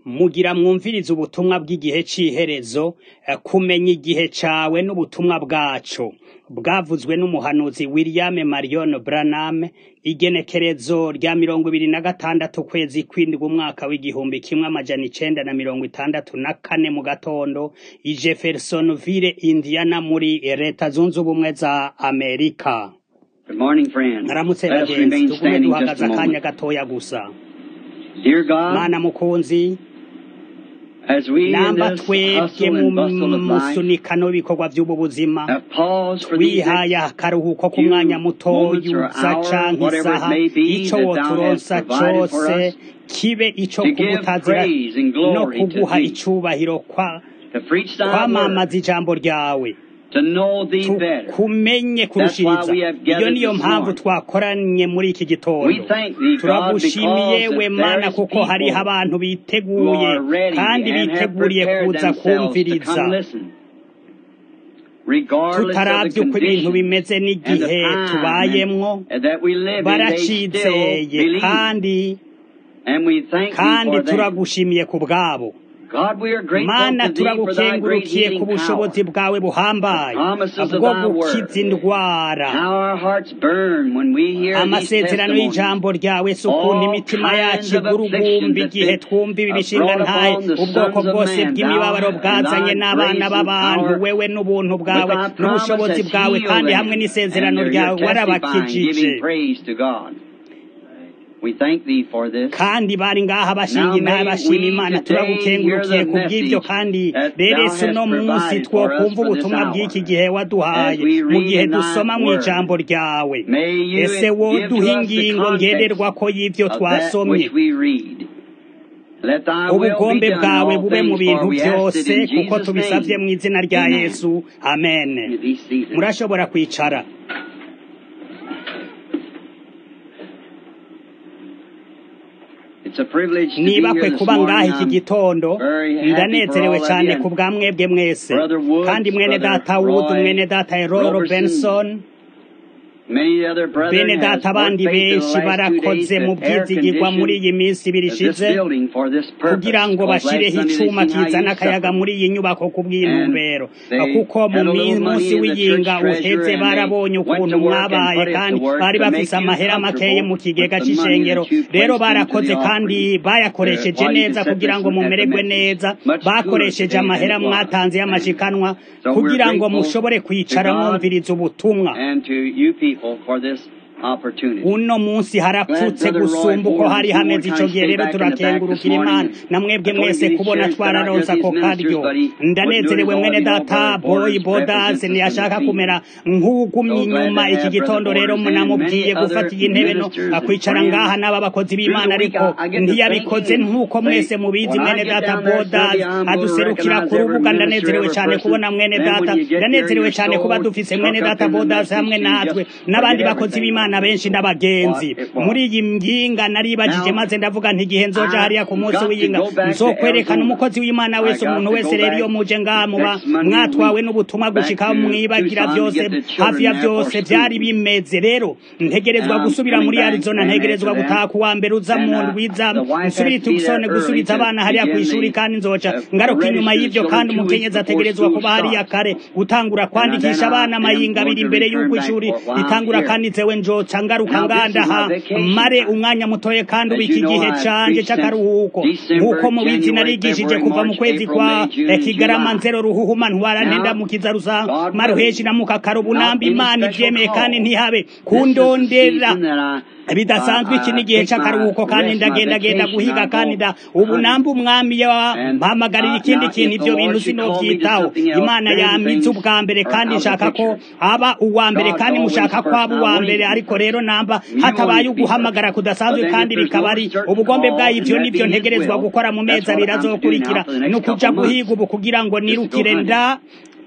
mugira mwumvirize ubutumwa bw'igihe c'iherezo kumenya igihe cawe n'ubutumwa bwaco bwavuzwe n'umuhanuzi William Marion Branham igenekerezo rya mirongo ibiri na gatandatu ukwezi kw'indwi umwaka w'igihumbi kimwe amajana icenda na mirongo itandatu na kane mu gatondo i Jeffersonville Indiana muri leta zunze ubumwe za Amerika Good morning, friends. Aramutse Let us bagenzi remain tugume standing just duhagaze a akanya moment. gatoya gusa Dear God, mana mukunzi as we in namba this twebwe hustle mu and bustle of life musunikano w'ibikorwa vy'ubu buzima have paused for these twihaye next akaruhuko few k'umwanya mutoyi moments or uza hour, canke whatever it isaha may be, ico that thou hast woturonsa provided for cose us, kibe ico to give kugutazira praise and no glory to kuguha thee, icubahiro kwa to preach thy word, kwamamaza ijambo ryawe to know thee better. tukumenye That's why kurushiriza we have iyo gathered niyo this mpamvu morning. twakoranye muri iki We gitondo thank thee, God, turagushimiye because we that mana there is kuko hariho people abantu who biteguye are ready kandi and have biteguriye prepared kuza themselves to kumviriza come listen, regardless of the tutaravye uko ibintu conditions bimeze and the n'igihe time tubayemwo and that we live in, they still baracizeye believe. kandi And we thank thee kandi for them. turagushimiye ku bwabo God, we are grateful mana to thee for thy great turagukengurukiye ku healing power. bushobozi bwawe buhambaye promises of bwo thy word. gukiza indwara How our hearts burn when we hear these amasezerano testimonies. y'ijambo ryawe si ukuntu All imitima kinds yacu of igurugumba afflictions igihe that twumva ibi have bishinga brought ntaye upon the ubwoko sons of bwose man, bw'imibabaro thou bwazanye and thy n'abana grace and b'abantu power, wewe n'ubuntu with bwawe thy promise n'ubushobozi has bwawe healed kandi them, hamwe and n'isezerano they're ryawe here testifying, warabakijije giving praise to God. We thank thee for this. kandi bari ngaha bashinga Now intahe may bashima we imana today turagukengurukiye hear the ku bw'ibyo message kandi that rero thou ese hast uno munsi provided for us twokumva for this ubutumwa hour. bw'iki gihe waduhaye As we mu read gihe in thy dusoma mu word, ijambo ryawe may you ese give to woduha us the ingingo context ngenderwako y'ivyo of that twasomye which we read. Let thy will be ubugombe done in bwawe all bube mu things, bintu for we ask it byose in kuko Jesus' tubisavye mu name. izina rya Amen. yesu amen You be seated. murashobora kwicara It's a privilege to be niba here kwe this kuba ngaha morning. iki I'm gitondo very happy for ndanezerewe all of cyane you. ku bwa mwebwe mwese Brother Woods, kandi mwene Brother data wood Roy mwene data eroy Robertson, robenson Many other brethren bene has data worked abandi faith in the benshi last two days barakoze mu to air byizigirwa muri iyi condition minsi ibiri this ishize building for this purpose. kugira ngo Because last bashireho Sunday they icuma seen how kizana you akayaga suffered. muri iyi nyubako ku bw'intumbero And they kuko mu had a mi- little money munsi in the w'iyinga church treasurer uheze and they barabonye went ukuntu to work and mwabaye put it kandi to work bari to make bafise you amahera makeye mu comfortable kigega with the money c'ishengero that you rero placed into barakoze the kandi offering. Uh, bayakoresheje while you neza could set kugira this ngo at the mumererwe message. neza Much cooler bakoresheje today than amahera it was. mwatanze y'amashikanwa So we're kugira ngo grateful mushobore to kwicara God mwumviriza ubutumwa and to you people for this opportunity. uno munsi harapfutse Glad Brother Roy gusumba uko Ford hari this hameze morning ico kind of gihe stay rero back in the back this turakengurukira imana morning. na mwebwe I told him mwese these kubona chairs that aren't twararonse just ako these ministers, karyo but he wouldn't do it ndanezerewe as all mwene you know, data Brother boyi Borders bodas represents us in the ntiyashaka field. kumera nk'ugumye So glad inyuma to iki have Brother gitondo rero Borders and many munamubwiye other gufata iyi ntebe no ministers and akwicara ngaha friends. n'aba bakozi Through b'imana the week, ariko I, I get to ntiyabikoze thinking, nk'uko say, mwese mubizi when I mwene get data down there bodas Sunday, I'm going to aduserukira recognize ku every rubuga minister, ndanezerewe every cyane person. kubona mwene Then when data you get here, ndanezerewe you're cyane kuba so dufise mwene took up data in the bodas message, hamwe you natwe just n'abandi forget bakozi everything b'imana on benshi what n'abagenzi it muri was. iyi nginga naribajije Now, maze ndavuga nti igihe nzoja hariya ku I've munsi got to w'iyinga go back to nzokwerekana Arizona. umukozi w'imana I wese got umuntu to wese go rero back iyo muje ngaha muba next Monday mwatwawe week n'ubutumwa back gushika to mwibagira Tucson to byose get the hafi children ya there for byose byari school. bimeze rero And ntegerezwa I'm gusubira coming muri back arizona and ntegerezwa after gutaha that, kuwa mbere uza and mu uh, ndwiza the wife has nsubire to be there tugisone early gusubiza to abana hariya ku begin ishuri the kandi nzoca uh, ngaruka inyuma register y'ivyo children kandi two weeks umukenyezi before ategerezwa school kuba hariya starts. kare gutangura And uh, then kwandikisha I abana am amayinga abiri going to imbere y'uko return back ishuri for while I'm ritangura here. kandi nzewe njoca ngaruka Now this is ngandaha my vacation mare time. umwanya mutoye kandi As ubu you iki know, gihe I've canje preached since c'akaruhuko December, nk'uko mubizi January, narigishije February, kuva mu March, kwezi April, kwa May, June, eh, and kigarama July. nzero ruhuhuma ntwarantenda Now, mukiza rusa God maruheshi willing, na mukakaro not bunamba any imana special ivyemeye kandi call. ntihabe This is the kundondera season that I, bidasanzwe iki I, ni I igihe take my c'akaruhuko kandi rest, my ndagendagenda vacation, guhiga I kandi go da ubu hunting. namba umwami And yampamagarira uh, ikindi now, kintu if the ivyo bintu Lord should call me to sinovyitaho something else, imana then yamize things ubwa mbere are kandi out of the nshaka ko picture. aba uwa mbere God's kandi always mushaka ko first. aba I uwa want mbere Him to be ariko rero first. namba You want hatabaye Him to be first. uguhamagara But kudasanzwe then kandi if there's bikaba no ari certain ubugombe call, bwayo and ivyo that nivyo be His ntegerezwa will, gukora mu that's mezi what abiri I'm to do azokurikira now for the ni next ukuja couple months, guhiga ubu kugira ngo is to go nirukire hunting. nda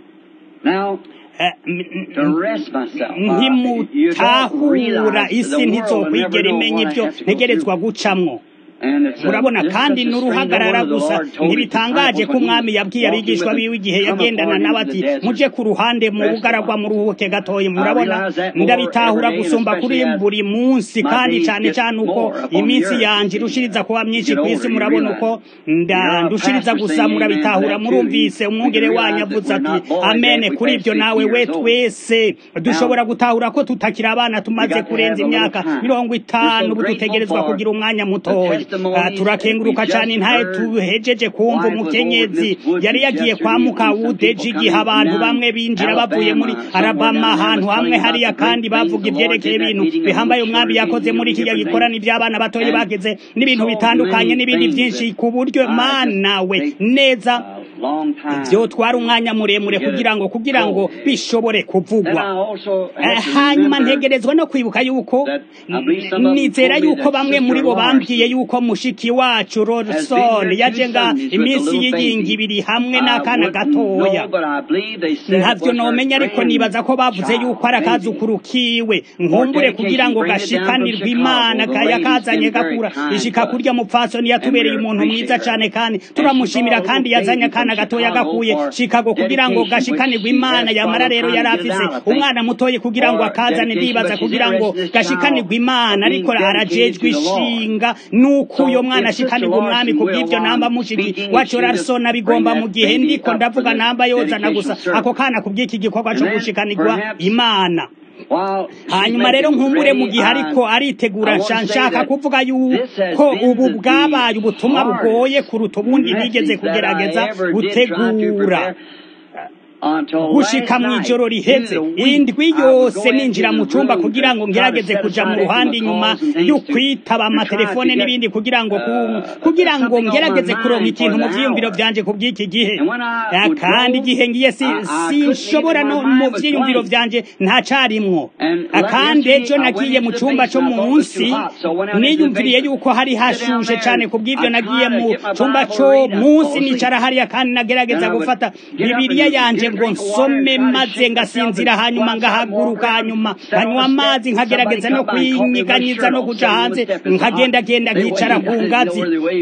Now, eh, m- to m- rest myself. Uh, you don't ntimutahura realize isi the world will never ntizokwigera know imenya what I ivyo have to go through. ntegerezwa gucamwo murabona kandi n'uruhagarara gusa ntibitangaje ko umwami yabwiye abigishwa biwe igihe yagendana nawe ati muje ku ruhande mu bugaragwa muruhuke gatoya murabona ndabitahura gusumba kuri buri munsi kandi cyane cyane uko iminsi yanje irushiriza kuba myinshi ku isi murabona uko ndushiriza gusa murabitahura murumvise umwungere wanyu avuze ati amene kuri ibyo nawe we twese dushobora gutahura ko tutakiri abana tumaze kurenza imyaka mirongo itanu ubu dutegerezwa kugira umwanya mutoya turakenguruka cyane ntaye tuhejeje kumva umukenyezi yari yagiye kwa mukawudeji igihe abantu bamwe binjira bavuye muri arabama ahantu hamwe hariya kandi bavuga ibyerekeye ibintu bihambaye umwami yakoze muri kiriya gikorana iby'abana batoya bageze n'ibintu bitandukanye n'ibindi byinshi ku buryo mana we neza ibyo twara umwanya muremure kugira ngo kugira ngo bishobore kuvugwa hanyuma ntegerezwa no kwibuka yuko nizera yuko bamwe muri bo bambwiye yuko mushiki wacu Rodson yaje nga iminsi y'iyingi ibiri hamwe n'akana gatoya ntabyo nomenya ariko nibaza ko bavuze yuko ari akazukuru kiwe nkumbure kugira ngo gashikanirwe imana yakazanye gakura ishika kurya mupfasoni yatubereye umuntu mwiza cyane kandi turamushimira kandi yazanye akana gatoya gakuye Chicago kugira ngo gashikanirwe imana yamara rero yari afise umwana mutoye kugira ngo akazane ndibaza kugira ngo gashikanirwe imana ariko arajejwe ishinga nuko uyo mwana ashikanirwe umwami kubw'ivyo namba mushiki wacu Larson bigomba mu gihe ndiko ndavuga namba yozana gusa ako kana kubw'iki gikorwa cyo gushikanirwa imana hanyuma rero nkumbure mu gihe ariko aritegura nshaka kuvuga yuko ubu bwabaye ubutumwa bugoye kuruta ubundi nigeze kugerageza gutegura gushika mu ijoro riheze indwi yose ninjira mu cyumba kugira ngo ngerageze kuja mu ruhande inyuma yo kwitaba amatelefone n'ibindi kugira ngo kugira ngo ngerageze kuronka ikintu mu vyiyumviro vyanje ku bw'iki gihe kandi igihe ngiye sinshobora no mu vyiyumviro vyanje nta carimwo kandi ejo nagiye mu cyumba co munsi niyumviriye yuko hari hashushe cane ku bw'ivyo nagiye mu cyumba co munsi nicara hariya kandi nagerageza gufata bibiliya yanje ngo nsome maze ngasinzira hanyuma ngahaguruka hanyuma nkanywa amazi nkagerageza no kwinyiganyiza no kuja hanze nkagendagenda nkicara ku ngazi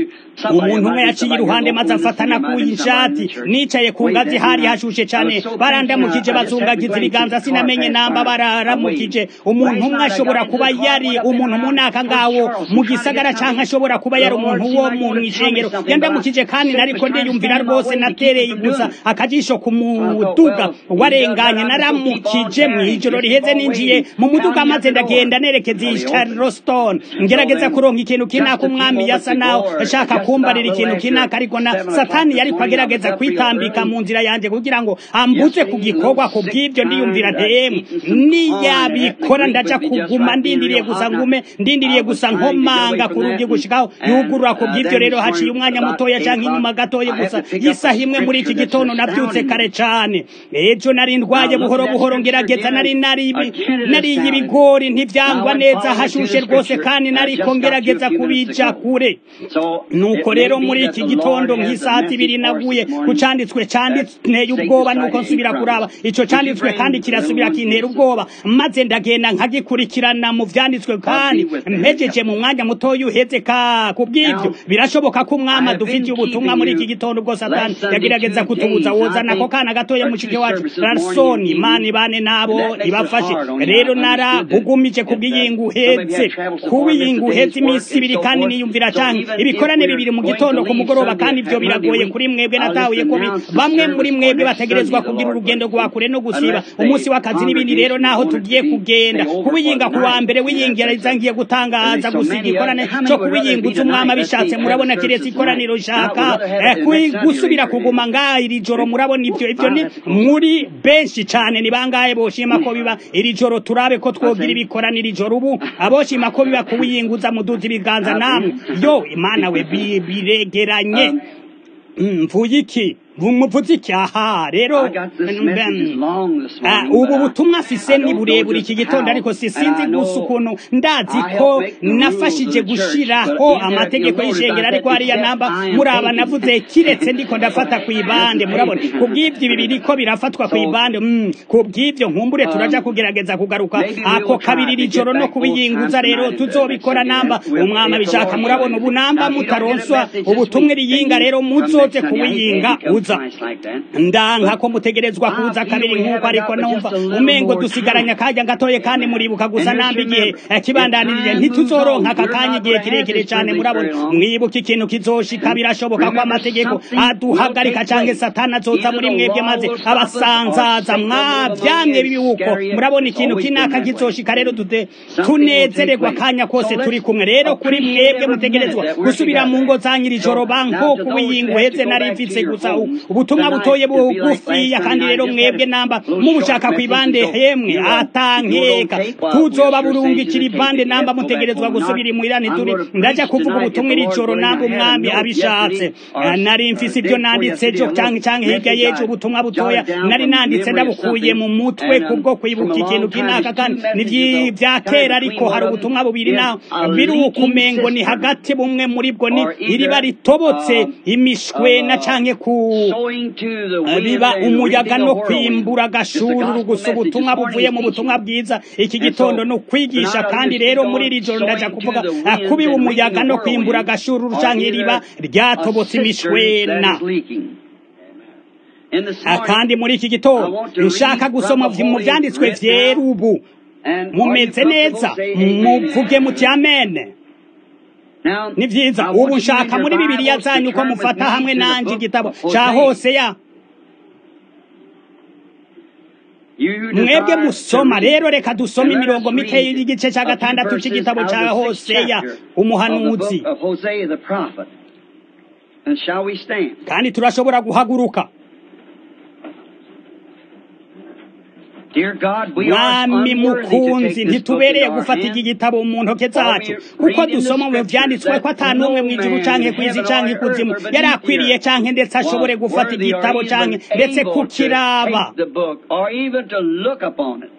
umuntu umwe yaciye iruhande maze amfatana kuyi ishati nicaye ku ngazi hari hashushe cyane barandamukije bazungagiza ibiganza sinamenye namba bararamukije umuntu umwe ashobora kuba yari umuntu munaka ngawo mu gisagara canke ashobora kuba yari umuntu wo mu mwishengero yandamukije kandi nariko ndiyumvira rwose natereye gusa akajisho ku muduga warenganye naramukije mu ijoro riheze ninjiye mu muduga maze ndagenda nerekeza i Charleston ngerageza kuronka ikintu kinaka umwami yasa naho ashaka kumbarira ikintu kinaka ariko na satani yari kwagerageza kwitambika mu nzira yanje kugira ngo ambuze ku gikorwa ku bw'ibyo ndiyumvira ntemu niyabikora ndaja kuguma ndindiriye gusa ngume ndindiriye gusa nkomanga ku rugi gushikaho yugurura ku bw'ibyo rero haciye umwanya mutoya canke inyuma gatoya gusa isaha imwe muri iki gitondo nabyutse kare cane ejo nari ndwaye buhoro buhoro ngerageza nari nariye ibigori ntivyangwa neza hashushe rwose kandi nariko ngerageza kubija kure nuko rero muri iki gitondo nk'isaha ibiri naguye ku canditswe canditeye ubwoba nuko nsubira kuraba ico canditswe kandi kirasubira kintera ubwoba maze ndagenda nkagikurikirana mu vyanditswe kandi mpejeje mu mwanya mutoya uheze ka kubw'ivyo birashoboka ko umwami adufitiye ubutumwa muri iki gitondo ubwo satani yagerageza kutubuza wozana ako kana gatoya mushike wacu rarsoni mani bane nabo ibafashe rero narabugumije kubw'iyingu uhetse kubiyingu uhetse iminsi ibiri kandi niyumvira canke ibikorane bibiri mu gitondo ku mugoroba kandi ivyo biragoye kuri mwebwe natahuye ko bamwe muri mwebwe bategerezwa kugira urugendo rwa kure no gusiba umunsi w'akazi n'ibindi rero naho tugiye kugenda kubiyinga ku wa mbere wiyingiriza ngiye gutangaza gusiga ikorane co kubiyingutsa umwami abishatse murabona kiretse ikoraniro rishaka gusubira kuguma ngaha iri joro murabona ivyo ivyo ni muri benshi cane ni bangahe boshima ko biba iri joro turabe ko twogira ibikorane iri joro ubu aboshima ko biba kubiyinguza muduza ibiganza namwe yo imana we biregeranye mvuye iki muvuze iki aha rero I got this message is long this Ah, morning. ubu but I- butumwa afise I ni don't know burebure just iki gitondo how, ariko si and sinzi I know gusa ukuntu ndazi I ko helped make the rules nafashije of the church, gushiraho but either amategeko you'll notice y'ishengero I ariko said, hariya except namba I am muraba taking. navuze kiretse ndiko ndafata ku ibande murabona kubw'ivyo ibi biriko birafatwa ku ibande mm, kubw'ivyo nkumbure turaja kugerageza kugaruka Maybe we'll ako try kabiri to iri joro get no back kubiyinguza both rero times tonight tuzobikora if namba we'll- umwami if the abishaka Lord murabona ubu willing. namba Now, if you don't get a mutaronswa message this ubutumwa week, riyinga then you rero come muzoze next Sunday. I hate kuwiyinga to come uza twice like that. ndanka ko mutegerezwa I kuza feel kabiri we nk'uko haven't ariko got but numva just a little umengo more dusigaranye time. akanya gatoye kandi muribuka gusa And just namba igihe remember, eh, kibandanirije if time ntituzoronka moves aka on, kanya we're igihe not gonna have kirekire this cyane privilege murabona very long. mwibuka ikintu kizoshika birashoboka ko Remember, amategeko something aduhagarika will take canke place. satani azoza Either muri the mwebwe law maze will stop us, or abasanzaza Satan will mwavyamye among bibuko Iscariot. murabona It's ikintu always been kinaka that way. kizoshika rero dute Something will take tunezererwa place. akanya kose So turi let's kumwe rero kuri appreciate mwebwe every mutegerezwa minute that we're gusubira mu ngo together. zanyu iri So, joro now banko to those kubiyinga who have uheze to go nari back to mfise your gusa homes, ubutumwa tonight butoye to be like bugufiya last kandi Sunday rero night, just mwebwe had a namba little mubushaka short ku ibande message, so hemwe you, uh, you atankeka don't take while tuzoba we're sure burungikira saying to ibande take it, namba yes, go back mutegerezwa home. gusubira Not- imuhira I'm ntituri gonna preach ndaja kuvuga tonight, ubutumwa if the iri Lord joro willing. namba I had a umwami note abishatse yesterday, or, Ah, nari uh, mfise day ibyo before nanditse yesterday, ejo a canke little canke hirya message y'ejo I ubutumwa butoya jotted down nari from nanditse memory of ndabukuye mu something, mutwe and, um, kubwo from kwibuka a long ikintu time, kinaka there's kandi two ni messages, vyi- though. vya Kind of kera between ariko one hari of ubutumwa them bubiri is naho a biri leaking ukumengo ni cistern. hagati bumwe muri bwo ni Or either, iriba ritobotse um, imishwena uh, canke ku sowing to the Eh, wind biba and umuyaga reaping a no whirlwind. kwimbura It's the agashururu gospel gusa message ubutumwa this morning buvuye is mu butumwa teaching. bwiza iki And gitondo so, ni ukwigisha tonight I'll kandi just rero keep muri on iri joro ndaja sowing to kuvuga the ah, winds kubiba and umuyaga reaping a no kwimbura whirlwind, agashururu or canke either iriba a ryatobotse cistern imishwena that is leaking. And this Ah, morning, kandi muri iki I gitondo want to nshaka read gusoma from the mu Holy vyanditswe Writ vyera now. ubu And are you mumeze neza comfortable? Say amen. muvuge muti amene Now, ni vyiza I ubu want you in nshaka your muri bibiliya Bibles to zanyu ko turn with mufata me hamwe to the nanje book igitabo of ca Hosea. hoseya You who mwebwe desire to musoma read, rero reka dusome and let us imirongo mike read y'igice ca a few gatandatu verses c'igitabo out of ca the sixth hoseya chapter of the umuhanuzi book of Hosea the prophet. And shall we stand? kandi turashobora guhaguruka Dear God, we are mwami unworthy to mukunzi take this book ntitubereye into our gufata iki hand. gitabo mu ntoke For zacu we kuko read in the dusoma mu scriptures vyanditswe ko that ata n'umwe no mw'ijuru man canke in kw'isi heaven canke or ikuzimu earth or yari beneath the akwiriye earth canke ndetse ashobore was gufata worthy or igitabo even canke ndetse able to kukiraba take the book or even to look upon it.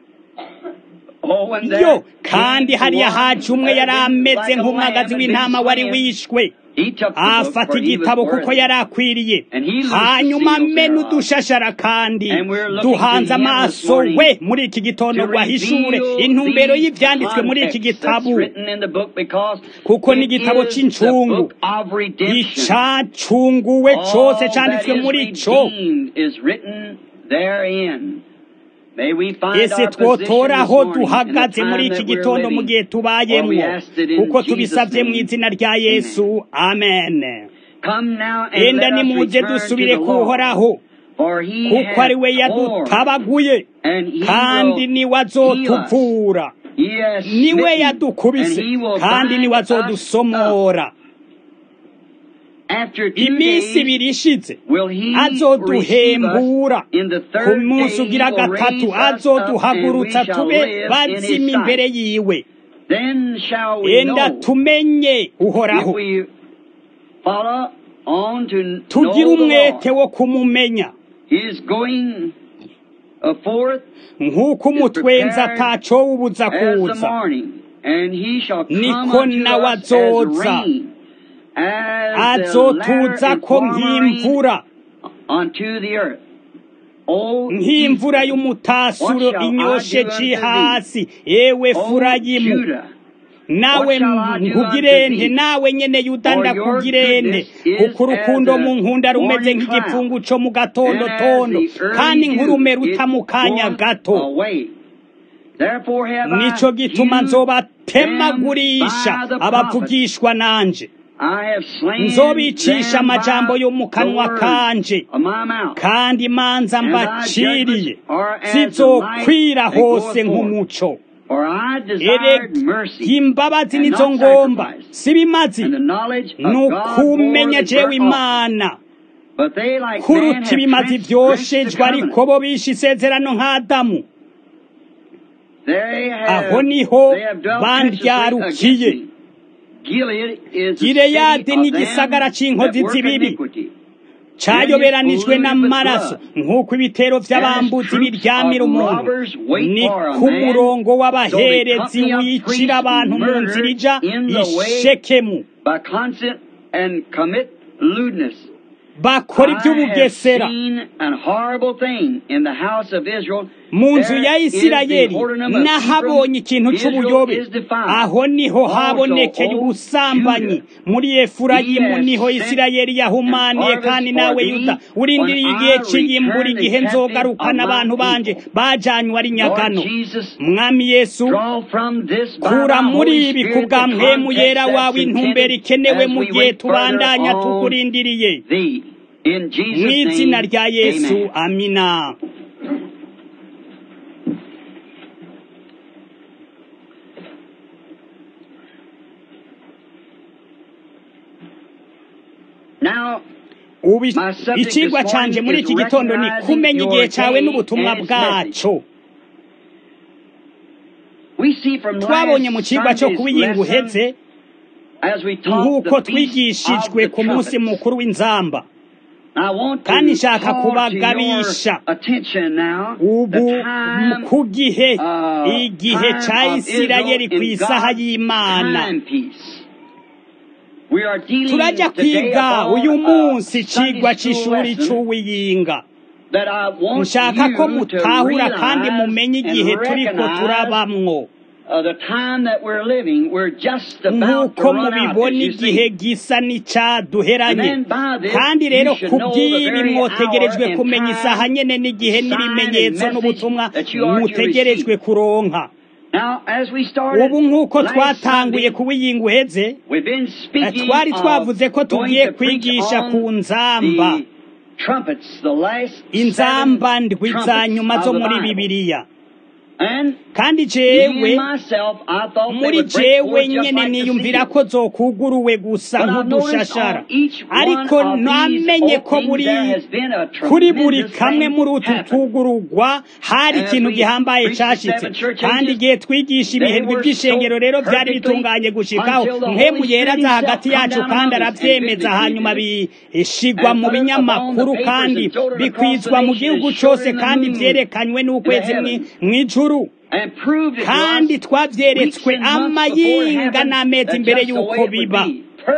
Oh, when yo there kandi came hariya one haje umwe that yari had been ameze like a nk'umwagazi lamb and w'intama been wari slain, wishwe he took the book, afata for he was igitabo kuko worthy. yari akwiriye And he loosed the hanyuma seals mena thereof. udushashara kandi And we're looking duhanze to him this amaso morning we muri iki gitondo to ngo ahishure reveal intumbero these y'ivyanditswe muri iki contexts that's gitabo written in the book because kuko ni it igitabo is the c'incungu book of redemption. icacunguwe All cose that canditswe is muri co redeemed is written therein. May we find ese our position twotora this aho morning in the duhagaze time muri iki that we're gitondo mu living. gihe For we tubayemwo asked it in kuko Jesus' tubisavye mu name. izina rya yesu amen Come now and enda let us nimuze return to dusubire the Lord. kuhoraho For he kuko hath ari we torn, yadutabaguye and he kandi will niwe heal us. azotuvura He has niwe smitten, and yadukubise he will kandi bind niwe us up. azodusomora After two iminsi days ibiri ishize will he receive us. azoduhembura In the ku third munsi day he ugira will gatatu raise us up, and we azoduhagurutsa shall tube live in bazima his imbere sight. yiwe Then shall we enda know tumenye if uhoraho we follow on to know tugire the umwete Lord. wo kumumenya He is going uh, forth nk'uko umutwenzi atacowubuza as the kuza morning, and he shall come Niko unto nawe us as azoza. rain, as the latter azotuza and ko former rain nk'imvura unto the earth. O nk'imvura Ephraim, y'umutasuro What shall I inyoshe do ci unto hasi ewe O furayimu Judah, nawe What shall I do nkugirente unto thee? nawe nyene yuda For your ndakugirente goodness is kuko urukundo as a mu nkunda rumeze morning nk'igipfungu cloud, co mu gatondo and as tondo the early kandi dew, nk'urume it ruta mu kanya goeth gato away. Therefore have I nico gituma hewed nzobatemagurisha them by the abavugishwa nanje I have slain nzobicisha them amajambo by yo mu the kanwa word kanje of my mouth. kandi imanza And thy mbaciriye judgments are as the light zizokwira that hose goeth forth. nk'umuco For I ere desired mercy imbabazi and nizo not ngomba sacrifice, si bimazi and the knowledge of ni God more ukumenya than jewe burnt offering. imana But they like man kuruta have ibimazi transgressed the vyoshejwe ariko covenant. bo bishe isezerano nk'adamu They have, aho niho they have dwelt graciously bandyarukiye against me. Gilead is the Gileyadi city ni of them igisagara c'inkozi that work z'ibibi. iniquity. cayoberanijwe n'amaraso nk'uko ibitero vy'abambuzi biryamira umuntu ni ku murongo w'abaherezi wicira abantu mu nzira ija ishekemu by consent and commit lewdness. bakora ivy'ubugesera mu nzu ya isirayeli nahabonye ikintu c'ubuyobe aho niho habonekeye ubusambanyi muri efurayimu niho isirayeli yahumaniye kandi nawe yuda urindiriye igihe c'iyimbura igihe nzogarukana abantu banje bajanywe ari nyagano mwami yesu kura muri ibi ku bwa mpemu yera wawe intumbero ikenewe mu gihe tubandanya tukurindiriye mu izina rya yesu amina ubu icigwa canje muri iki gitondo ni kumenya igihe cawe n'ubutumwa bwaco twabonye mu cigwa co kuwiyinga uheze nk'uko twigishijwe ku munsi mukuru w'inzamba kandi nshaka kubagabisha ubu ku gihe igihe ca isirayeli ku isaha y'imana turajya kwiga uyu munsi icigwa c'ishuri c'uwiyinga nshaka ko mutahura kandi mumenye igihe turiko turabamwo nk'uko mubibona igihe gisa n'icaduheranye kandi rero kubw'ibi mwotegerejwe kumenya isaha nyene n'igihe n'ibimenyetso n'ubutumwa mutegerejwe kuronka ubu nk'uko twatanguye kuwiyinga uheze twari twavuze ko tugiye kwigisha ku nzamba inzamba ndwi za nyuma zo muri bibiliya kandi jewe muri jewe nyene niyumvira ko zokuguruwe gusa nk'udushashara ariko namenye ko buri kuri buri kamwe muri utu tugurugwa hari ikintu gihambaye cashitse kandi igihe twigisha ibihembwe by'ishengero rero byari bitunganye gushikaho mpemu yera aza hagati yacu kandi aravyemeza hanyuma bishigwa mu binyamakuru kandi bikwizwa mu gihugu cose kandi vyerekanywe n'ukwezi mw'ijuru kandi twavyeretswe amayinga n'amezi imbere y'uko biba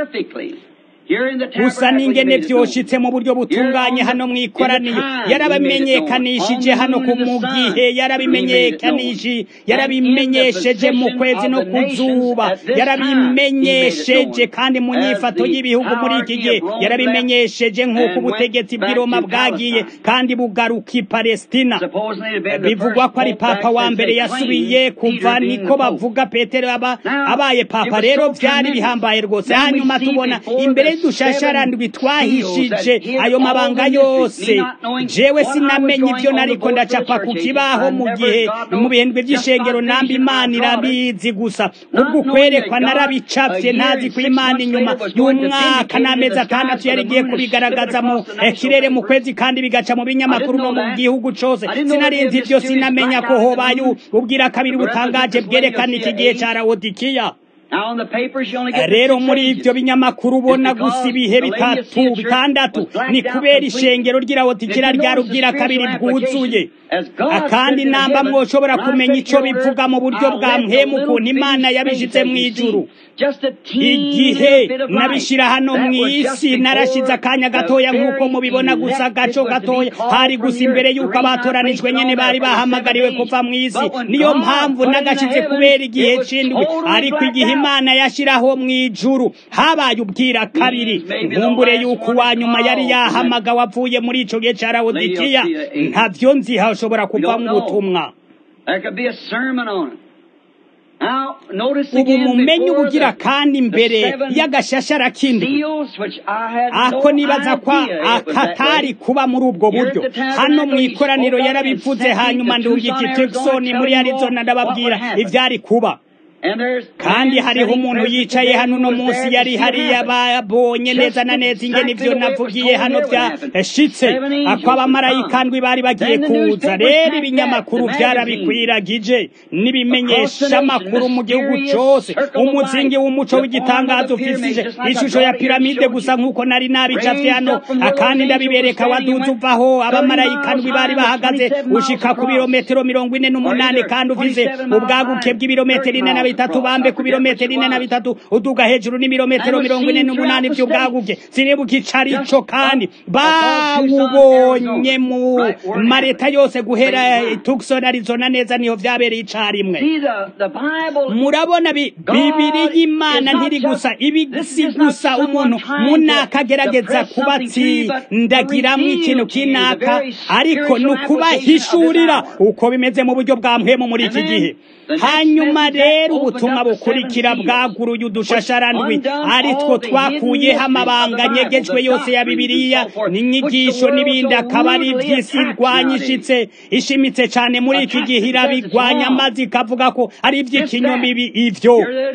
gusa n'ingene vyoshitse mu buryo butunganye hano mw'ikoraniye yarabimenyekanishije hano ku mu gihe yarabimenyekanishije yarabimenyesheje mu kwezi no ku zuba yarabimenyesheje kandi mu nyifato y'ibihugu muri iki gihe yarabimenyesheje nk'uko ubutegetsi bw'i Roma bwagiye kandi bugaruka i Palestina bivugwa ko ari papa wa mbere yasubiye kuva niko bavuga Petero aba abaye papa rero vyari bihambaye rwose hanyuma tubona imbere dushasharandwi twahishije ayo mabanga yose jewe sinamenye ibyo nariko ndacapa ku kibaho mu gihe mu bihembwe by'ishengero namba imana irabizi gusa ubwo kwerekwa narabicapye ntazi ko imana inyuma y'umwaka n'amezi atandatu yari igiye kubigaragaza mu kirere mu kwezi kandi bigaca mu binyamakuru no mu gihugu cose sinarinzi ibyo sinamenya ko hobaye ubwira kabiri butangaje bwerekana iki gihe ca rawodikiya rero muri ibyo binyamakuru ubona gusa ibihe bitatu bitandatu ni kubera ishengero ry'irawotikira rya rubwira kabiri bwuzuye kandi namba mwoshobora kumenya ico bivuga mu buryo bwa mpemu ukuntu imana yabishitse mu ijuru igihe nabishira hano mw'isi narashize akanya gatoya nk'uko mubibona gusa gaco gatoya hari gusa imbere y'uko abatoranijwe nyene bari bahamagariwe kuva mw'isi niyo mpamvu nagashize kubera igihe c'indwi ariko igihe imana yashiraho mw'ijuru habaye ubwira kabiri nkumbure y'uko uwa nyuma yari yahamagawe avuye muri ico gihe ca rawodikiya ntavyo nzi hashobora kuvamwo ubutumwa ubu mumenye ubugira kandi imbere y'agashashara k'indwi ako nibaza ko akatari kuba muri ubwo buryo hano mu ikoraniro yarabivuze hanyuma ndungika Tucson muri Arizona ndababwira ivyari kuba kandi hariho umuntu yicaye hano uno munsi yari hariya babonye neza na neza ingene ivyo navugiye hano vyashitse ako abamarayika ndwi bari bagiye kuza rero ibinyamakuru vyarabikwiragije n'ibimenyesha amakuru mu gihugu cose umuzingi w'umuco w'igitangazo ufise ishusho ya piramide gusa nk'uko nari nabicafye hano akandi ndabibereka waduze uvaho abamarayika ndwi bari bahagaze ushika ku birometero mirongo ine n'umunani kandi ufise ubwaguke bw'ibirometero ine na bitatu bambe ku birometero ine na bitatu uduga hejuru n'ibirometero mirongo ine n'umunani vy'ubwaguke sinibuka icarico kandi bawubonye mu mareta yose guhera Tucson Arizona neza niho vyabereye icarimwe murabona bibiri y'imana ntiri gusa ibisi gusa umuntu munakagerageza kubatsindagiramwo ikintu kinaka ariko ni ukubahishurira uko bimeze mu buryo bwa mpwemu muri iki gihe hanyuma rero ubutumwa bukurikira bwaguruye udushasharandwi ari two twakuyeho amabanga nyegejwe yose ya bibiliya n'inyigisho n'ibindi akaba ari iby'isi irwanyishitse ishimitse cyane muri iki gihe irabigwanya maze ikavuga ko ari iby'ikinyoma ibi ivyo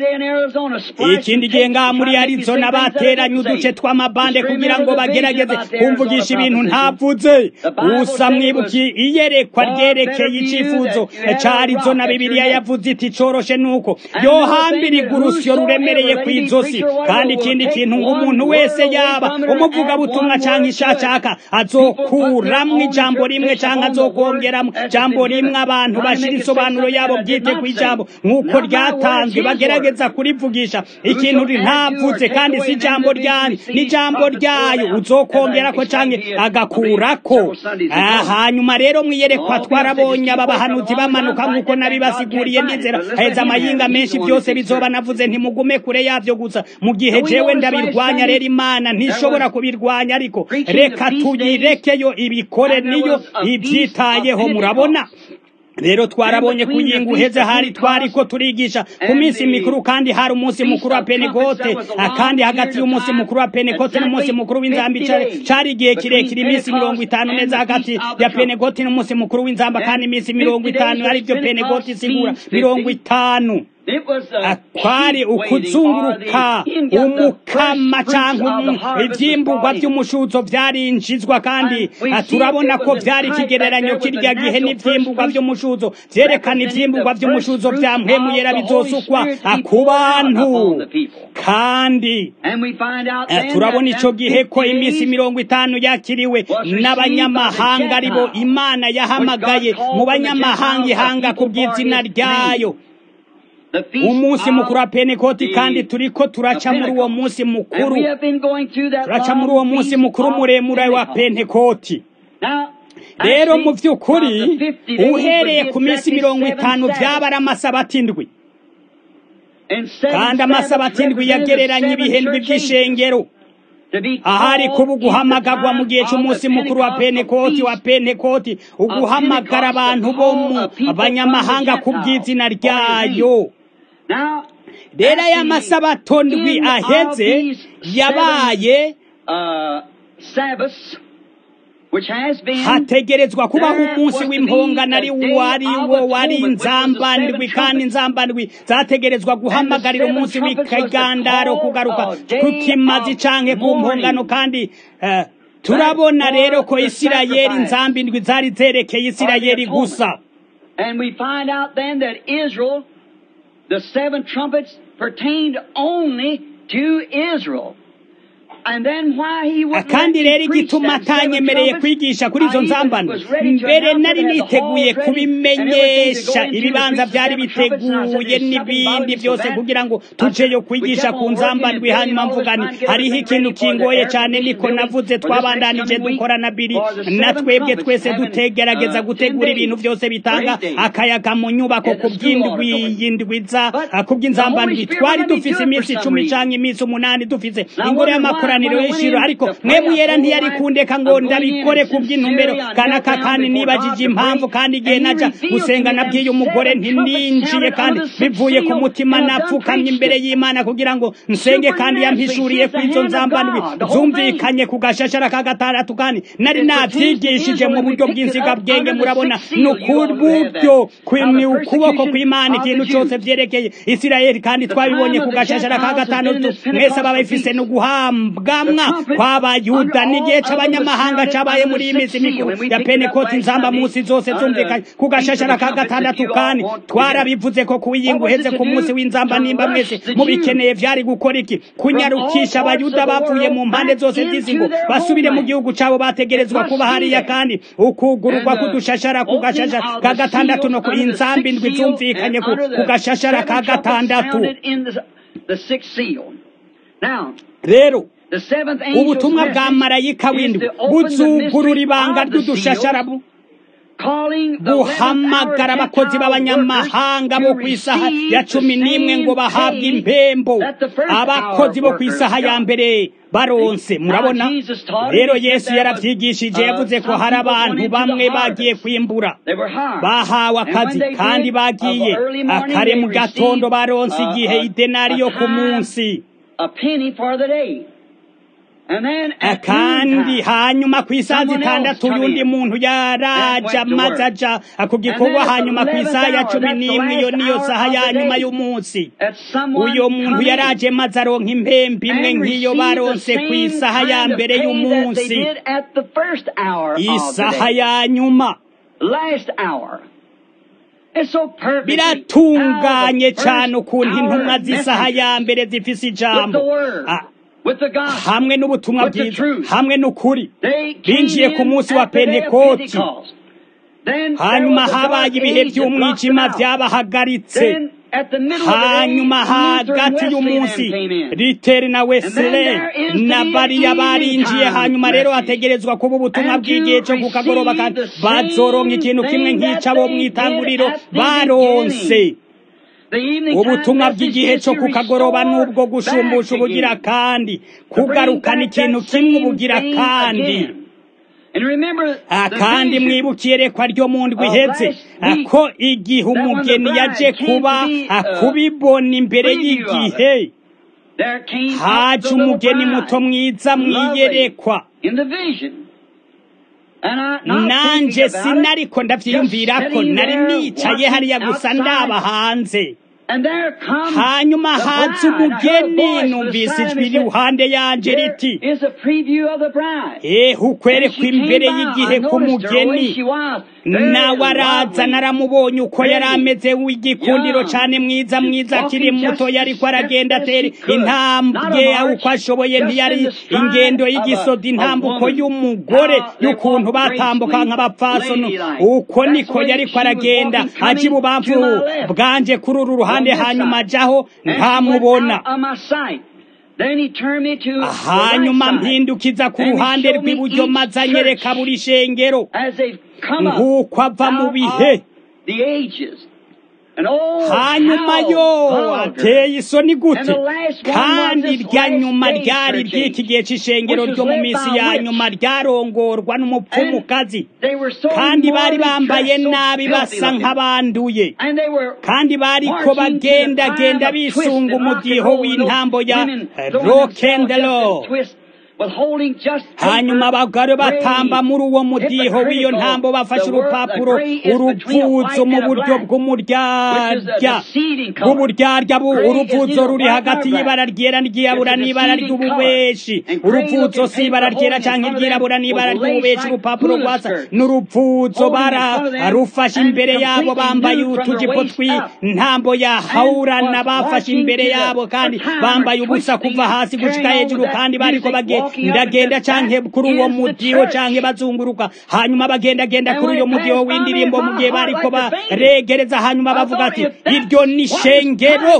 ikindi gihe ngaha muri arizona bateranye uduce tw'amabande kugira ngo bagerageze kumvugisha ibintu ntavuze gusa mwibuki iyerekwa ryerekeye icifuzo ca arizona bibiliya yavuze iti coroshe nuko yohambira urusyo ruremereye ku izosi kandi ikindi kintu ngo umuntu wese yaba umuvugabutumwa canke ishacaka azokuramwo ijambo rimwe canke azokongeramwo ijambo rimwe abantu bashira isobanuro yabo bwite ku ijambo nk'uko ryatanzwe bagerageza kurivugisha ikintu ntavuze kandi si ijambo ryanyu n'ijambo ryayo uzokongerako canke agakurako hanyuma rero mwiyerekwa twarabonye aba bahanuzi bamanuka nk'uko nabibasiguriye ndizera heza amayinga menshi byose bizoba navuze ntimugume kure yavyo gusa mu gihe jewe ndabirwanya rero imana ntishobora kubirwanya ariko reka tuyirekeyo ibikore niyo ivyitayeho murabona rero twarabonye kuyinga uheze hari twariko turigisha ku minsi mikuru kandi hari umunsi mukuru wa penekote kandi hagati y'umunsi mukuru wa penekote n'umunsi mukuru w'inzamba cari igihe kirekire iminsi mirongo itanu neza hagati ya penekote n'umunsi mukuru w'inzamba kandi iminsi mirongo itanu arivyo penekote isigura mirongo itanu kwari ukuzunguruka umukama cyangwa ivyimburwa vy'umushuzo vyarinjizwa kandi turabona ko vyari ikigereranyo kirya gihe n'ivyimburwa vy'umushuzo vyerekana ivyimburwa vy'umushuzo vya mpwemu yera bizosukwa ku bantu kandi turabona ico gihe ko iminsi mirongo itanu yakiriwe n'abanyamahanga aribo imana yahamagaye mu banyamahanga ihanga ku bw'izina ryayo umunsi mukuru wa penekoti kandi turiko turaca muri uwo munsi mukuru turaca muri uwo munsi mukuru muremure wa pentekoti rero mu by'ukuri uhereye ku minsi mirongo itanu byaba ari amasabati indwi kandi amasabati indwi yagereranya ibihendwi by'ishengero ahari kuba uguhamagagwa mu gihe cy'umunsi mukuru wa penekoti wa penekoti uguhamagara abantu bo mu banyamahanga ku bw'izina ryayo rero aya masabato ndwi aheze yabaye hategerezwa kubaho umunsi w'impongano ari wari wo wari inzambandwi kandi inzambandwi zategerezwa guhamagarira umunsi w'ikagandaro kugaruka ku kimazi canke ku mpongano kandi turabona rero ko isirayeli inzambindwi zari zerekeye isirayeli gusa And we find out then that Israel, the seven trumpets pertained only to Israel. kandi rero igituma atanyemereye kwigisha kuri izo nzambano mbere nari niteguye kubimenyesha ibibanza byari biteguye n'ibindi byose kugira ngo tujeyo kwigisha ku nzambandwi hanyuma mvugani hariho ikintu kingoye cyane niko navuze twabandanije dukora na biri na twebwe twese dutegerageza gutegura ibintu byose bitanga akayaga mu nyubako ku bw'indwi yindwiza ku bw'inzambandwi twari dufise iminsi icumi cyangwa iminsi umunani dufise ingoro y'amakuru makoraniro y'ishiro ariko mwemu yera ntiyari kundeka ngo ndabikore ku bw'intumbero kanaka kandi nibajije impamvu kandi igihe naja gusenga nabwiye umugore ntininjiye kandi bivuye ku mutima napfukamye imbere y'imana kugira ngo nsenge kandi yampishuriye ku izo nzambandwi zumvikanye ku gashashara ka gatandatu kandi nari navyigishije mu buryo bw'insigabwenge murabona ni ukuburyo ni ukuboko kw'imana ikintu cose vyerekeye isirayeli kandi twabibonye ku gashashara ka gatandatu mwese aba bifise no guhambwamwa kw'abayuda n'igihe c'abanyamahanga cabaye muri iyi minsi mikuru ya penekoti nzamba munsi zose zumvikanye ku gashashara ka gatandatu kandi twarabivuze ko kuwiyinga uheze ku munsi w'inzamba nimba mwese mubikeneye vyari gukora iki kunyarukisha abayuda bavuye mu mpande zose z'isi ngo basubire mu gihugu cabo bategerezwa kuba hariya kandi ukugururwa kudushashara ku gashashara ka gatandatu no ku inzamba indwi zumvikanye ku gashashara ka gatandatu rero ubutumwa bwa marayika w'indwi buzugurura ibanga ry'udushasharabu guhamagara abakozi b'abanyamahanga bo ku isaha ya cumi n'imwe ngo bahabwe impembo abakozi bo ku isaha ya mbere baronse murabona rero yesu yaravyigishije yavuze ko hari abantu bamwe bagiye kwimbura bahawe akazi kandi bagiye akare mu gatondo baronse igihe idenari yo ku munsi kandi hanyuma ku isaha zitandatu y'undi muntu yaraja maze aja ku gikorwa hanyuma ku isaha ya cumi n'imwe iyo niyo saha ya nyuma y'umunsi uyo muntu yaraje maze aronka impembe imwe nk'iyo baronse ku isaha ya mbere y'umunsi isaha ya nyuma biratunganye cyane ukuntu intumwa z'isaha ya mbere zifise ijambo hamwe n'ubutumwa bwiza hamwe n'ukuri binjiye ku munsi wa pentekoti hanyuma habaye ibihe by'umwijima byabahagaritse hanyuma hagati y'umunsi riteri na wesile na bariya barinjiye hanyuma rero hategerezwa kuba ubutumwa bw'igihe cyo ku kagoroba kandi bazoronka ikintu kimwe nk'icabo mw'itanguriro baronse ubutumwa bw'igihe cyo ku kagoroba n'ubwo gushumbusha ubugira kandi kugarukana ikintu kimwe ubugira kandi kandi mwibukiye rekwa ryo mu ndwi ihetse ko igihe umugeni yaje kuba kubibona imbere y'igihe haje umugeni muto mwiza mwiyerekwa nanje sinariko ndavyiyumvira ko nari nicaye hariya gusa ndaba hanze hanyuma haza umugeni numvise ijwi iruhande yanje riti ehe ukwerekwa imbere y'igihe k'umugeni nawe araza naramubonye uko yari ameze w'igikundiro cyane mwiza mwiza akiri muto yariko aragenda atera intambwe uko ashoboye ntiyari ingendo y'igisoda intambuko y'umugore y'ukuntu batambuka nk'abapfasono uko niko yariko aragenda aja ibubamfu bwanje kuri uru ruhande hanyuma ajaho ntamubona hanyuma mpindukiza ku ruhande rw'iburyo maze anyereka buri shengero nk'uko ava mu bihe hanyuma yo ateye isoni gute kandi irya nyuma ryari ry'iki gihe cy'ishengero ryo mu minsi ya nyuma ryarongorwa n'umupfumukazi kandi bari bambaye nabi basa nk'abanduye kandi bariko bagendagenda bisunga umudiho w'intambo ya rokendelo hanyuma abagore batamba muri uwo mudiho w'iyo ntambo bafashe urupapuro urupfuzo mu buryo bw'umuryarya bw'uburyarya urupfuzo ruri hagati y'ibara ryera n'iryirabura n'ibara ry'ububeshi urupfuzo si ibara ryera cyangwa iryirabura n'ibara ry'ububeshi urupapuro rwasa n'urupfuzo bararufashe imbere yabo bambaye utujipo tw'intambo ya hawurana bafashe imbere yabo kandi bambaye ubusa kuva hasi gushika hejuru kandi bariko bagiye ndagenda canke kuri uwo mudiho canke bazunguruka hanyuma bagendagenda kuri uyo mudiho w'indirimbo mu gihe bariko baregereza hanyuma bavuga ati iryo ni shengero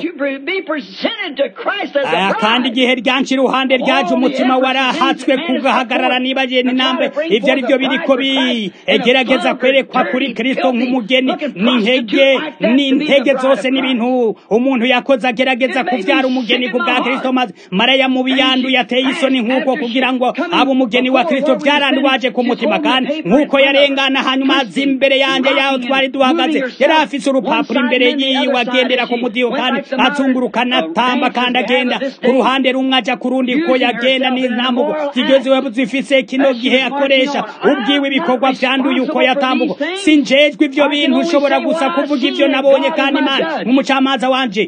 kandi igihe ryanshi iruhande ryaje umutima warahatswe kugahagarara nibagiye n'inambe ivyo ari byo biriko bigerageza kwerekwa kuri kristo nk'umugeni n'intege n'intege zose n'ibintu umuntu yakoze agerageza kuvyara umugeni ku bwa kristo maze maraya mubi yanduye ateye isoni nk'uko kugira ngo abe umugeni wa kristo vyarandwaje ku mutima kandi nk'uko yarengana hanyuma aza imbere yanje yaho twari duhagaze yari afise urupapuro imbere yiwe agendera ku mudiho kandi azunguruka anatamba kandi agenda ku ruhande rumwe aja ku rundi ko yagenda n'intambuko zigezewe zifise kino gihe akoresha ubwiwe ibikorwa vyanduye uko yatambuko sinjejwe ivyo bintu ushobora gusa kuvuga ivyo nabonye kandi imana nk'umucamanza wanje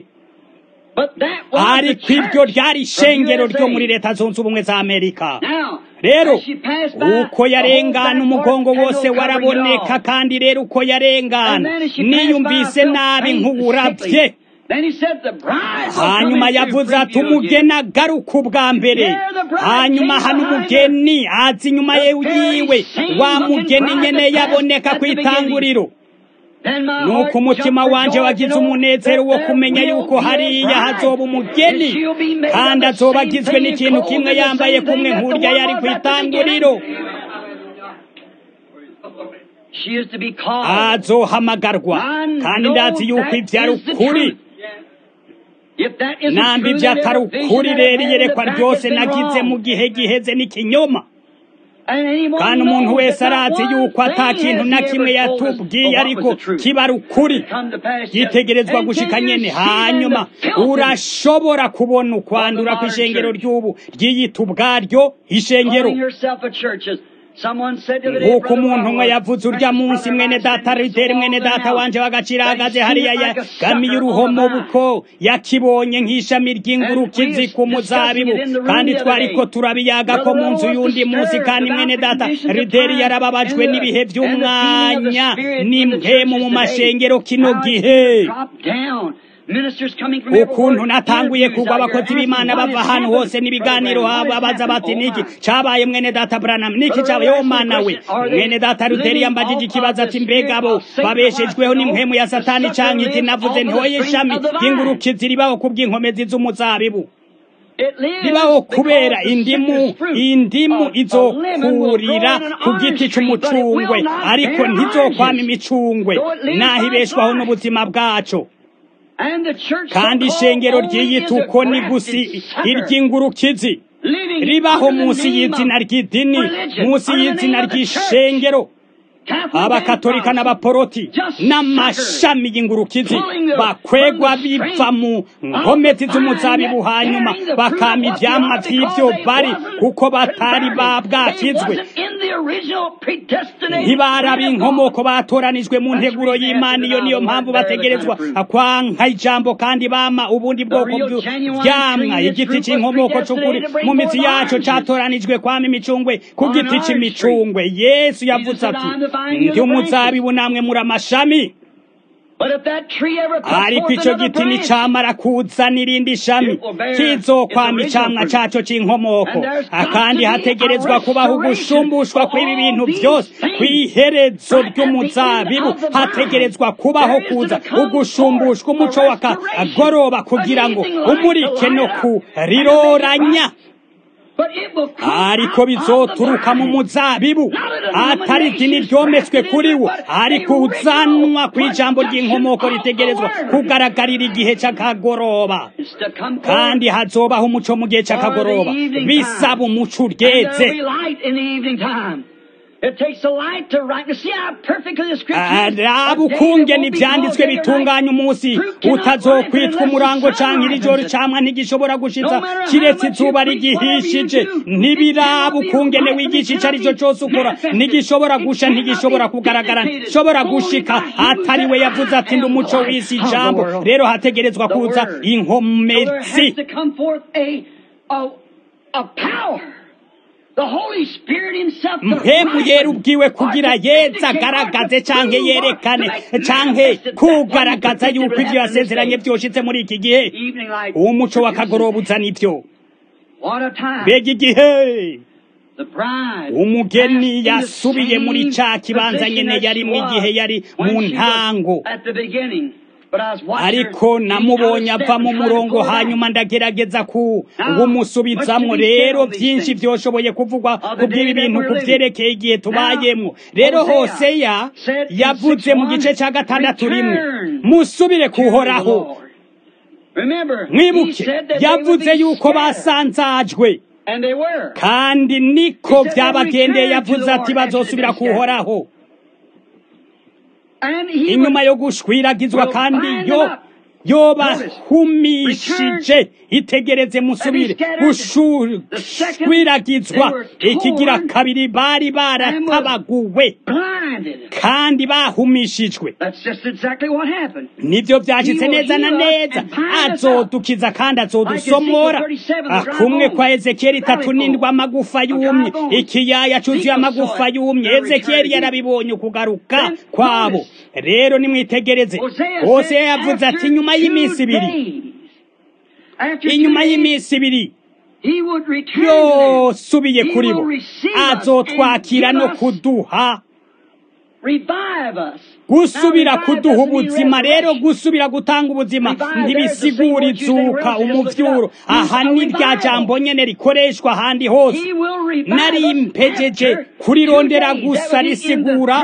ariko iryo ryari ishengero ryo muri leta zunze ubumwe za amerika rero uko yarengana umugongo wose waraboneka kandi rero uko yarengana niyumvise nabi nk'uburabye hanyuma yavuze ati umugeni agaruka ubwa mbere hanyuma hano umugeni azi inyuma yiwe wa mugeni nyene yaboneka ku itanguriro nuko umutima wanje wagize umunezero wo kumenya yuko hariya hazoba umugeni kandi azoba agizwe n'ikintu kimwe yambaye kumwe nk'urya yari ku itanguriro azohamagarwa kandi ndazi yuko ibyo ari ukuri nambi ibyo atari ukuri rero iyerekwa ryose nagize mu gihe giheze n'ikinyoma kandi umuntu wese arazi yuko ata kintu na kimwe yatubwiye ariko kiba ari ukuri yitegerezwa gushika nyene hanyuma urashobora kubona ukwandura kw'ishengero ry'ubu ryiyita ubwaryo ishengero nk'uko umuntu umwe yavuze urya munsi mwene data rideri mwene data wanje w'agaciro ahagaze hariya yagamiye uruhomo buko yakibonye nk'ishami ry'ingurukizi ku muzabibu kandi twariko turabiyaga ko mu nzu y'undi munsi kandi mwene data rideri yarababajwe n'ibihe by'umwanya n'impemu mu mashengero kino gihe ukuntu natanguye kugwa abakozi b'imana bava ahantu hose n'ibiganiro babaza bati niki cabaye mwene data branam niki cabaye wo mana we mwene data ruteri yambajije ikibazo ati mbega bo babeshejweho n'impwemu ya satani canke iki navuze ntoye ishami ry'ingurukizi ribaho kubw'inkomezi z'umuzabibu ribaho kubera indimu indimu izokurira ku giti c'umucungwe ariko ntizokwama imicungwe naho ibeshwaho n'ubuzima bwaco kandi ishengero ryiyita uko ni gusi iry'ingurukizi ribaho munsi y'izina ry'idini munsi y'izina ry'ishengero abakatolika n'abaporoti n'amashami y'ingurukizi bakwegwa biva mu nkomezi z'umuzabibu hanyuma bakama ivyamwa vy'ivyo bari kuko batari babwakizwe ntibaraba inkomoko batoranijwe mu nteguro y'imana iyo niyo mpamvu bategerezwa kwanka ijambo kandi bama ubundi bwoko bw'ivyamwa igiti c'inkomoko c'ukuri mu mizi yaco catoranijwe kwama imicungwe ku giti c'imicungwe yesu yavuze ati ndi umuzabibu namwe muri amashami ariko ico giti nicamara kuzana irindi shami kizokwama icamwa caco c'inkomoko kandi hategerezwa kubaho ugushumbushwa kw'ibi bintu vyose kw'iherezo ry'umuzabibu hategerezwa kubaho kuza ugushumbushwa umuco w'akagoroba kugira ngo umurike no kuriroranya ariko bizoturuka mu muzabibu atari idini ryometswe kuri wo ariko uzanwa ku ijambo ry'inkomoko ritegerezwa kugaragarira igihe c'akagoroba kandi hazobaho umuco mu gihe c'akagoroba bisaba umuco uryeze raba ukungene ivyanditswe bitunganya umunsi utazokwitwa umurango canke iri joro camwa ntigishobora gushitsa kiretse izuba rigihishije ntibiraba ukungene wigisha ico ari cyo cose ukora ntigishobora gusha ntigishobora kugaragara ntigishobora gushika atari we yavuze ati ndi umuco w'isi ijambo rero hategerezwa kuza inkomezi mpemu yera ubwiwe kugira yeza agaragaze canke yerekane canke kugaragaza yuko ivyo yasezeranye vyoshitse muri iki gihe uwo muco w'akagoroba uzana ivyo What a time. mbega igihe The bride umugeni passed in the yasubiye muri same ca kibanza position nyene that yari she mu was gihe yari when mu she was ntango At the beginning. But I was watching ariko her, she namubonye out of ava step mu and trying to murongo pull it back. hanyuma ndagerageza ku Now, kumusubizamwo much to be said rero on these byinshi things. vyoshoboye kuvugwa Of the ku bw'ibi day that bintu we're ku living. vyerekeye igihe tubayemwo Now, rero Hosea hoseya said in yavuze mu 6:1, gice ca gatandatu rimwe "Return musubire to the kuhoraho Lord." Remember, he mwibuke said that they would yavuze be yuko scattered, basanzajwe and they were. kandi niko He said they vyabagendeye returned to yavuze the ati Lord after bazosubira they scattered. kuhoraho And he inyuma would yo gushwiragizwa will kandi bind yo them up. yobahumishije itegereze musubire gushwiragizwa ikigira kabiri bari baratabaguwe blinded. kandi bahumishijwe That's just exactly what happened. nivyo vyashitse neza na neza azodukiza kandi azodusomora Ah, kumwe kwa ezekiyeli itatu n'indwi amagufa yumye ikiyaya cuzuye amagufa yumye ezekiyeli yarabibonye ukugaruka kwabo rero nimwitegereze hose yavuze ati inyuma y'iminsi ibiri inyuma y'iminsi ibiri yosubiye kuri bo azotwakira no kuduha gusubira kuduha ubuzima rero gusubira gutanga ubuzima ntibisigura izuka umuvyuro aha ni rya jambo nyene rikoreshwa ahandi hose nari mpejeje kurirondera gusa risigura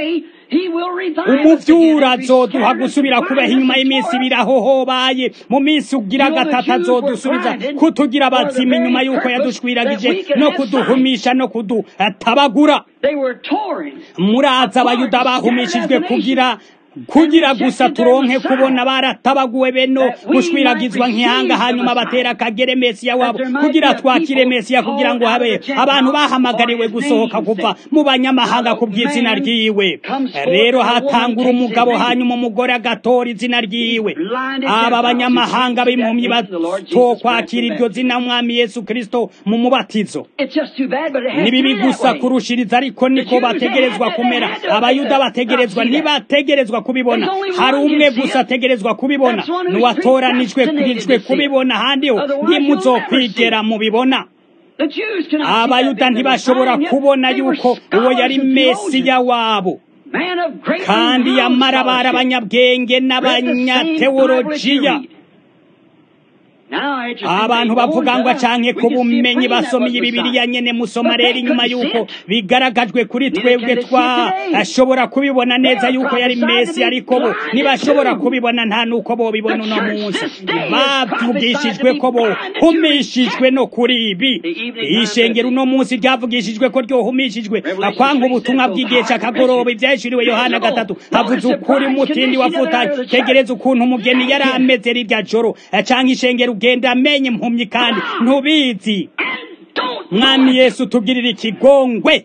umuvyura azoduha gusubira kubaho inyuma y'iminsi ibiri aho hobaye mu minsi ugira gatatu azodusubiza kutugira abazima inyuma y'uko yadushwiragije no kuduhumisha no kudutabagura muraza abayuda bahumishijwe kugira kugira gusa turonke kubona baratabaguwe beno gushwiragizwa nk'ihanga hanyuma batera akagere mesiya wabo kugira twakire mesiya kugira ngo habe abantu bahamagariwe gusohoka kuva mu banyamahanga ku bw'izina ryiwe rero hatangura umugabo hanyuma umugore agatora izina ryiwe aba banyamahanga b'impumyi batokwakira iryo zina umwami yesu kristo mu mubatizo ni bibi gusa kurushiriza ariko niko bategerezwa kumera abayuda bategerezwa ntibategerezwa kubibona hari umwe gusa ategerezwa kubibona n'uwatoranijwe kurijwe kubibona ahandi ho ntimuzokwigera mubibona abayuda ntibashobora kubona yuko uwo yari mesiya wabo kandi yamara bari abanyabwenge n'abanyateolojiya abantu bavuga ngo acanke ku bumenyi basomye bibiriya nyene musoma rero inyuma y'uko bigaragajwe kuri twebwe twashobora kubibona neza y'uko yari mesi ariko bo ntibashobora kubibona nta n'uko bobibona uno munsi bavugishijwe ko bohumishijwe no kuri ibi ishengero uno munsi ryavugishijwe ko ryohumishijwe akwanga ubutumwa bw'igihe c'akagoroba ivyahishuriwe yohana gatatu havuze ukuri umutindi wafutanye tegereza ukuntu umugeni yari ameze rirya joro canke ishengero ugenda amenye impumyi kandi ntubizi mwami yesu tugirira ikigongwe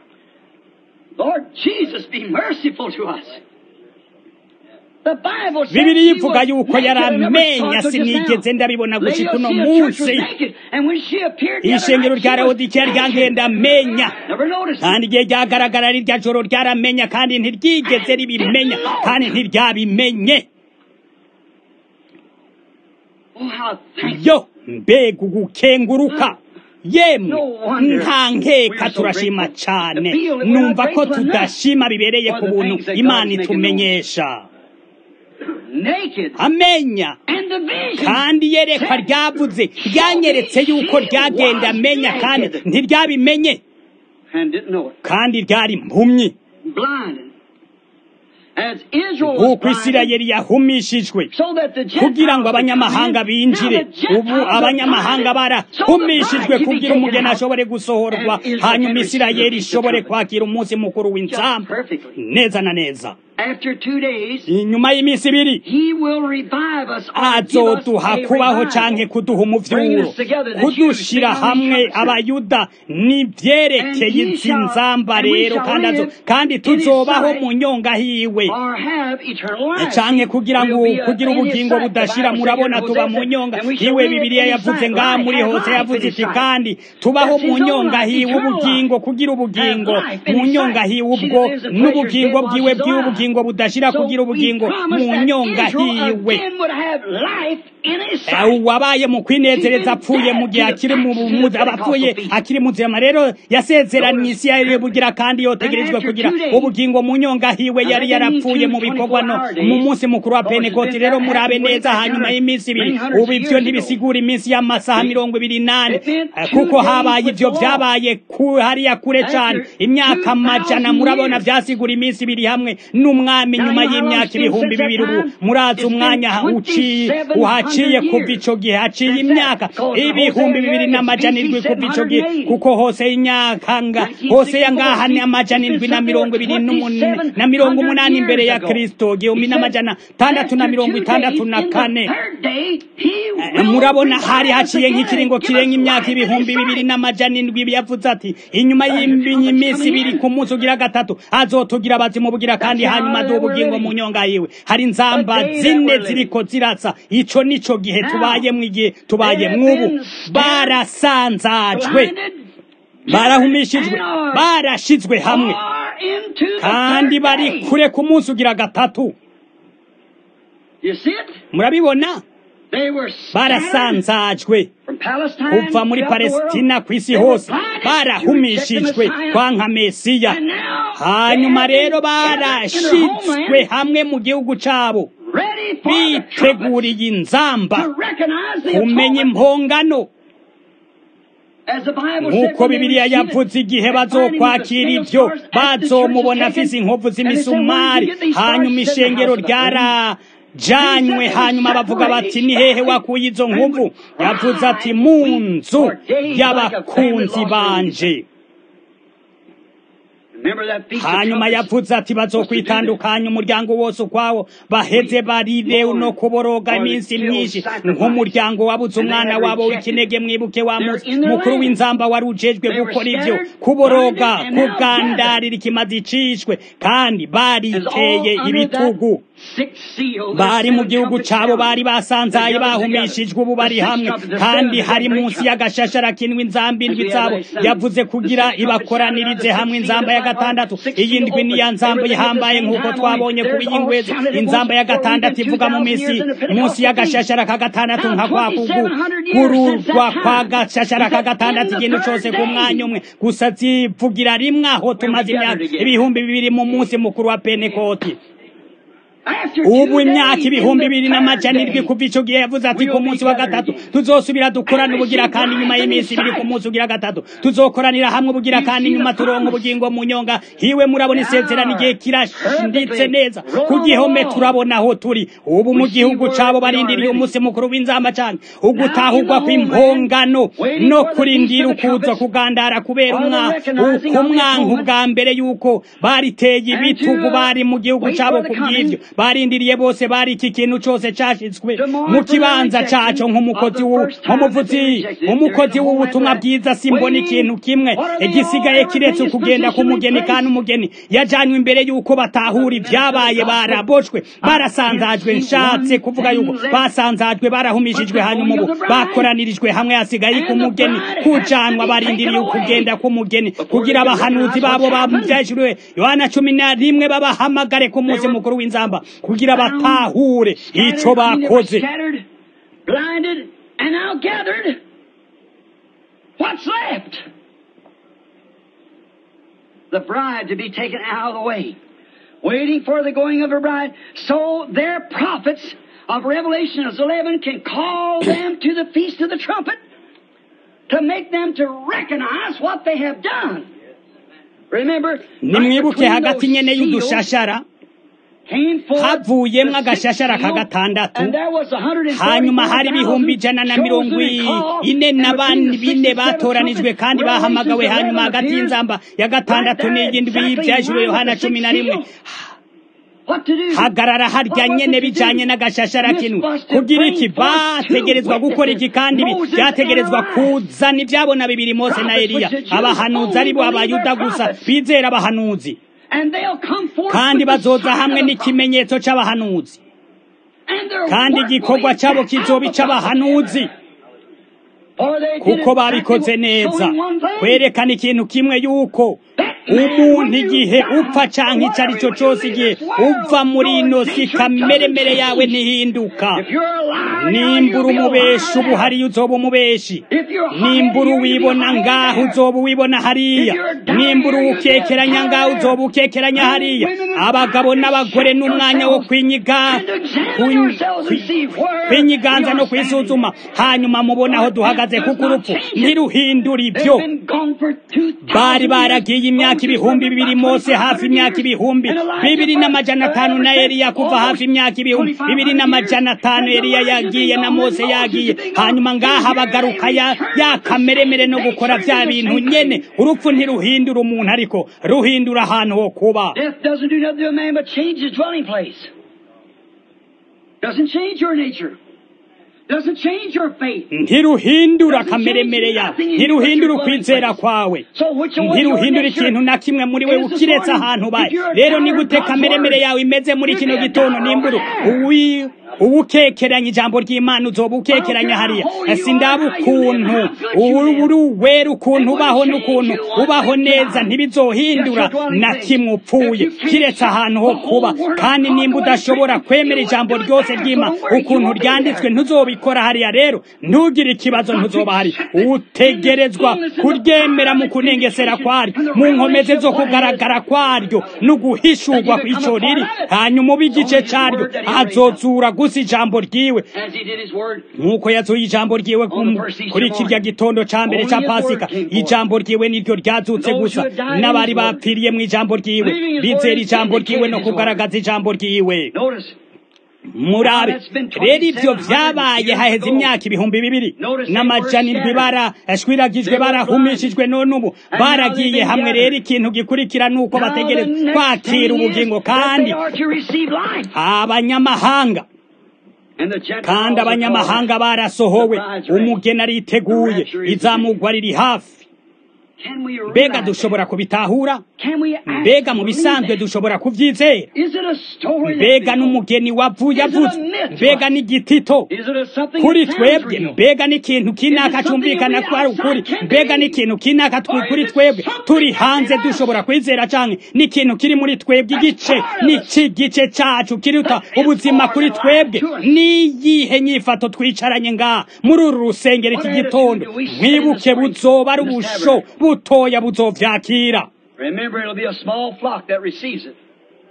bibiri yivuga yuko yaramenya sinigeze ndabibona gushika uno munsi ishengero rya lawodikiya ryangenda amenya kandi igihe ryagaragara rirya joro ryaramenya kandi ntiryigeze ribimenya kandi ntiryabimenye yo mbega ugukenguruka yemwe nta nkeka turashima cyane numva ko tudashima bibereye ku buntu imana itumenyesha amenya kandi yerekwa ryavuze ryanyeretse yuko ryagenda amenya kandi ntiryabimenye kandi ryari impumyi nk'uko isirayeli yahumishijwe kugira ngo abanyamahanga binjire ubu abanyamahanga barahumishijwe kugira umugeni ashobore gusohorwa hanyuma isirayeli ishobore kwakira umunsi mukuru w'inzamba neza na neza inyuma y'iminsi ibiri azoduha kubaho canke kuduha umuvyuro kudushira hamwe abayuda nivyerekeye izi nzamba rero kandi azo kandi tuzobaho mu nyonga hiwe canke kugira ngo kugira ubugingo budashira murabona tuba mu nyonga hiwe bibiliya yavuze ngaha muri hose yavuze iti kandi tubaho mu nyonga hiwe ubugingo kugira ubugingo mu nyonga hiwe ubwo n'ubugingo bwiwe bw'iwe ubugingo ubugingo budashira kugira ubugingo mu nyonga hiwe wabaye mu kwinezereza apfuye mu gihe akiri mu abapfuye akiri muzima rero yasezeranye isi yari bugira kandi yotegerejwe kugira ubugingo mu nyonga hiwe yari yarapfuye mu bikorwa no mu munsi mukuru wa penekoti rero murabe neza hanyuma y'iminsi ibiri ubu ivyo ntibisigura iminsi y'amasaha mirongo ibiri nane kuko habaye ivyo vyabaye hariya kure cane imyaka amajana murabona vyasigura iminsi ibiri hamwe n'umwami nyuma y'imyaka ibihumbi bibiri ubu murazi umwanya uciye uhaciye kuva ico gihe haciye imyaka ibihumbi bibiri n'amajana indwi kuva ico gihe kuko hose imyaka nga hose yangaha ni amajana indwi na mirongo ibiri na mirongo umunani imbere ya kristo igihumbi n'amajana tandatu na mirongo itandatu na kane murabona hari haciye nk'ikiringo kirenga imyaka ibihumbi bibiri n'amajana indwi yavuze ati inyuma y'iminsi ibiri ku munsi ugira gatatu azotugira abazimu bugira kandi hanyuma duha ubugingo mu nyonga yiwe hari inzamba zine ziriko ziratsa ico nico gihe tubayemwo igihe tubayemwo ubu barasanzajwe barahumishijwe barashizwe hamwe kandi bari kure ku munsi ugira gatatu murabibona barasanzajwe kuva muri palesitina ku isi hose barahumishijwe kwa nka mesiya hanyuma rero barashitswe hamwe mu gihugu cabo biteguriye inzamba kumenya impongano nk'uko bibiliya yavuze igihe bazokwakira ibyo bazomubona afise inkovu z'imisumari hanyuma ishengero ryara janywe hanyuma bavuga bati ni hehe wakuye izo nkuvu yavuze ati mu nzu y'abakunzi banje hanyuma yavuze ati bazokwitandukanya umuryango wose ukwawo baheze barire no kuboroga iminsi myinshi nk'umuryango wabuze umwana wabo w'ikinege mwibuke wa mukuru w'inzamba wari ujejwe gukora ibyo kuboroga kugandarira ikimazi icishwe kandi bariteye ibitugu bari mu gihugu cabo bari basanzaye bahumishijwe ubu bari hamwe kandi hari munsi y'agashashara kinwe inzamba indwi zabo yavuze kugira ibakoranirize hamwe inzamba ya gatandatu iyi ndwi ni ya nzamba ihambaye nk'uko twabonye ku y'ingwezi inzamba ya gatandatu ivuga mu minsi munsi y'agashashara ka gatandatu nka kwa kugururwa kwa gashashara ka gatandatu ikintu cose ku mwanya umwe gusa zivugira rimwe aho tumaze imyaka ibihumbi bibiri mu munsi mukuru wa penekoti ubu imyaka ibihumbi bibiri n'amajana indwi kuva ico gihe yavuze ati ku munsi wa gatatu tuzosubira dukorana ubugira kandi nyuma y'iminsi ibiri ku munsi ugira gatatu tuzokoranira hamwe ubugira kandi nyuma turonka ubugingo mu nyonga hiwe murabona isezerano igihe kirashinditse neza ku gihome turabona aho turi ubu mu gihugu cabo barindiriye umunsi mukuru w'inzamba cane ugutahurwa kw'impongano no kurindira ukuza kugandara kubera umwanku bwa mbere yuko bariteye ibitugu bari mu gihugu cabo ku bw'ivyo barindiriye bose bari iki kintu cose cashizwe mu kibanza caco nk'umukozi nk'umuvuzi umukozi w'ubutumwa bwiza simbona ikintu kimwe igisigaye kiretse kugenda ku mugeni kandi umugeni yajanywe imbere yuko batahura ibyabaye baraboshwe barasanzajwe nshatse kuvuga yuko basanzajwe barahumishijwe hanyuma ubu bakoranirijwe hamwe hasigaye ku mugeni kujanwa barindiriye ukugenda k'umugeni kugira abahanuzi babo bavyashuriwe yohana cumi na rimwe babahamagare ku munsi mukuru w'inzamba kugira batahure ico bakoze The bride to be taken out of the way, waiting for the going of her bride, so their prophets of Revelation 11 can call them to the feast of the trumpet to make them to recognize what they have done. Remember, nimwibuke hagati nyene y'udushashara havuyemwo agashashara ka gatandatu hanyuma hari ibihumbi ijana na mirongo ine na bine batoranijwe kandi bahamagawe hanyuma hagati y'inzamba ya gatandatu n'iyindwi y'ivyajuru yohana cumi na rimwe hagarara harya nyene bijanye n'agashashara kinwe kugira iki bategerezwa gukora iki kandi byategerezwa kuzana ivyabona bibiri mose na eliya abahanuzi ari bo abayuda gusa bizera abahanuzi kandi bazoza hamwe n'ikimenyetso c'abahanuzi kandi igikorwa cabo kizoba ic'abahanuzi kuko babikoze neza kwerekana ikintu kimwe yuko umuntu igihe upfa canke ico ari cyo cose igihe uva muri ino si kameremere yawe ntihinduka nimbura umubeshi ubu hariya uzoba umubeshi nimbura uwibona ngaho uzoba uwibona hariya nimbura uwukekeranya ngaho uzoba ukekeranya hariya abagabo n'abagore n'umwanya wo kwinyiga kwinyiganza no kwisuzuma hanyuma mubona aho duhagaze kuko urupfu ntiruhindura ibyo bari baragiye imyaka ibihumbi bibiri mose hafi imyaka ibihumbi bibiri n'amajana atanu na eliya kuva hafi imyaka ibihumbi bibiri n'amajana atanu eliya yagiye na mose yagiye hanyuma ngaha bagaruka ya, ya kameremere no gukora vya bintu nyene urupfu ntiruhindura umuntu ariko ruhindura ahantu ho kuba Death doesn't do nothing to a man but change his dwelling place. Doesn't change your nature. Doesn't change your faith. ntiruhindura kameremere yawe ntiruhindura ukwizera kwawe So which one ntiruhindura ikintu na kimwe muri we ukiretse ahantu ubaye rero ni gute kameremere yawe imeze muri kino gitondo nimburu uwi uwukekeranya ijambo ry'imana uzoba ukekeranya hariya sindaba ukuntu uri uwera ukuntu ubaho n'ukuntu ubaho neza ntibizohindura na kimwe upfuye kiretse ahantu ho kuba kandi nimba udashobora kwemera ijambo ryose ry'imana ukuntu ryanditswe ntuzobikora hariya rero ntugire ikibazo ntuzoba hari utegerezwa kuryemera mu kunengesera kwaryo mu nkomeze zo kugaragara kwaryo no guhishurwa kw'ico riri hanyuma uba igice caryo azozura gusa ijambo ryiwe As he did his word. nk'uko yazuye ijambo ryiwe ku- kuri kirya gitondo ca mbere ca pasika ijambo ryiwe niryo ryazutse gusa n'abari bapfiriye mu ijambo ryiwe bizera ijambo ryiwe no kugaragaza ijambo ryiwe Notice. murabe rero ivyo vyabaye haheze imyaka ibihumbi bibiri n'amajana indwi barashwiragijwe barahumishijwe none ubu baragiye hamwe rero ikintu gikurikira nuko bategereza kwakira ubugingo kandi abanyamahanga kandi abanyamahanga barasohowe umugeni ariteguye izamugwa riri hafi mbega dushobora kubitahura mbega mu bisanzwe dushobora kuvyizera mbega n'umugeni wavuye avuze mbega n'igitito kuri twebwe mbega n'ikintu kinaka cumvikana ko ari ukuri mbega n'ikintu kinaka twi- kuri twebwe turi hanze dushobora kwizera canke n'ikintu kiri muri twebwe igice n'iki gice cacu kiruta ubuzima kuri twebwe niyihe nyifato twicaranye ngaha muri uru rusengero iki gitondo mwibuke buzoba ari ubusho butoya buzovyakira Remember, it'll be a small flock that receives it.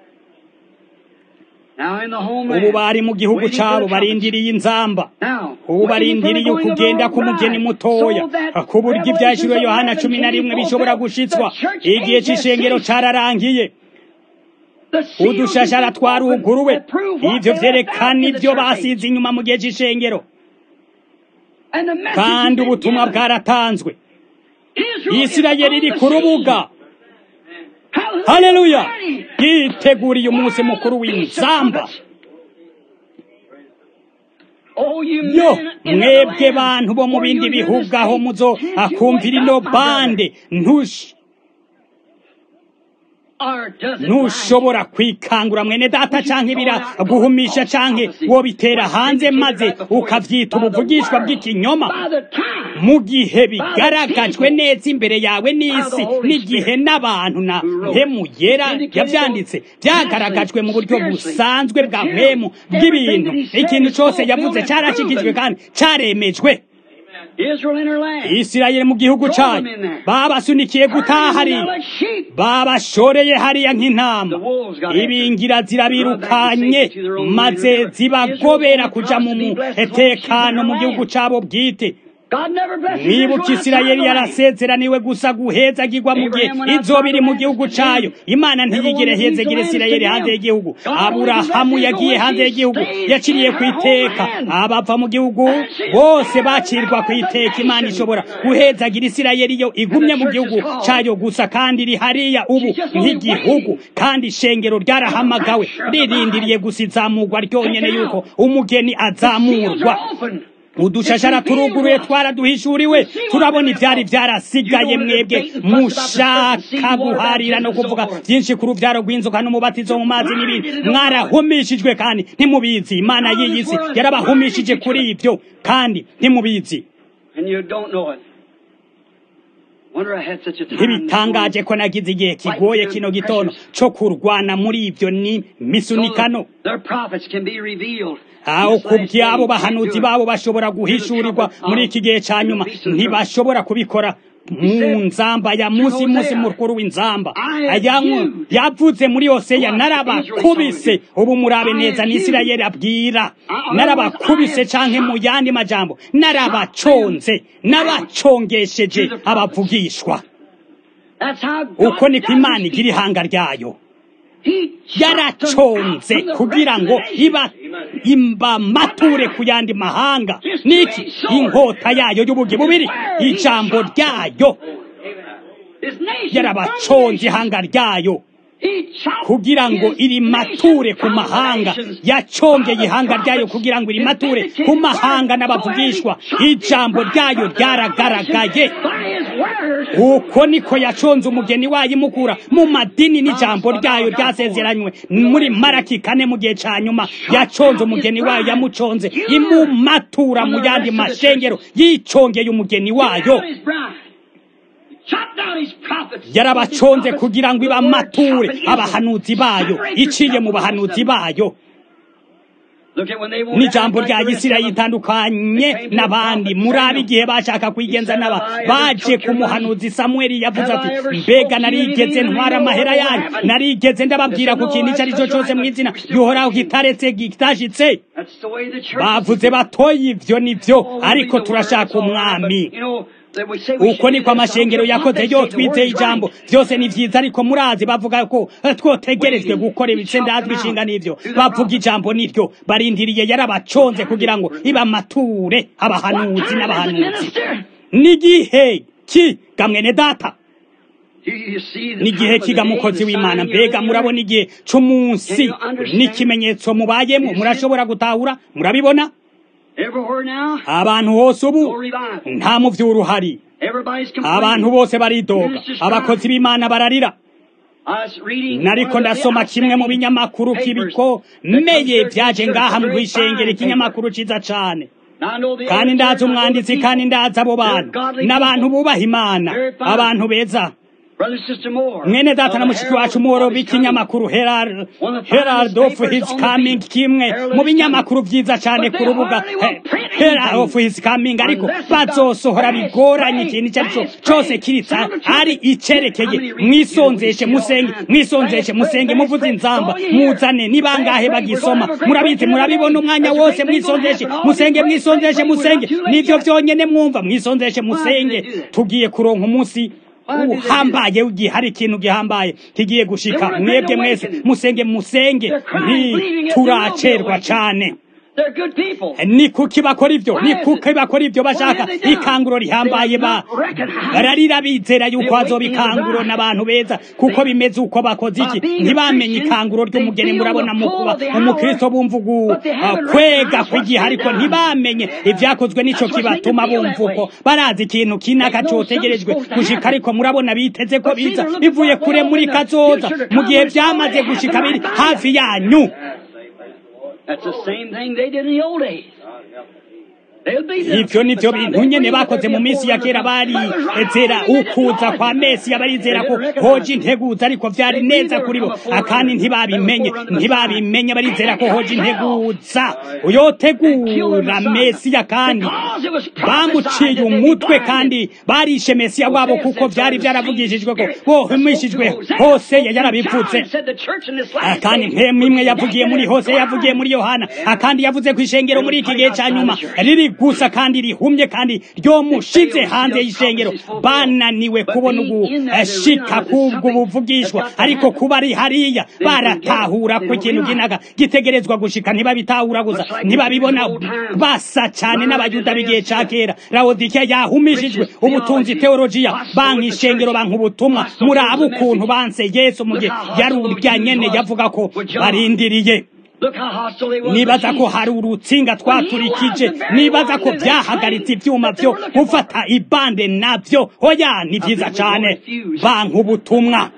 Now in the ubu homeland, bari mu gihugu waiting for cabo the trumpets. barindiriye inzamba Now, ubu waiting for the barindiriye going of the ukugenda Lord k'umugeni bride, mutoya so that ku buryo ibyashiriwe Revelations yohana 11 cumi na can be rimwe bishobora fulfilled. gushitswa The church igihe age has c'ishengero ceased. cararangiye The seals udushashara have been twaruguruwe opened that prove what ivyo they left out vyerekana in the ivyo church age. basize inyuma mu gihe c'ishengero And the message kandi has been ubutumwa given. bwaratanzwe Israel is isirayeli on iri the ku rubuga scene. Hallelujah. haleluya Ready. yiteguriye umunsi mukuru w'inzamba Oh, you yo men in the mwebwe land, bantu bo mu for bindi you hear bihugu this aho thing, muzo can't you akumvira wake ino up, my brother? bande ntush Or does it ntushobora kwikangura mwene data canke biraguhumisha canke wobitera hanze maze ukavyita ubuvugishwa bw'ikinyoma By the time mu gihe bigaragajwe neza imbere yawe n'isi n'igihe n'abantu na mpemu yera yavyanditse vyagaragajwe mu buryo busanzwe bwa mpemu bw'ibintu ikintu cose yavuze carashikijwe kandi caremejwe Israel in her land. isirayeli mu gihugu cayo babasunikiye gutaha hariya Like sheep. babashoreye hariya nk'intama ibingira zirabirukanye maze zibagobera kuja mu mutekano mu gihugu cabo bwite God never blesses mwibuka Israel isirayeli outside the land. yarasezeraniwe gusa guhezagirwa mu gihe izoba iri mu gihugu cayo imana ntiyigire hezegire isirayeli hanze y'igihugu aburahamu yagiye hanze y'igihugu yaciriye ku iteka abava mu gihugu bose bacirwa ku iteka imana ishobora guhezagira isirayeli iyo igumye mu gihugu cayo gusa kandi iri hariya ubu nk'igihugu kandi ishengero ryarahamagawe ririndiriye gusa izamurwa ryonyene yuko umugeni Seals azamurwa are open. udushashara turuguruye twaraduhishuriwe turabona ivyari vyarasigaye mwebwe mushaka guharira no kuvuga vyinshi ku ruvyaro rw'inzoka n'umubatizo mu mazi n'ibindi mwarahumishijwe kandi ntimubizi imana y'iyi si yarabahumishije kuri ivyo kandi ntimubizi And you don't know it. Wonder I had such a time. this ntibitangaje morning. ko nagize igihe kigoye kino gitondo co kurwana muri ivyo ni misunikano So their prophets can be revealed. aho This ku last by'abo day, bahanuzi can't do it. babo bashobora guhishurwa muri iki gihe ca nyuma ntibashobora kubikora mu nzamba ya musi musi mukuru w'inzamba Ayanku- yavuze muri hoseya narabakubise ubu murabe neza ni isirayeli abwira narabakubise canke mu yandi majambo narabaconze nabacongesheje abavugishwa That's how God uko niko does imana his igira ihanga ryayo He yaraconze kugira ngo iba imba mature ku yandi mahanga niki inkota yayo y'ubugi bubiri ijambo ryayo yarabaconze ihanga ryayo kugira ngo iri mature ku mahanga yacongeye ihanga ryayo kugira ngo iri mature ku mahanga n'abavugishwa ijambo ryayo ryaragaragaye uko niko yaconze umugeni wayo imukura mu madini n'ijambo ryayo ryasezeranywe muri maraki kane mu gihe ca nyuma yaconze umugeni wayo yamuconze imumatura mu yandi mashengero yicongeye umugeni wayo yarabaconze kugira ngo ibamature abahanuzi bayo iciye mu bahanuzi bayo n'ijambo rya gisirayeli itandukanye n'abandi murabe igihe bashaka kwigenza n'aba baje ku muhanuzi samweli yavuze ati mbega narigeze ntwara amahera yanyu narigeze ndababwira ku kintu icyo ari cyo cyose mu izina gihoraho kitaretse kitashitse bavuze batoye ibyo nibyo ariko turashaka umwami uko niko amashengero yakoze yo twizeye ijambo byose ni vyiza ariko murazi bavuga ko eh, twotegerejwe gukora ibitsendazwa ishinga n'ivyo bavuga ijambo niryo barindiriye yarabaconze kugira ngo ibamature abahanuzi n'abahanuzi n'igihe ki gamwene data n'igihe kiga mukozi w'imana mbega murabona igihe c'umunsi n'ikimenyetso mubayemo murashobora gutahura murabibona abantu hose ubu nta muvyuro uhari abantu bose baridoga abakozi b'imana bararira nariko ndasoma kimwe mu binyamakuru kibikomeye vyaje ngaha mu kwishengera ikinyamakuru ciza cane kandi ndazi umwanditsi kandi ndazi abo bantu n'abantu bubaha imana abantu beza mwene data na mushiki wacu muhoro b'ikinyamakuru Herald Herald of His Coming kimwe mu binyamakuru vyiza cane ku rubuga He- Herald of His Coming ariko bazosohora bigoranye ikintu icyo ari cyo cose kiritsa ari icerekeye mwisonzeshe musenge mwisonzeshe musenge muvuze inzamba muzane ni bangahe bagisoma murabizi murabibona umwanya wose mwisonzeshe musenge mwisonzeshe musenge nivyo vyonyene mwumva mwisonzeshe musenge tugiye kuronka umunsi uhambaye ugiye hari ikintu gihambaye kigiye gushika mwebwe mwese musenge musenge ntituracerwa cane ni kuki bakora ivyo ni kuki bakora ivyo bashaka ikanguro rihambaye ba bararira bizera yuko hazoba ikanguro n'abantu beza kuko bimeze uko bakoze iki ntibamenye ikanguro ry'umugeni murabona mu kuba umukristo bumva ugu kwega kw'igihe ariko ntibamenye ivyakozwe n'ico kibatuma bumva uko barazi ikintu kinaka cotegerejwe gushika ariko murabona biteze ko biza bivuye kure muri kazoza mu gihe vyamaze gushika biri hafi yanyu That's the same thing they did in the old days. They'll be there. ivyo nivyo bintu nyene bakoze mu minsi ya kera barizera ukuza kwa mesiya barizera ko hoje integuza ariko vyari neza kuri bo akandi ntibabimenye ntibabimenye barizera ko hoje integuza uyotegura mesiya kandi Because it was bamuciye prophesied that umutwe they'd be kandi barishe mesiya wabo kuko vyari vyaravugishijwe ko bohumishijwe hose yarabivutse Said the church in this Ah, last kandi day mpemu imwe would be yavugiye muri naked hose and yavugiye muri blind. yohana akandi yavuze ku ishengero muri iki gihe ca nyuma riri gusa kandi rihumye kandi ryomushize hanze y'ishengero bananiwe kubona ugushika kubwo buvugishwa ariko kuba ari hariya baratahura ko ikintu ginaga gitegerezwa gushika ntibabitahura gusa ntibabibona basa cane n'abayuda b'igihe ca kera laodikiya yahumishijwe ubutunzi teolojiya banka ishengero banka ubutumwa murabe ukuntu banse yesu mu gihe yari urya nyene yavuga ko barindiriye Look how hostile they were. nibaza ko hari urutsinga twaturikije nibaza ko byahagaritse ivyuma vyo gufata ibande navyo oya ni vyiza cane banka ubutumwa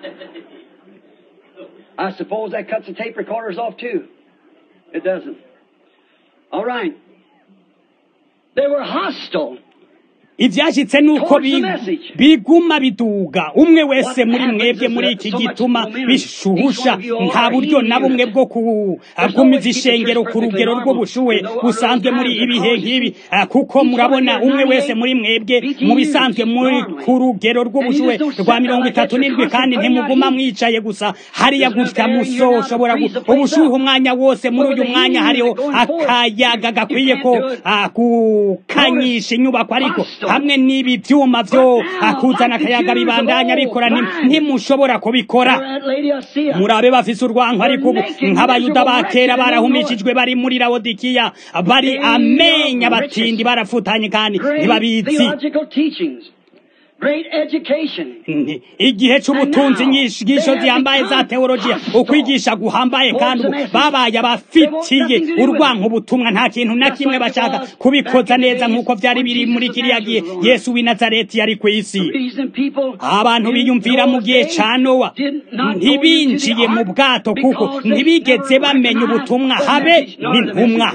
I suppose that cuts the tape recorders off too. It doesn't. All right. They were hostile. ivyashitse nuko bi- biguma biduga umwe wese muri mwebwe muri iki gituma bishuhusha nta buryo na bumwe bwo kugumiza ishengero ku rugero rw'ubushuhe busanzwe muri ibihe nk'ibi Ah, kuko murabona umwe wese muri mwebwe mu bisanzwe muri ku rugero rw'ubushuhe rwa mirongo itatu n'indwi kandi ntimuguma mwicaye gusa hariya gutya musoshobora gu- ubushuhe umwanya wose muri uyu mwanya hariho akayaga gakwiye ko ah, gukanyisha inyubako ariko hamwe n'ibi vyuma vyo ah, kuzana akayaga bibandanya bikora nti- ntimushobora kubikora At Laodicea. murabe bafise urwanko ariko ubu nk'abayuda ba kera barahumishijwe bari muri lawodikiya bari amenya batindi barafutanye kandi Great ntibabizi theological teachings. Great education. Nti- igihe c'ubutunzi inyigisho zihambaye za teologiya ukwigisha guhambaye kandi ubu babaye abafitiye urwanko ubutumwa nta kintu na kimwe bashaka kubikoza neza nk'uko vyari biri muri kiriya gihe yesu w'i nazareti yari kw'isi Reason people abantu biyumvira mu gihe ca nowa ntibinjiye mu bwato kuko ntibigeze bamenya ubutumwa habe n'intumwa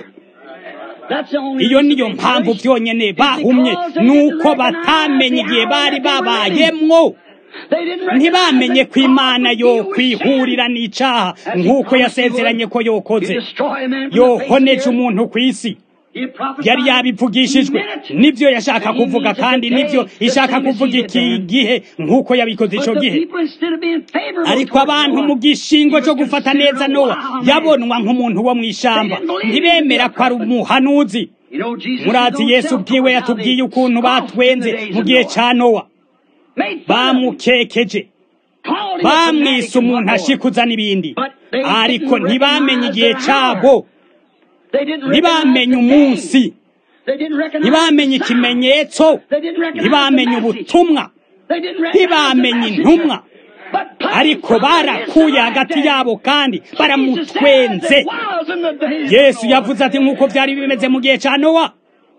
That's the only iyo reason niyo they mpamvu perished. vyonyene It's bahumye because they nuko didn't recognize batamenye the igihe hour bari they were in. babayemwo They didn't ntibamenye recognize ko that imana God yo would deal with kwihurira sin. n'icaha As he nk'uko promised he yasezeranye would. ko yokoze He'd destroy a man from the face of the yohoneje earth. umuntu kw'isi He prophesied. yari yabivugishijwe He meant it. nivyo yashaka And he kuvuga means it kandi today, nivyo the ishaka same as kuvuga he did iki then. gihe nk'uko yabikoze But ico the gihe people, instead of being favorable ariko towards abantu Noah, mu gishingo he cyo was gufata considered neza a nowa wild man. yabonwa nk'umuntu wo mw'ishamba They didn't believe ntibemera he ko ari was a prophet. umuhanuzi You know, Jesus murazi his own yesu self ubwiwe told us how yatubwiye they ukuntu scoffed in batwenze the days mu of gihe Noah. ca nowa Made fun of him. bamukekeje Called him a bamwise fanatic and umuntu what more. ashikuza n'ibindi But they ariko didn't ntibamenye recognize igihe their cabo hour. They didn't ntibamenye recognize the day. umunsi They didn't recognize ntibamenye the sign. ikimenyetso They didn't recognize ntibamenye the message. ubutumwa They didn't recognize the ntibamenye messenger. intumwa But plain ariko from the barakuye inside hagati day. yabo kandi Jesus said baramutwenze it was in the days of yesu Noah. yavuze ati nk'uko vyari bimeze mu gihe ca nowa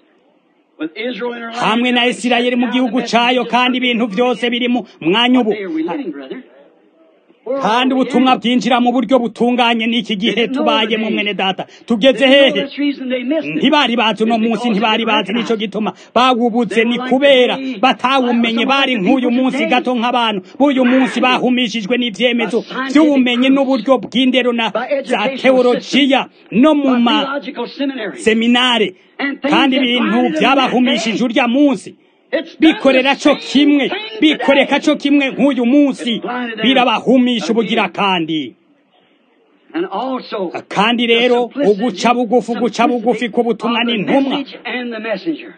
With Israel in her land, hamwe na isirayeli mu gihugu cayo kandi ibintu vyose biri mu mwanya ubu What day are we living, brother? Where kandi are we ubutumwa headed? bwinjira mu buryo butunganye n'iki gihe tubayemo mwene data tugeze hehe That's the reason they missed it. ntibari bazi uno munsi ntibari bazi nico gituma bawubuze ni kubera batawumenye bari nk'uyu munsi gato nk'abantu b'uyu munsi bahumishijwe n'ivyemezo vy'ubumenyi n'uburyo bw'indero na za teologiya no mu By ma theological seminary. seminare kandi ibintu byabahumishije urya munsi It's done bikorera the co same kimwe thing bikoreka today. co kimwe nk'uyu munsi birabahumisha ubugira kandi And also, kandi the rero simplicity- uguca bugufi guca bugufi simplicity k'ubutumwa of the n'intumwa message and the messenger.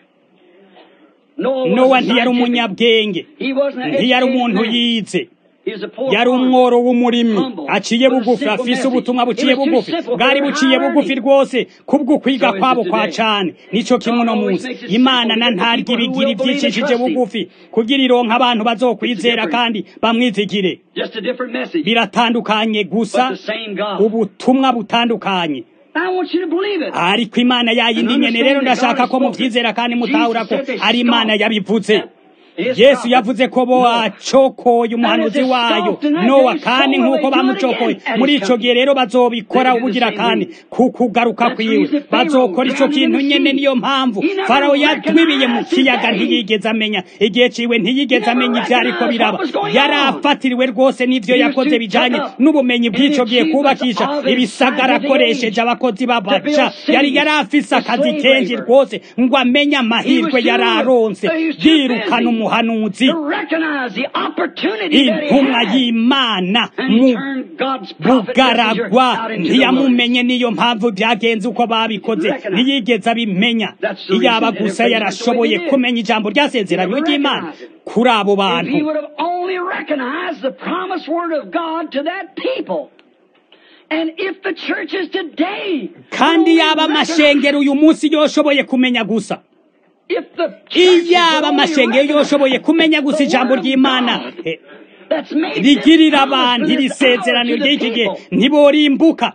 Noah nowa was a ntiyari scientific- umunyabwenge He wasn't an ntiyari educated umuntu man. yize He was a poor yari farmer. umworo w'umurimi Humble. aciye With a bugufi simple afise message. ubutumwa buciye It was too bugufi simple bwari for buciye high bugufi learning. rwose kubw'ukwiga So is it kwabo kwa today. cane nico kimwe God no always munsi makes it imana simple na to get the ntarya people who ibigira will believe and ivyicishije trust him. bugufi kugira ironka abantu bazokwizera different. kandi bamwizigire Just a different message. biratandukanye gusa But the same God. ubutumwa butandukanye I want you to believe it. ariko imana yayindi nyene rero ndashaka ko muvyizera kandi mutahura ko ari imana yabivuze His yesu prophet. yavuze ko bo acokoye umuhanuzi wayo nowa kandi nk'uko bamucokoye muri ico gihe rero bazobikora ubugira kandi ku kugaruka kwiwe bazokora ico kintu nyene niyo mpamvu farawo yatwibiye mu kiyaga ntiyigeze amenya igihe ciwe ntiyigeze amenya ivyo ariko biraba yari afatiriwe rwose n'ivyo yakoze bijanye n'ubumenyi bw'ico gihe kubakisha ibisagara akoresheje abakozi b'abaca yari yari afise akazi kenshi rwose ngo amenye amahirwe yari aronse yirukana umuhanuzi To recognize the opportunity that he intumwa had. y'imana And he mu turned God's prophet messenger bugaragwa out into the wilderness. ntiyamumenye niyo mpamvu byagenze uko babikoze Recognize. ntiyigeze abimenya That's the iyaba reason gusa everybody yarashoboye went the way he did. kumenya ijambo ryasezeranywe He never ry'imana recognized it. kuri abo If bantu he would have only recognized the promised word of God to that people. And if the churches today kandi only yaba recognize- amashengero uyu munsi yoshoboye kumenya gusa if the churches iyaba would only amashengero yoshoboye recognize kumenya gusa the ijambo word of ry'imana God eh, that's made rigirira this promise abantu for iri this hour sezerano to the ry'iki gihe people, ntiborimbuka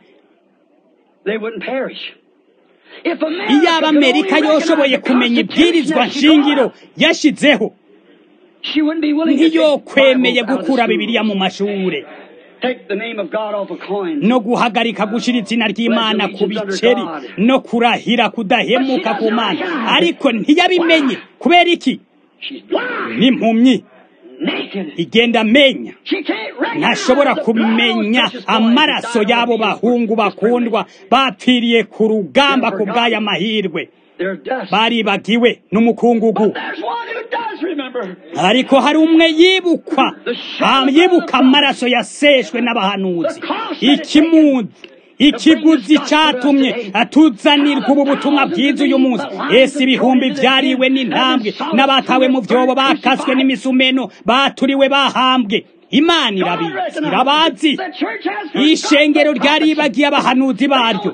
they wouldn't perish. If America iyaba could only amerika recognize yoshoboye the kumenya Constitution ibwirizwa that she draw nshingiro up, yashizeho she wouldn't be willing to take ntiyokwemeye Bibles out of the gukura schools. bibiliya mu mashure Take the name of God off of coins. no guhagarika gushira izina ry'imana ku biceri no kurahira kudahemuka ku mana ariko ntiyabimenye kubera iki She's blind, n'impumyi naked. igenda amenya She can't recognize ntashobora the blood kumenya which is flowing amaraso down y'abo the bahungu bakundwa bapfiriye ku rugamba ku bw'aya mahirwe They're dust. baribagiwe n'umukungugu But there's one who does remember. ariko hari umwe yibukwa Ah, yibuka amaraso yaseshwe n'abahanuzi ikimunzi ikiguzi cyatumye atuzanirwa ubu butumwa bwiza uyu munsi ese ibihumbi byariwe n'intambwe n'abatawe mu byobo bakaswe n'imisumeno baturiwe bahambwe imana irabizi irabazi The church has forgotten ishengero the ryaribagiye abahanuzi baryo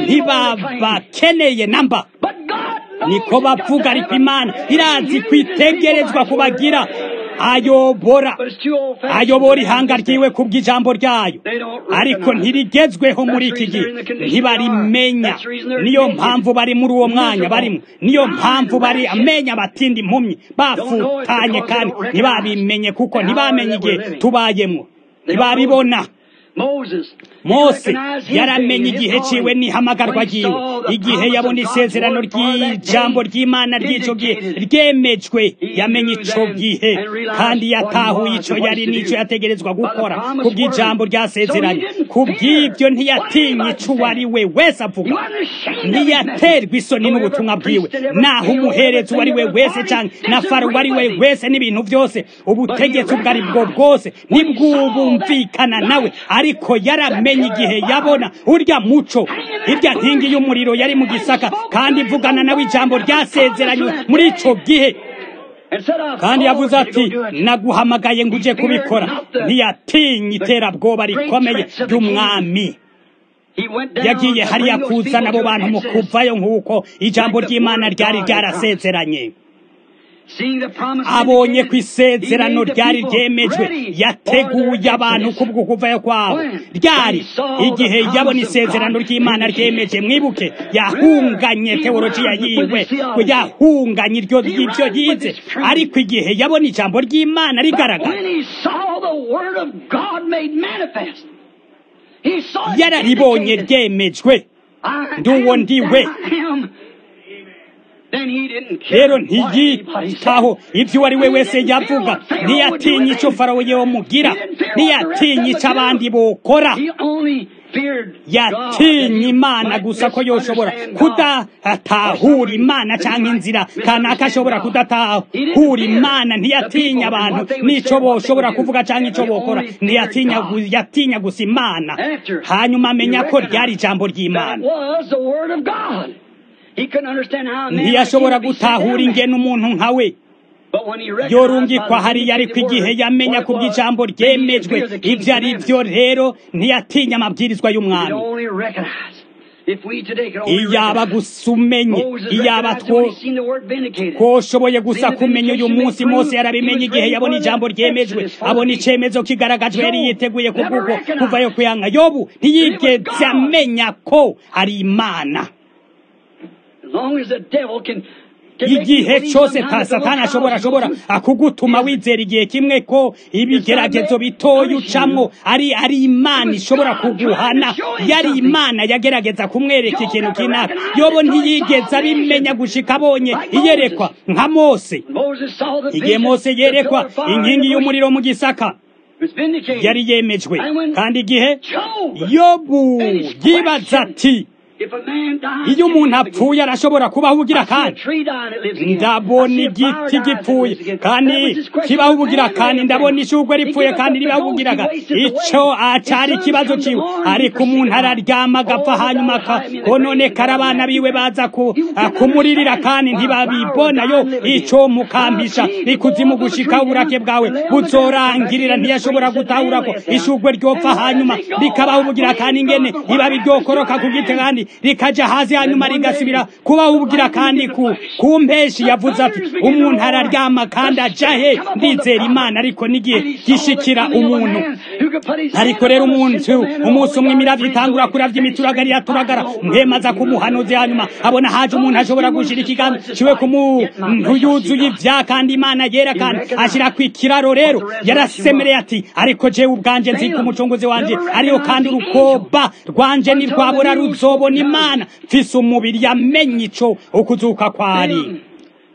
ntibabakeneye namba But God knows niko you've got bavuga to ariko have a imana irazi huge kwitegerezwa people kubagira like yours. ayobora But it's too old-fashioned ayobora for them ihanga to ryiwe ku bw'ijambo ryayo They don't ariko recognize it. ntirigezweho muri That's iki the gihe reason they're in the condition ntibarimenya they are. That's the reason they're niyo naked, mpamvu bari muri uwo mwanya miserable, barimo niyo blind, mpamvu bari wretched. amenya abatindi impumyi bafutanye because kandi they don't ntibabimenye kuko the hour ntibamenye that we're igihe living. tubayemo They don't ntibabibona Moses. mose he recognized his yaramenye day, his igihe ciwe calling. n'ihamagarwa When he ryiwe saw the igihe promise yabona of God's isezerano word for that ry'ijambo day, ry'imana ry'ico gihe vindicated. ryemejwe He yamenye knew ico then gihe and realized kandi what he yatahuye was ico and what yari he n'ico should do. yategerezwa By the gukora promised ku bw'ijambo word. ryasezeranye So he didn't ku fear bw'ibyo what ntiyatinye anybody ico uwo ari we wese avuga He wasn't ashamed of his ntiyaterwa message. isoni Though n'ubutumwa every bwiwe priest and every naho Pharaoh, umuherezi uwo ari we everything, wese every canke party na faro uwo ari we disagreed with him. wese n'ibintu byose ubutegetsi ubwo ari bwo bwose ntibwubumvikana nawe ariko yaramenye igihe yabona urya muco irya nkingi y'umuriro yari mu gisaka kandi ivugana nawe ijambo ryasezeranywe muri ico gihe And said, "I've kandi called yavuze you to ati go do it." naguhamagaye ngo uje kubikora ntiyatinye iterabwoba rikomeye ry'umwami He went down yagiye to hariya bring those kuzana people abo to bantu mu Exodus. kuvayo nk'uko ijambo ry'imana ryari ryarasezeranye Seeing the promise abonye ko indicated, isezerano he made the ryari people ryemejwe ready yateguye for their abantu exodus. kubwo kuvayo kwabo When? ryari When he saw the igihe promise yabona of isezerano God ry'imana indicated. ryemeje mwibuke yahunganye He teologiya learned yiwe with his theology. yahunganye iryo He ry'ibyo learned with yize his truth. ariko igihe yabona ijambo ry'imana But rigaragara when he saw the word of God made manifest, he saw it yararibonye vindicated. ryemejwe I ndi uwo am ndiwe. that I am. Then he didn't care rero what anybody ntiyitaho said. ibyo uwo ari we He wese didn't fear yavuga what Pharaoh would do ntiyatinye with icyo him. farawo yomugira He didn't fear what the rest ntiyatinye of icyo us abandi do. bokora He only feared God, that yatinye he imana might gusa ko yoshobora misunderstand God. kudatahura imana cyangwa inzira kanaka ashobora kudatahura imana ntiyatinya abantu n'icyo boshobora kuvuga cyangwa icyo bokora ntiyatinya gu- yatinya gusa imana After hanyuma amenya he ko recognized ryari ijambo that ry'imana was the word of God. He couldn't understand how a man ntiyashobora like him could be sent gutahura down there. ingene umuntu nkawe But when he recognized yorungikwa by the hariya ariko vindicated igihe word yamenya what ku it was, bw'ijambo then he ryemejwe feared the king's ibyo ari commandments. byo rero ntiyatinya amabwirizwa He could y'umwami only recognize. If we today could only iyaba recognize. gusa umenye Moses iyaba recognized when two he seen the word vindicated. twoshoboye gusa kumenya uyu munsi mose yarabimenye igihe yabona ijambo ryemejwe abona icyemezo kigaragajwe yari yiteguye kubw'ubwo kuvayo kuyanga yobu ntiyigeze amenya ko ari imana As long as the devil can, can make you igihe believe cyose sometimes ta the little satani ashobora trials you ashobora go through, akugutuma wizera igihe kimwe ko ibigeragezo bitoya ucamwo ari ari imana ishobora kuguhana yari imana yagerageza kumwereka ikintu kinaka yobo ntiyigeze abimenya gushika abonye iyerekwa nka mose Moses saw the igihe vision, mose the yerekwa pillar of fire inkingi and the y'umuriro mu gisaka bush was vindicated. yari yemejwe kandi igihe Job, yobu yibaza ati if a man dies, iyo umuntu can he live apfuye arashobora kubaho ubugira again? I see a kandi tree dying that lives again. ndabona I see a flower igiti dying that gipfuye lives again. kandi That was his question. kibaho ubugira Man kandi lived ndabona again. ishugwe He ripfuye gave kandi up the ribaho ghost, ubugiraga he wasted away. ico acari His ikibazo sons ciwe come to ariko mourn, he umuntu forsaken araryama agapfa all the hanyuma devil hide me in the kononekara grave, abana and biwe God baza ku- You can kumurira understand kandi why ntibabibona flowers yo die and live ico again. mukampisha How Jesus ikuzimu bore the gushika tree uburake down bwawe and lay on the ground buzorangirira and ntiyashobora the tree gutahura said, ko "Man, lay it ishugwe down." ryopfa And where hanyuma does it go? rikabaho I ubugira kandi believe ingene God, riba what biryokoroka ku happens giti to kandi rikaja hasi hanyuma one rigasubira day, kubaho the ubugira lightning kandi in the ku flash. ku mpeshi The yavuze ati thunders begin to umuntu roar. araryama kandi The aja he spirit come upon the ndizera prophet. imana ariko n'igihe And he saw the gishikira coming of a umuntu man who could put his ariko hand rero upon the umuntu sinful man and umunsi the umwe Holy imiravyo God itangura brings kuravya away. imituragari And he iraturagara screamed, mwemaza ku muhanuzi hanyuma abona haje umuntu ashobora gushira ikiganza ciwe ku muntu yuzuye ivya kandi imana yera kandi ashirako ikiraro rero yarasemereye ati ariko jewe ubwanje nzi ku mucunguzi wanje ariyo kandi urukoba rwanje ntirwabura ruzobona imana mfise umubiri yamenye ico ukuzuka kwari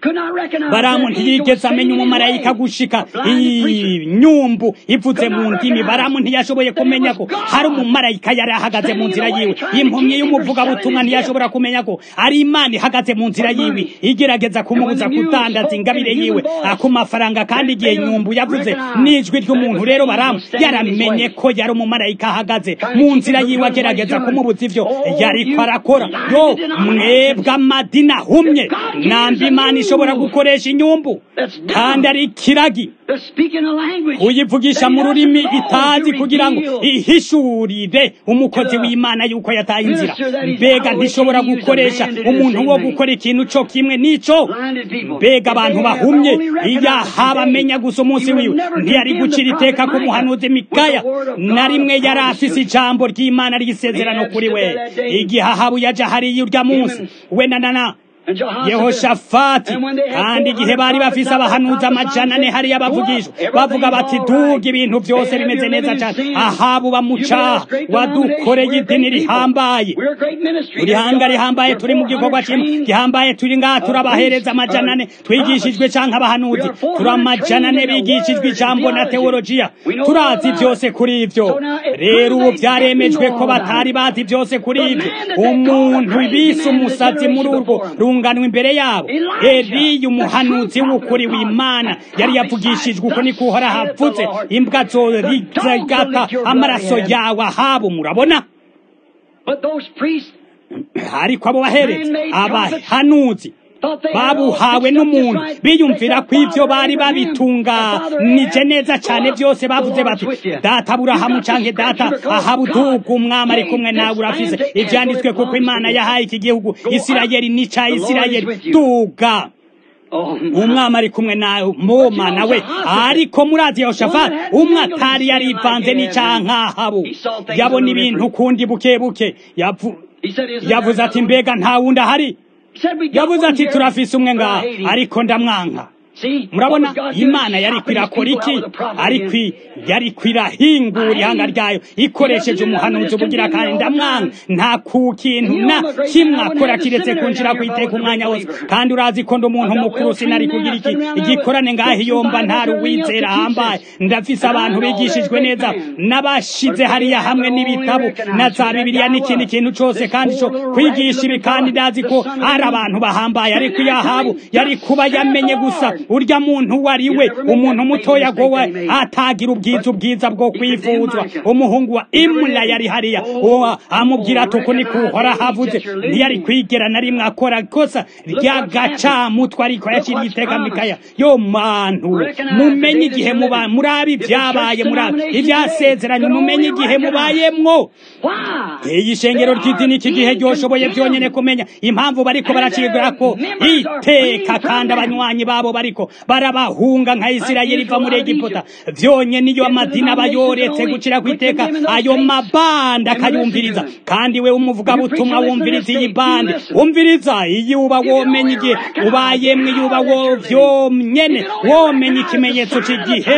baramu ntiyigeze amenya umumarayika gushika inyumbu ivuze mu ndimi baramu ntiyashoboye kumenya ko hari umumarayika yari ahagaze mu nzira yiwe impumyi y'umuvugabutumwa ntiyashobora kumenya ko ari imana ihagaze mu nzira yiwe igerageza kumubuza kudandaza ingabire yiwe ku mafaranga kandi igihe nyumbu yavuze n'ijwi ry'umuntu rero baramu yaramenye ko yari umumarayika ahagaze mu nzira yiwe agerageza kumubuza ivyo yariko arakora yo mwebwe amadini ahumye nambi imana ishobora gukoresha inyumbu kandi ari ikiragi uyivugisha mu rurimi itazi kugira ngo ihishurire umukozi w'imana yuko yataye inzira mbega ntishobora gukoresha umuntu wo gukora ikintu co kimwe n'ico mbega abantu bahumye iyo haba amenya gusa umunsi wiwe ntiyari gucira iteka ku muhanuzi mikaya na rimwe yari afise ijambo ry'imana ry'isezerano kuri we igihe ahabu yaja hariya urya munsi we na nana yehoshafati kandi igihe bari bafise abahanuzi amajana ane hariya bavugishwa bavuga bati duga ibintu byose bimeze neza cyane ahabu bamucaha wadukoreye idini rihambaye turi hanga rihambaye turi mu gikorwa kimwe gihambaye turi ngaha turabahereza amajana ane twigishijwe canke abahanuzi turi amajana ane bigishijwe ijambo na teologiya turazi byose kuri ivyo rero ubu vyaremejwe ko batari bazi byose kuri ivyo umuntu bise umusazi muri urwo runganwa imbere yabo eliya umuhanuzi w'ukuri w'imana yari yavugishijwe uko niko uhora havutse imbwa zorigata amaraso yawe ahabo murabona ariko abo bahereza abahanuzi babuhawe n'umuntu biyumvira ko ibyo bari babitunganije neza cyane byose bavuze bati data aburahamu cyangwa data ahabuduga umwami ari kumwe nawe urafise ibyanditswe kuko imana yahaye iki gihugu isirayeli n'icya isirayeli duga umwami ari kumwe nawe moma nawe ariko murazi yehoshafati umwe atari yarivanze n'icyankahabu yabona ibintu kundi buke buke yavuze ati mbega nta wundi ahari yavuze ati turafise umwe ngaha ariko ndamwanka murabona imana yari kwirakora iki ariko yari kwirahingura ihanga ryayo ikoresheje umuhanuzi ubugira kandi ndamwanga nta ku kintu na kimwe akora kiretse kunjira kwiteka umwanya wose kandi urazi ko ndi umuntu mukuru sinari kugira iki igikorane ngaho iyomba ntari uwizera ahambaye ndafise abantu bigishijwe neza n'abashize hariya hamwe n'ibitabo na za bibiliya n'ikindi kintu cose kandi co kwigisha ibi kandi ndazi ko ari abantu bahambaye ariko iyo ahabu yari kuba yamenye gusa urya muntu wari we umuntu mutoya gowe atagira ubwiza ubwiza bwo kwifuzwa umuhungu wa imula yari hariya uwo amubwira ati uku niko uhora havuze ntiyari kwigera na rimwe akora ikosa ry'agacamutwe ariko yaciriye iteka mikaya yo mantu mumenye igihe muba murabi ibyabaye murabi ibyasezeranye mumenye igihe mubayemwo iyi shengero ry'idini iki gihe ryoshoboye byonyine kumenya impamvu bariko baracibwa ko iteka kandi abanywanyi babo bariko barabahunga nka isirayeli iva muri egiputa vyonyene iyo amadini aba yoretse gucira ku iteka ayo mabanda akayumviriza kandi we umuvugabutumwa wumviriza iyi bande wumviriza iyi uba womenya igihe ubayemwe iyo uba wo vyonyene womenya ikimenyetso c'igihe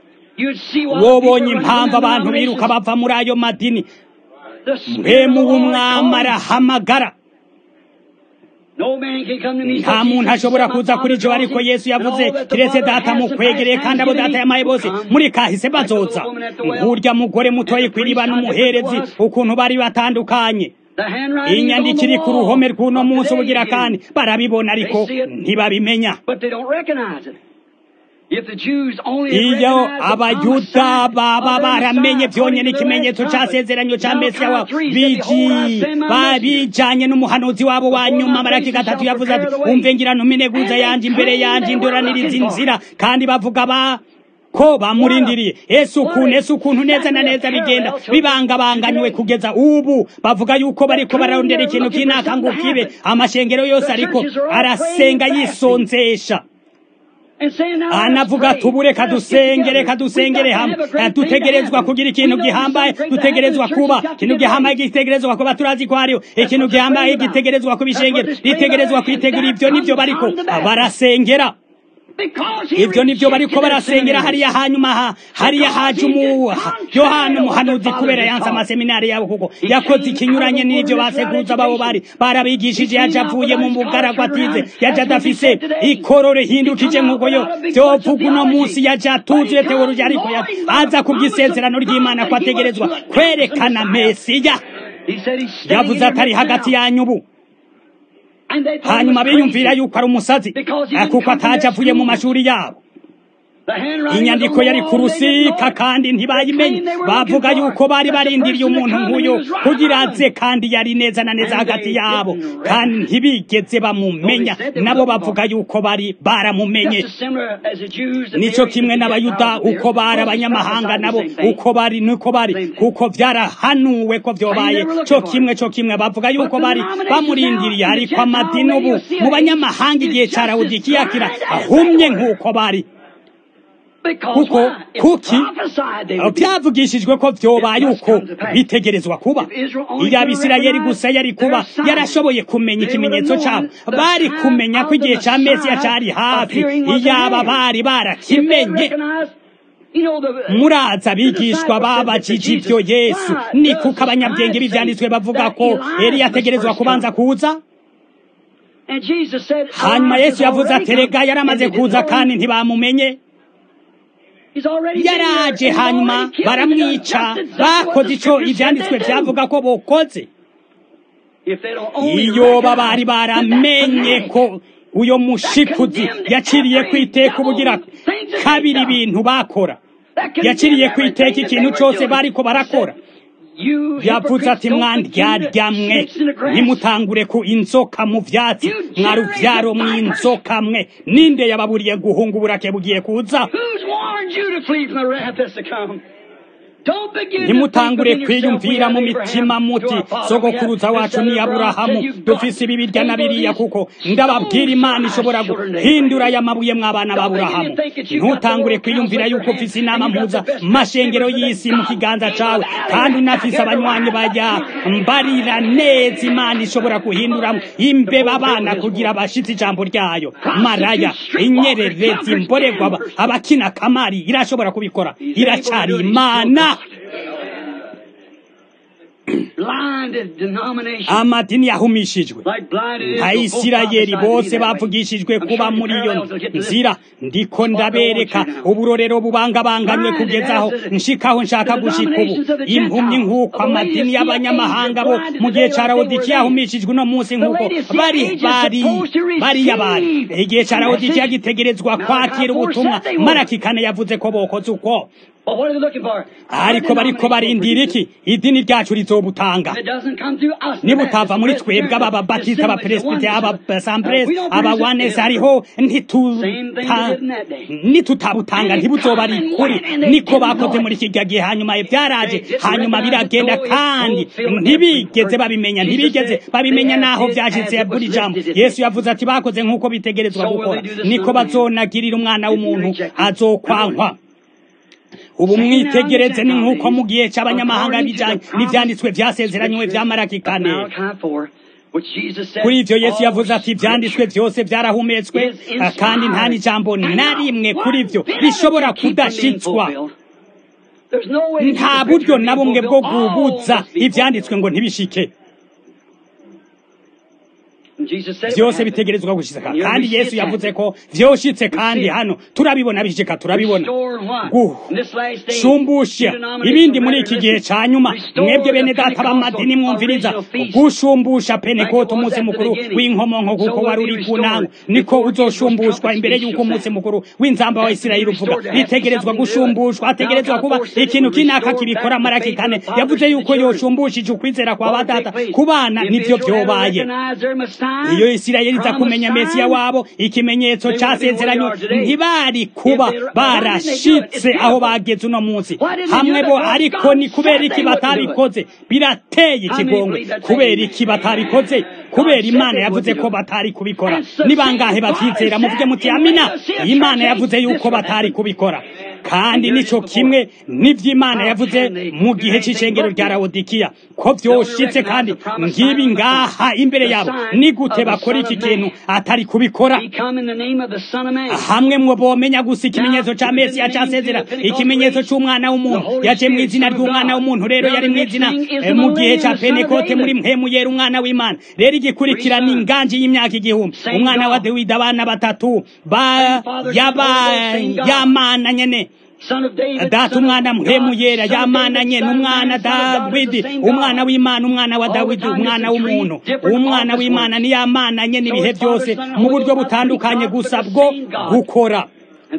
wobonye impamvu abantu biruka bava muri ayo madini mpemu w'umwami arahamagara nta muntu ashobora kuza kuri jo ariko yesu yavuze kiretse data mukwegereye kandi abo data yamaye bose muri kahise bazoza nk'urya mugore mutoye kw'iriba n'umuherezi ukuntu bari batandukanye inyandiko iri ku ruhome rw'uno munsi ubugira kandi barabibona ariko ntibabimenya iyo abayuda baba baramenye byonyine ikimenyetso cyasezeranye cya mesiya wabo babijanye n'umuhanuzi wabo wa nyuma maraki gatatu yavuze ati umve ngira ntumineguza yanje imbere yanje indoraniriza inzira kandi bavuga ba ko bamurindiriye ese ukuntu ese ukuntu neza na neza bigenda bibangabanganywe kugeza ubu bavuga yuko bariko bararondera ikintu kinaka ngo kibe amashengero yose ariko arasenga yisonzesha anavuga tubure kadusengere kadusengere hamwe dutegerezwa kugira ikintu gihambaye dutegerezwa kuba ikintu gihambaye gitegerezwa kuba turazi ko hariho ikintu gihambaye gitegerezwa kuba ishengero ritegerezwa kwitegura ibyo nibyo bariko barasengera ibyo nibyo bariko barasengera hariya hanyuma ha hariya haje umu yohana umuhanuzi kubera yanse amaseminari yabo kuko yakoze ikinyuranye n'ibyo basekuruza babo bari barabigishije yaje avuye mu bugaragwa atize yaje adafise ikoro rihindukije nk'uko yo byovuga uno munsi yaje atuzuye teoloji ariko aza kubw'isezerano ry'imana ko ategerezwa kwerekana mesiya yavuze atari hagati yanyu ubu hanyuma biyumvira yuko ari umusazi kuko ataje avuye mu mashuri yabo inyandiko yari ku rusika kandi ntibayimenye bavuga yuko bari barindiriye umuntu nk'uyu kugira aze kandi yari neza na neza hagati yabo kandi ntibigeze bamumenya nabo bavuga yuko bari baramumenye nicyo kimwe n'abayuda uko bari abanyamahanga nabo uko bari niko bari kuko byarahanuwe ko byobaye cyo kimwe cyo kimwe bavuga yuko bari bamurindiriye ariko amadini ubu mu banyamahanga igihe cya rawudikiya kira ahumye nk'uko bari kuko kuki byavugishijwe ko byobaye uko bitegerezwa kuba iyo abisirayeli gusa yari kuba yarashoboye kumenya ikimenyetso cyabo bari kumenya ko igihe cya mesiya cyari hafi iyaba bari barakimenye muraza abigishwa babajije ibyo yesu ni kuko abanyabwenge b'ibyanditswe bavuga ko yari yategerezwa kubanza kuza hanyuma yesu yavuze aterega yari amaze kuza kandi ntibamumenye yaraje hanyuma baramwica bakoze icyo ibyanditswe byavuga ko bokoze iyo bari baramenye ko uyo mushikuzi yaciriye ku iteka ubugira kabiri ibintu bakora yaciriye ku iteka ikintu cyose bariko barakora yavuze ati mwandyarya-mwe ntimutangure ku inzoka mu byatsi mwarubyaro mu inzoka mwe ninde yababuriye guhunga uburake bugiye kuza ntimutangure kwiyumvira mu mitima muti sogokuruza wacu ni aburahamu dufise ibi birya na biriya kuko ndababwira imana ishobora guhindura aya mabuye mw'abana b'aburahamu ntutangure kwiyumvira yuko ufise inama mpuza mashengero y'isi mu kiganza cawe kandi unafise abanywanyi bajya mbarira neza imana ishobora guhindura imbeba abana kugira bashitse ijambo ryayo maraya inyererezi mborerwa abakina kamari irashobora kubikora iracari imana amadini yahumishijwe nka isirayeli bose bavugishijwe kuba muri iyo nzira ndiko ndabereka uburorero bubangabanganywe kugezaho nshikaho nshaka gushika ubu impumyi nk'uko amadini y'abanyamahanga bo mu gihe ca rawodikiya yahumishijwe uno munsi nk'uko bari bari bariya bari igihe ca rawodikiya gitegerezwa kwakira ubutumwa marakikane yavuze ko bokoze uko ariko bariko barindira iki idini ryacu rizobutanga nibutava muri twebwe aba babatista aba presbite aba assemblies aba wanes hariho nitutabutanga ntibuzoba ari kuri niko bakoze muri kirya gihe hanyuma byaraje hanyuma biragenda kandi ntibigeze babimenya ntibigeze babimenya naho vyashitse buri jambo yesu yavuze ati bakoze nk'uko bitegerezwa gukora niko bazonagirira umwana w'umuntu azokwankwa ubu mwitegereze ni nk'uko mu gihe cy'abanyamahanga bijyanye n'ibyanditswe byasezeranywe bya marakikane kuri ibyo yesu yavuze ati ibyanditswe byose byarahumetswe kandi nta n'ijambo na rimwe kuri byo rishobora kudashitswa nta buryo na bumwe bwo gubuza ibyanditswe ngo ntibishike byose bitegerezwa gushika kandi yesu yavuze ko vyoshitse kandi hano turabibona bishika turabibona gushumbusha ibindi muri iki gihe ca nyuma mwebwe bene data b'amadini mwumviriza gushumbusha pentekote umunsi mukuru w'inkomonko kuko wari uri ku nango niko uzoshumbushwa imbere y'uko umunsi mukuru w'inzamba wa isirayeli uvuga bitegerezwa gushumbushwa hategerezwa kuba ikintu kinaka kibikora marakikane yavuze yuko yoshumbushije ukwizera kwa badata ku bana nivyo vyobaye iyo isirayeli iza kumenya mesiya wabo ikimenyetso cyasezeranywe ntibari kuba barashitse aho bageze uno munsi hamwe bo ariko ni kubera iki batabikoze birateye ikigongwe kubera iki batabikoze kubera imana yavuze ko batari kubikora ni bangahe bavyizera muvuge muti amina imana yavuze yuko batari kubikora kandi nico kimwe n'ivy'imana yavuze mu gihe c'icengero rya lawodikiya ko vyoshitse kandi ngibi ngaha imbere yabo ni gute bakora iki kintu atari kubikora hamwe mwo bomenya gusa ikimenyetso ca mesiya casezera ikimenyetso c'umwana w'umuntu yaje mu izina ry'umwana w'umuntu rero yari mu izina mu gihe ca penekote muri mpemu yera umwana w'imana rero igikurikira ni inganji y'imyaka igihumbi umwana wa dawidi abana batatu ba yaba yamana nyene data umwana mpemu yera yamananye n'umwana dawidi umwana w'imana umwana wa dawidi umwana w'umuntu umwana w'imana niyamananye n'ibihe byose mu buryo butandukanye gusa bwo gukora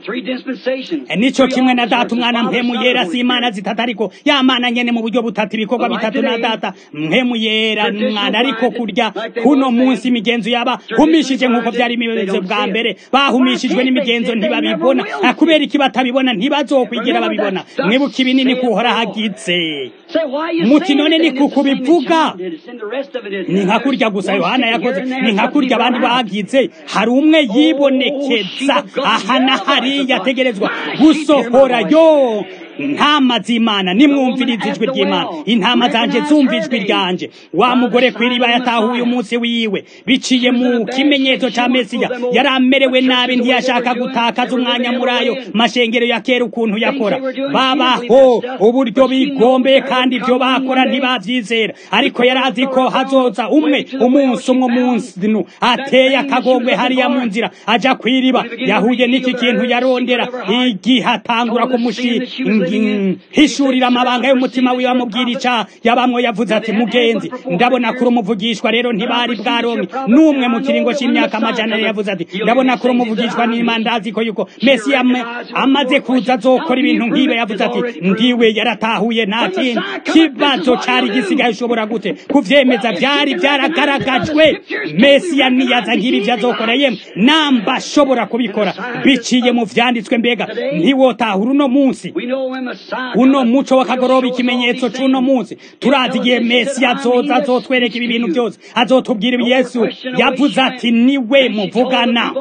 nico kimwe na data umwana mpemu yera si imana zitatu ariko yamana nyene mu buryo butatu ibikorwa bitatu na data mpemu yera n'umwana ariko kurya kuno munsi imigenzo yaba humishije nk'uko vyari bimeze bwa mbere bahumishijwe n'imigenzo ntibabibona kubera iki batabibona ntibazokwigira babibona mwibuka ibinini kuhora hagize muti none ni kukubivuga ni nka kurya gusa yohana yakoze ni nka kurya abandi bagize hari umwe yibonekeza aha na hariya ategerezwa gusohora yo intama z'imana nimwumviriza ijwi ry'imana intama zanje zumva ijwi ryanje wa mugore kw'iriba yatahuye umunsi wiwe biciye mu kimenyetso ca mesiya yari amerewe nabi ntiyashaka gutakaza umwanya muri ayo mashengero ya kera ukuntu yakora babaho uburyo bigombeye kandi ibyo bakora ntibavyizera ariko yari azi ko hazoza umwe umunsi umwe umunsi ateye akagongwe hariya mu nzira aja kw'iriba yahuye n'iki kintu yarondera igihe atangura kumushira hishurira amabanga y'umutima wiwe amubwira ica yabamwe yavuze ati mugenzi ndabona kuri umuvugishwa rero ntibari bwaronke n'umwe mu kiringo c'imyaka amajana yavuze ati ndabona kuri umuvugishwa n'imana ndazi ko yuko mesi amaze kuza azokora ibintu nk'ibe yavuze ati ndiwe yaratahuye nta kindi kibazo cari gisigaye ushobora gute kuvyemeza vyari vyaragaragajwe mesiya niyaza nk'ibi vyazokora yemwe namba ashobora kubikora biciye mu vyanditswe mbega ntiwotahura uno munsi uno muco w'akagoroba ikimenyetso c'uno munsi turazi igihe mesi azoza azotwereka ibi bintu byose azotubwira ibi yesu yavuze ati niwe muvugana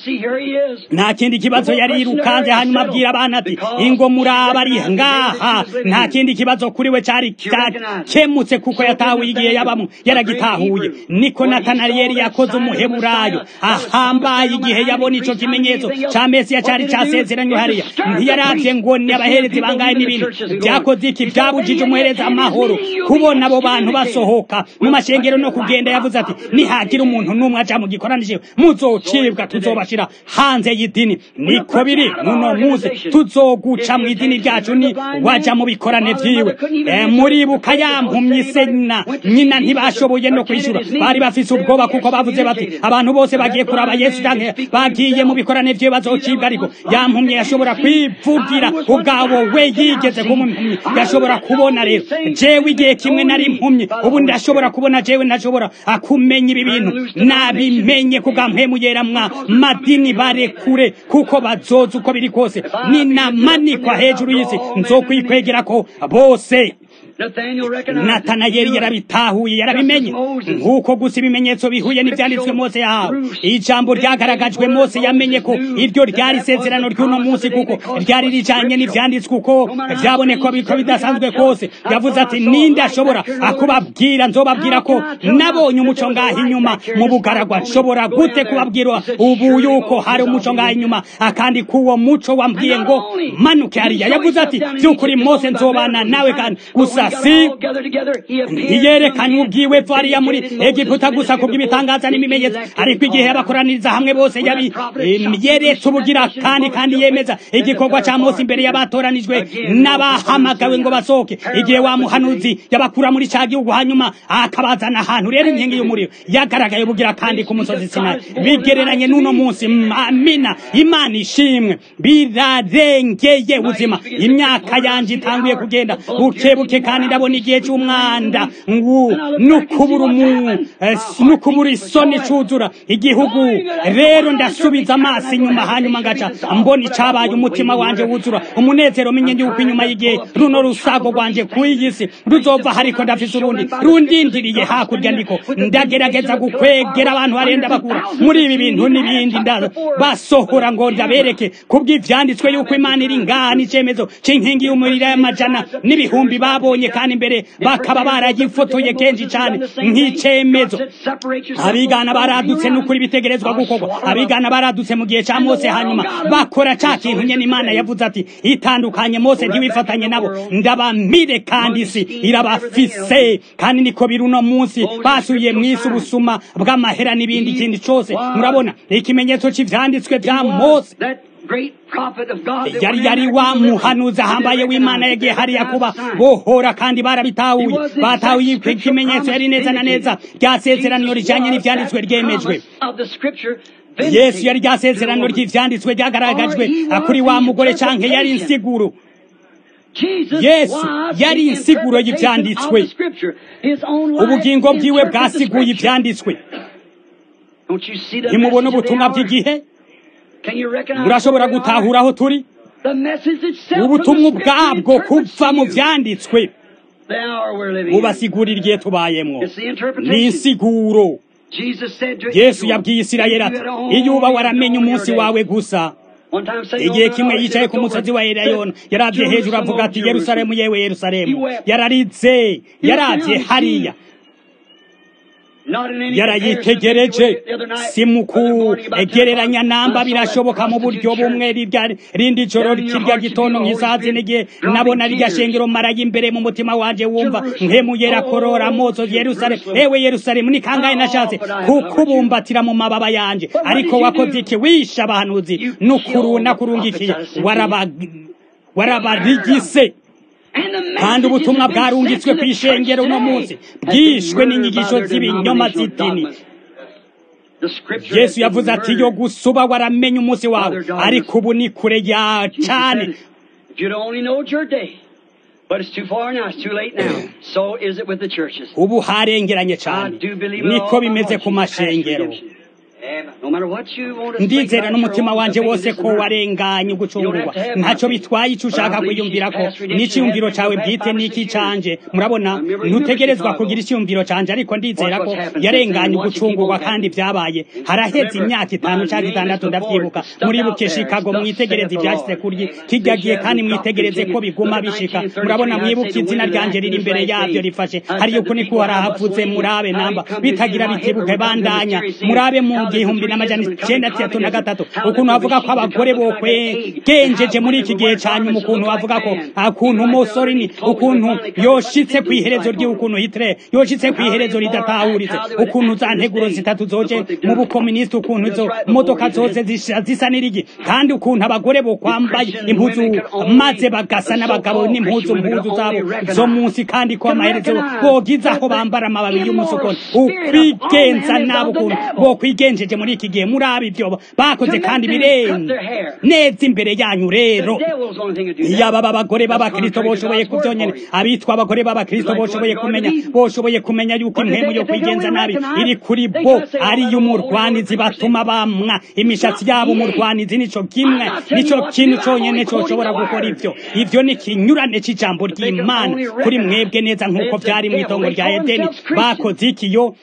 nta kindi kibazo yari yirukanze hanyuma abwira abana ati ingo muraba ari ngaha nta kindi kibazo kuri we cari cyakemutse kuko yatahuye igihe yabamwe yaragitahuye niko natanariyeli yakoze umuheburayo ahambaye igihe yabona ico kimenyetso ca mesiya cari casezeranywe hariya ntiyaravye ngo ni abaherezi bangahe n'ibindi byakoze iki byabujije umuhereza amahoro kubona abo bantu basohoka mu mashengero no kugenda yavuze ati nihagira umuntu n'umwe aja mu gikoranije muzocibwa tuzobashira hanze y'idini niko biri muno munsi tuzoguca mu idini ryacu ni waja mu bikorane vyiwe e, muribuka yampumye sena nyina ntibashoboye no kwishura bari bafise ubwoba kuko bavuze bati abantu bose bagiye kuraba yesu canke bagiye mu bikorane vyiwe bazocibwa ariko yampumye yashobora kwivugira ubwabo we yigeze kuba impumyi yashobora kubona rero jewe igihe kimwe nari impumyi ubu ndashobora kubona jewe ndashobora akumenya ibi bintu nabimenye kugampemu yera mwa madini barekure kuko bazoza uko biri kose ninamanikwa hejuru y'isi nzokwikwegera bose natanayeli yarabitahuye yarabimenye nk'uko gusa ibimenyetso bihuye n'ibyanditswe mose yahawe ijambo ryagaragajwe mose yamenye ko iryo ryari isezerano ry'uno munsi kuko ryari rijanye n'ivyanditswe uko vyaboneka biko bidasanzwe kose yavuze ati ninde ashobora akubabwira nzobabwira ko nabonye umuco ngaho inyuma mu bugaragwa nshobora gute kubabwira ubu yuko hari umuco ngaho inyuma akandi kuwo muco wambwiye ngo manuke hariya yavuze ati vy'ukuri mose nzobana nawe kandi gusa si ntiyerekanye ubwiwe variya muri egiputa gusa kubw'ibitangaza n'ibimenyetso ariko igihe yabakoraniriza hamwe bose yabi yeretse ubugira kandi kandi yemeza igikorwa ca mose imbere y'abatoranijwe n'abahamagawe ngo basohoke igihe wa muhanuzi yabakura muri ca gihugu hanyuma akabazana ahantu rero inkingi y'umuriro yagaragaye ubugira kandi ku musozi sinayi bigereranye n'uno munsi amina imana ishimwe birarengeye ubuzima imyaka yanje itanguye kugenda buke buke kandi ndabona igihe cy'umwanda nukubura nukubura isoni cuzura igihugu rero ndasubiza amaso inyuma hanyuma ngaca mbona icabaye umutima wanje wuzura umunezero menye yuko inyuma y'igihe runo rusago rwanje ku'iyi si ruzova hariko ndafise urundi rundindiriye hakurya ndiko ndagerageza gukwegera abantu barenda bakura muri ibi bintu n'ibindi ndaza basohora ngo ndabereke kubw'ivyanditswe yuko imana iri ngaha n'icemezo c'inkingi y'umuriro y'amajana n'ibihumbi babo barabonye kandi mbere bakaba baragifotoye kenshi cyane nk'icemezo abigana baradutse n'ukuri bitegerezwa gukorwa abigana baradutse mu gihe cya mose hanyuma bakora ca kintu nyene imana yavuze ati itandukanye mose ntiwifatanye nabo ndabamire kandi isi irabafise kandi niko biri uno munsi basubiye mu isi ubusuma bw'amahera n'ibindi kindi cose murabona ikimenyetso c'ivyanditswe vya mose yari yari wa muhanuzi ahambaye w'imana yagiye hariya kuba bohora kandi barabitahuye batahuye ikimenyetso yari neza na neza ryasezerano rijanye n'ivyanditswe ryemejwe yesu yari ryasezerano ry'ivyanditswe ryagaragajwe kuri wa mugore canke yari insiguro yesu yari insiguro y'ivyanditswe ubugingo bwiwe bwasiguye ivyanditswe ntimubona ubutumwa bw'igihe murashobora gutahura aho turi ubutumwa ubwabwo kuva mu vyanditswe bubasigurira igihe tubayemwo ni insiguro yesu yabwiye isirayeli ati iyo uba waramenye umunsi wawe gusa igihe kimwe yicaye ku musozi wa eleyona yaravye hejuru avuga ati yerusalemu yewe yerusalemu yararize yaravye hariya yarayitegereje si mu kugereranya namba birashoboka mu buryo bumwe rindi joro kirya gitondo nk'isaha zine igihe nabona rirya shengero maraye imbere mu mutima wanje wumva nkemuyera korora mozo yerusalemu ewe yerusalemu ni kangahe nashatse kukubumbatira mu mababa yanje ariko wakoze iki wishe abahanuzi n'ukuru nakurungikiye warabarigise kandi ubutumwa bwarungitswe ku ishengero uno munsi bwishwe n'inyigisho z'ibinyoma z'idini yesu yavuze ati yo gusuba waramenye umunsi wawe ariko ubu ni kure ya cane ubu harengeranye cane niko bimeze ku mashengero ndizera n'umutima wanje wose ko warenganye ugucungurwa ntacyo bitwaye icyo ushaka kwiyumvira ko n'iciyumviro cawe bwite n'iki canje murabona ntutegerezwa kugira iciyumviro canje ariko ndizera ko yarenganye ugucungurwa kandi vyabaye haraheze imyaka itanu canke itandatu ndavyibuka muribuke shikago mwitegereze ivyashitse kuri kirya gihe kandi mwitegereze ko biguma bishika murabona mwibuke izina ryanje riri imbere yavyo rifashe hariyo uko niko harahavuze murabe namba bitagira bitibuke bandanya murabe mu igihumbi n'amajana icenda atatu na gatatu ukuntu bavuga ko abagore bokwegenjeje muri iki gihe ca nyuma ukuntu bavuga ko akuntu umusore ni ukuntu yoshitse kw'iherezo ry'ukuntu hitere yoshitse kw'iherezo ridatahuritse ukuntu za nteguro zitatu zoje mu bukominisiti ukuntu izo modoka zose zisa n'irigi kandi ukuntu abagore bokwambaye impuzu maze bagasa n'abagabo n'impuzu mpuzu zabo zo munsi kandi ko amaherezo bogize aho bambara amababi y'umusokoni ukwigenza nabo ukuntu bokwigenje bagejeje muri iki gihe murabe ibyo bakoze kandi birenze neza imbere yanyu rero yaba abagore b'abakristo boshoboye kubyonyene abitwa abagore b'abakristo boshoboye kumenya boshoboye kumenya yuko impemu yo kwigenza nabi iri kuri bo ari umurwanizi batuma bamwa imishatsi yabo umurwanizi nico kimwe nico kintu conyene coshobora gukora ivyo ivyo ni kinyurane c'ijambo ry'imana kuri mwebwe neza nk'uko vyari mw'itongo rya edeni bakoze ikiyo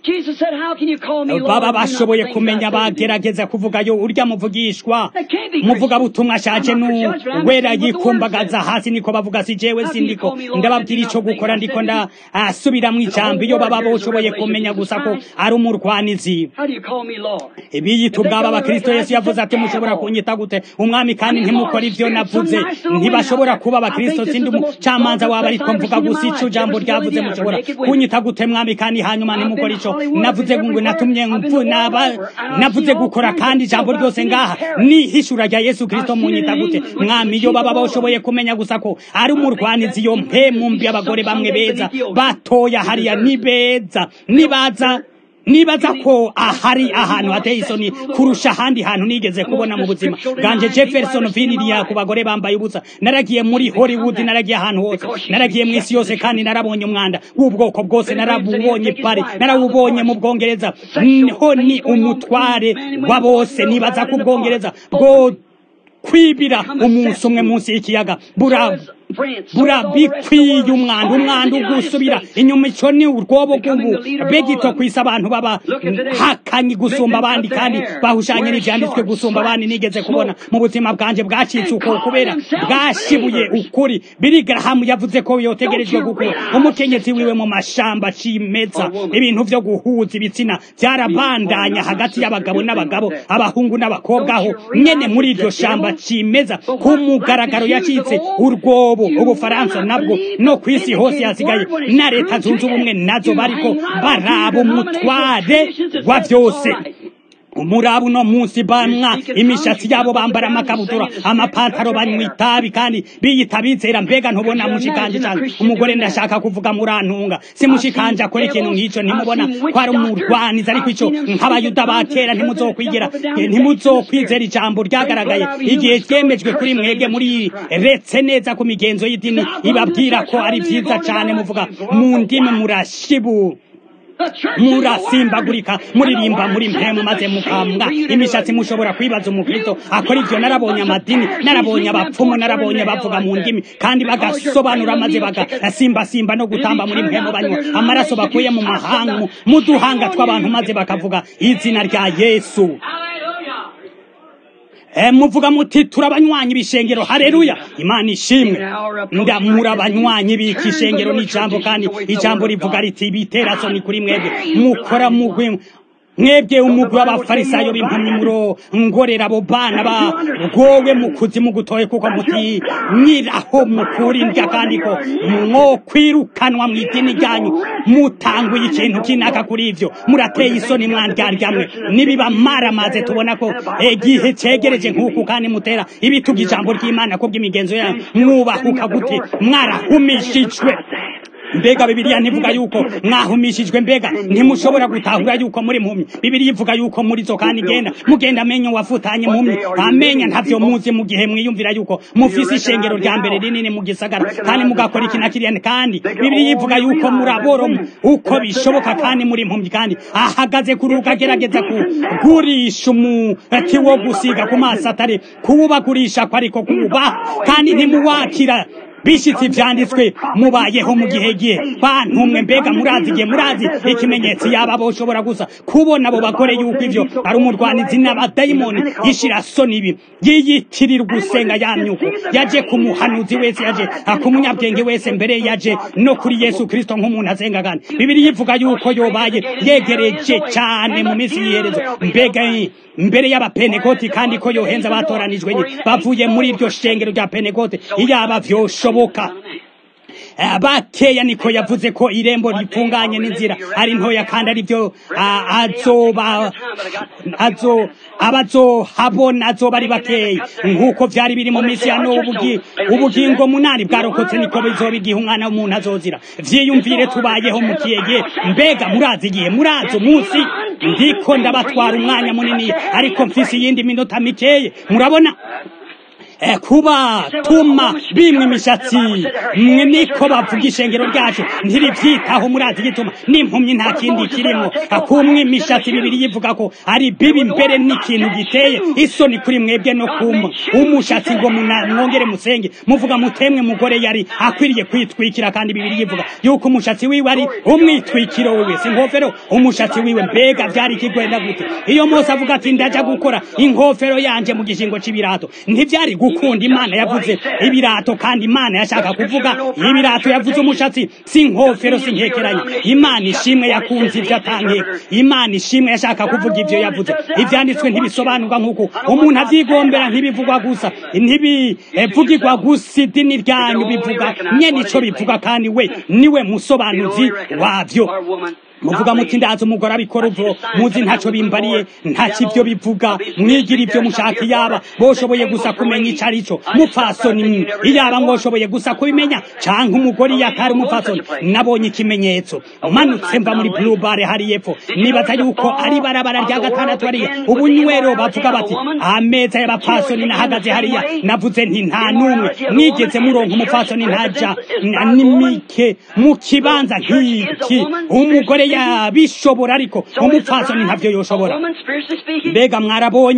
baba bashoboye kumenya bagerageza kuvuga yo urya muvugishwa muvuga butumwa ashaje n'uwera yikumbagaza hasi niko bavuga si jewe sindiko ndababwira ico gukora ndiko ndasubira mu ijambo iyo baba boshoboye kumenya gusa ko ari umurwanizi biyita ubwabo abakristo yesu yavuze ati mushobora kunyita gute umwami kandi ntimukora ivyo navuze ntibashobora kuba abakristo sindi umucamanza waba ariko mvuga gusa ico jambo ryavuze mushobora kunyita gute mwami kandi hanyuma ntimukora ico navuze ngo natumye navuze gukora kandi ijambo ryose ngaha ni hishura rya Yesu Kristo munyita gute mwami iyo baba bashoboye kumenya gusa ko ari umurwanizi iyo mpemu mbi abagore bamwe beza batoya hariya ni beza nibaza nibaza ko ahari ahantu hateye isoni kurusha ahandi hantu nigeze kubona mu buzima bwanje Jefferson Virginia ku bagore bambaye ubusa naragiye muri Hollywood naragiye ahantu hose naragiye mu isi yose kandi narabonye umwanda w'ubwoko bwose narabubonye pare narawubonye mu Bwongereza ho ni umutware wa bose nibaza ko Ubwongereza bwo kwibira umunsi umwe munsi y'ikiyaga burabikwiye umwanda umwanda ugusubira inyuma ico ni urwobo rw'ubu begito kwisa abantu baba hakanyi gusumba abandi kandi bahushanye n'ivyanditswe gusumba abandi nigeze kubona mu buzima bwanje bwacitse uko kubera bwashibuye ukuri biri garahamu yavuze ko yotegerejwe gukura umukenyezi wiwe mu mashamba cimeza ibintu vyo guhuza ibitsina vyarabandanya hagati y'abagabo n'abagabo abahungu n'abakobwa aho nyene muri iryo shamba cimeza ku mugaragaro yacitse urwobo ubufaransa nabwo no kw'isi hose hasigaye na leta zunze ubumwe nazo bariko baraba umutware wa vyose umurabu uno munsi bamwa imishatsi yabo bambara amakabutura amapantaro banywa itabi kandi biyita bizera mbega ntubona mushikanje cyane umugore ndashaka kuvuga murantunga si mushikanje akora ikintu nk'ico ntimubona ko ari umurwaniza ariko ico nk'abayuda ba kera ntimuzokwigira ntimuzokwizera ijambo ryagaragaye igihe ryemejwe kuri mwege muri retse neza ku migenzo y'idini ibabwira ko ari vyiza cane muvuga mu ndimi murashibu murasimbagurika muririmba muri mpemu maze mukambwa imishatsi mushobora kwibaza umukristo akora ivyo narabonye amadini narabonye abapfumu narabonye bavuga mu ndimi kandi bagasobanura maze bagasimbasimba no gutamba muri mpemu banywa amaraso bakuye mu mahanga mu duhanga tw'abantu maze bakavuga izina rya yesu muvuga muti turabanywanyi bishengero haleluya imana ishimwe ndamura abanywanyi biki ishengero n'ijambo kandi ijambo rivuga riti biteraso ni kuri mwebwe mukora mugwe mwebwe umugwi w'abafarisayo b'impamyi muro ngorera abo bana ba bwowe mu kuzimu gutoye kuko muti nyiraho mukura indya kandi ko mwo kwirukanwa mu idini ryanyu mutanguye ikintu kinaka kuri ivyo murateye isoni mwandyaryammwe nibiba maramaze tubona ko igihe cegereje nk'uku kandi mutera ibituga ijambo ry'imana ko bw'imigenzo yanyu mwubahuka gute mwarahumishijwe mbega bibiliya ntivuga yuko mwahumishijwe mbega ntimushobora gutahura yuko muri mpumyi bibiliya ivuga yuko muri zo kandi genda mugenda amenyo wafutanye mpumyi amenya ntavyo muzi mu gihe mwiyumvira yuko mufise ishengero rya mbere rinini mu gisagara kandi mugakora iki na kiriya kandi bibiliya ivuga yuko muraboro uko bishoboka kandi muri mpumyi kandi ahagaze kuri ukagerageza kugurisha umuti wo gusiga ku maso atari kuwubagurisha ko ariko kuwubaha kandi ntimuwakira bishitse ivyanditswe mubayeho mu gihe gihe bantumwe mbega murazi igihe murazi ikimenyetso yaba boshobora gusa kubona abo bagore yuko ivyo ari umurwanizi n'abadayimoni yishira soni ibi yiyitirira gusenga ya myuko yaje ku muhanuzi wese yaje ku munyabwenge wese mbere yaje no kuri yesu kristo nk'umuntu asenga kandi bibiri yivuga yuko yobaye yegereje cane mu minsi y'iherezo mbega mbere y'abapenekoti kandi ko yohenza abatoranijwe nye bavuye muri iryo shengero rya penekote iyaba vyoshoboka bakeya niko yavuze ko irembo rifunganye n'inzira ari ntoya kandi ari byo azoba azo abazohabona azoba ari bakeya nk'uko vyari biri mu minsi ya nowa ubugingo munani bwarokotse niko bizoba igihe umwana w'umuntu azozira vyiyumvire tubayeho mu kiyegihe mbega murazi igihe murazi umunsi ndiko ndabatwara umwanya munini ariko mfise iyindi minota mikeye murabona kuba tuma bimwe imishatsi mwe niko bavuga ishengero ryacu ntirivyitaho murazi gituma n'impumyi nta kindi kirimo kumwe imishatsi bibiri yivuga ko ari bibi mbere n'ikintu giteye isoni kuri mwebwe no kuma umushatsi ngo mwongere musenge muvuga mutemwe mugore yari akwiriye kwitwikira kandi bibiri yivuga yuko umushatsi wiwe ari umwitwikiro wiwe si inkofero umushatsi wiwe mbega vyari ikigwenda gute iyo mose avuga ati ndaja gukora inkofero yanje mu gishingo c'ibirato ntivyari gukunda imana yavuze ibirato kandi imana yashaka kuvuga ibirato yavuze umushatsi si inkofero si nkekeranye imana ishimwe yakunze ivyo atankeka imana ishimwe yashaka kuvuga ivyo yavuze ivyanditswe ntibisobanurwa nk'uko umuntu avyigombera ntibivugwa gusa ntibivugirwa gusa idini ryanyu bivuga nyene ico bivuga kandi we niwe musobanuzi wavyo muvuga muti ndazi umugore abikora uvo muzi ntaco bimbariye ntaki ivyo bivuga mwigira ivyo mushaka iyaba boshoboye gusa kumenya ico arico mupfasoni iyaba ngoshoboye gusa kubimenya canke umugore iyo atari umupfasoni nabonye ikimenyetso manutse mva muri blue bar hari yepfo nibaza yuko ari barabara rya gatandatu hariya ubunywero bavuga bati ameza y'abapfasoni nahagaze hariya navuze nti nta n'umwe mwigeze muronka umupfasoni ntaja nimike mu kibanza nk'iki umugore yabishobora ariko umupfasoni ntavyo yoshobora mbega mwarabonye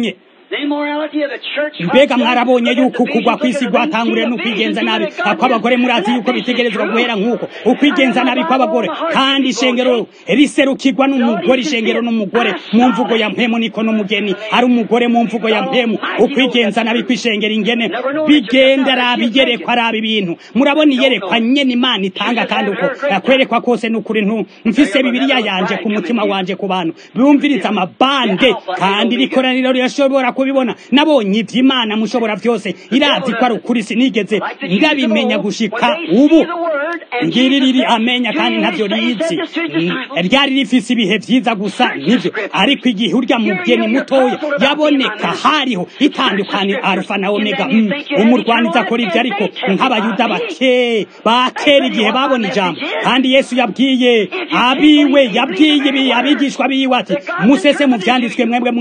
mbega mwarabonye yuko kugwa kw'isi gwatanguriye n'ukwigenza nabi kw'abagore murazi yuko bitegerezwa guhera nk'uko ukwigenza nabi kw'abagore kandi ishengero riserukirwa n'umugore ishengero n'umugore mu mvugo ya mpemu niko n'umugeni ari umugore mu mvugo ya mpemu ukwigenza nabi kw'ishengero ingene bigenda araba iyerekwa araba ibintu murabona iyerekwa nyene imana itanga kandi uko kwerekwa kose n'ukuri ntu mfise bibiliya yanje ku mutima wanje ku bantu bumviriza amabande kandi rikoraniro rirashobora kubibona nabonye ivy'imana mushobora vyose irazi ko ari ukuri sinigeze ndabimenya gushika ubu ngiri riri amenya kandi ntavyo rizi ryari rifise ibihe vyiza gusa nivyo ariko igihe urya mugeni mutoya yaboneka hariho itandukanye alfa na omega mm. umurwaniza akora ivyo ariko nk'abayuda bake bakera igihe babona ijambo kandi yesu yabwiye abiwe yabwiye ibi abigishwa biwe ati musese mu vyanditswe mwebwe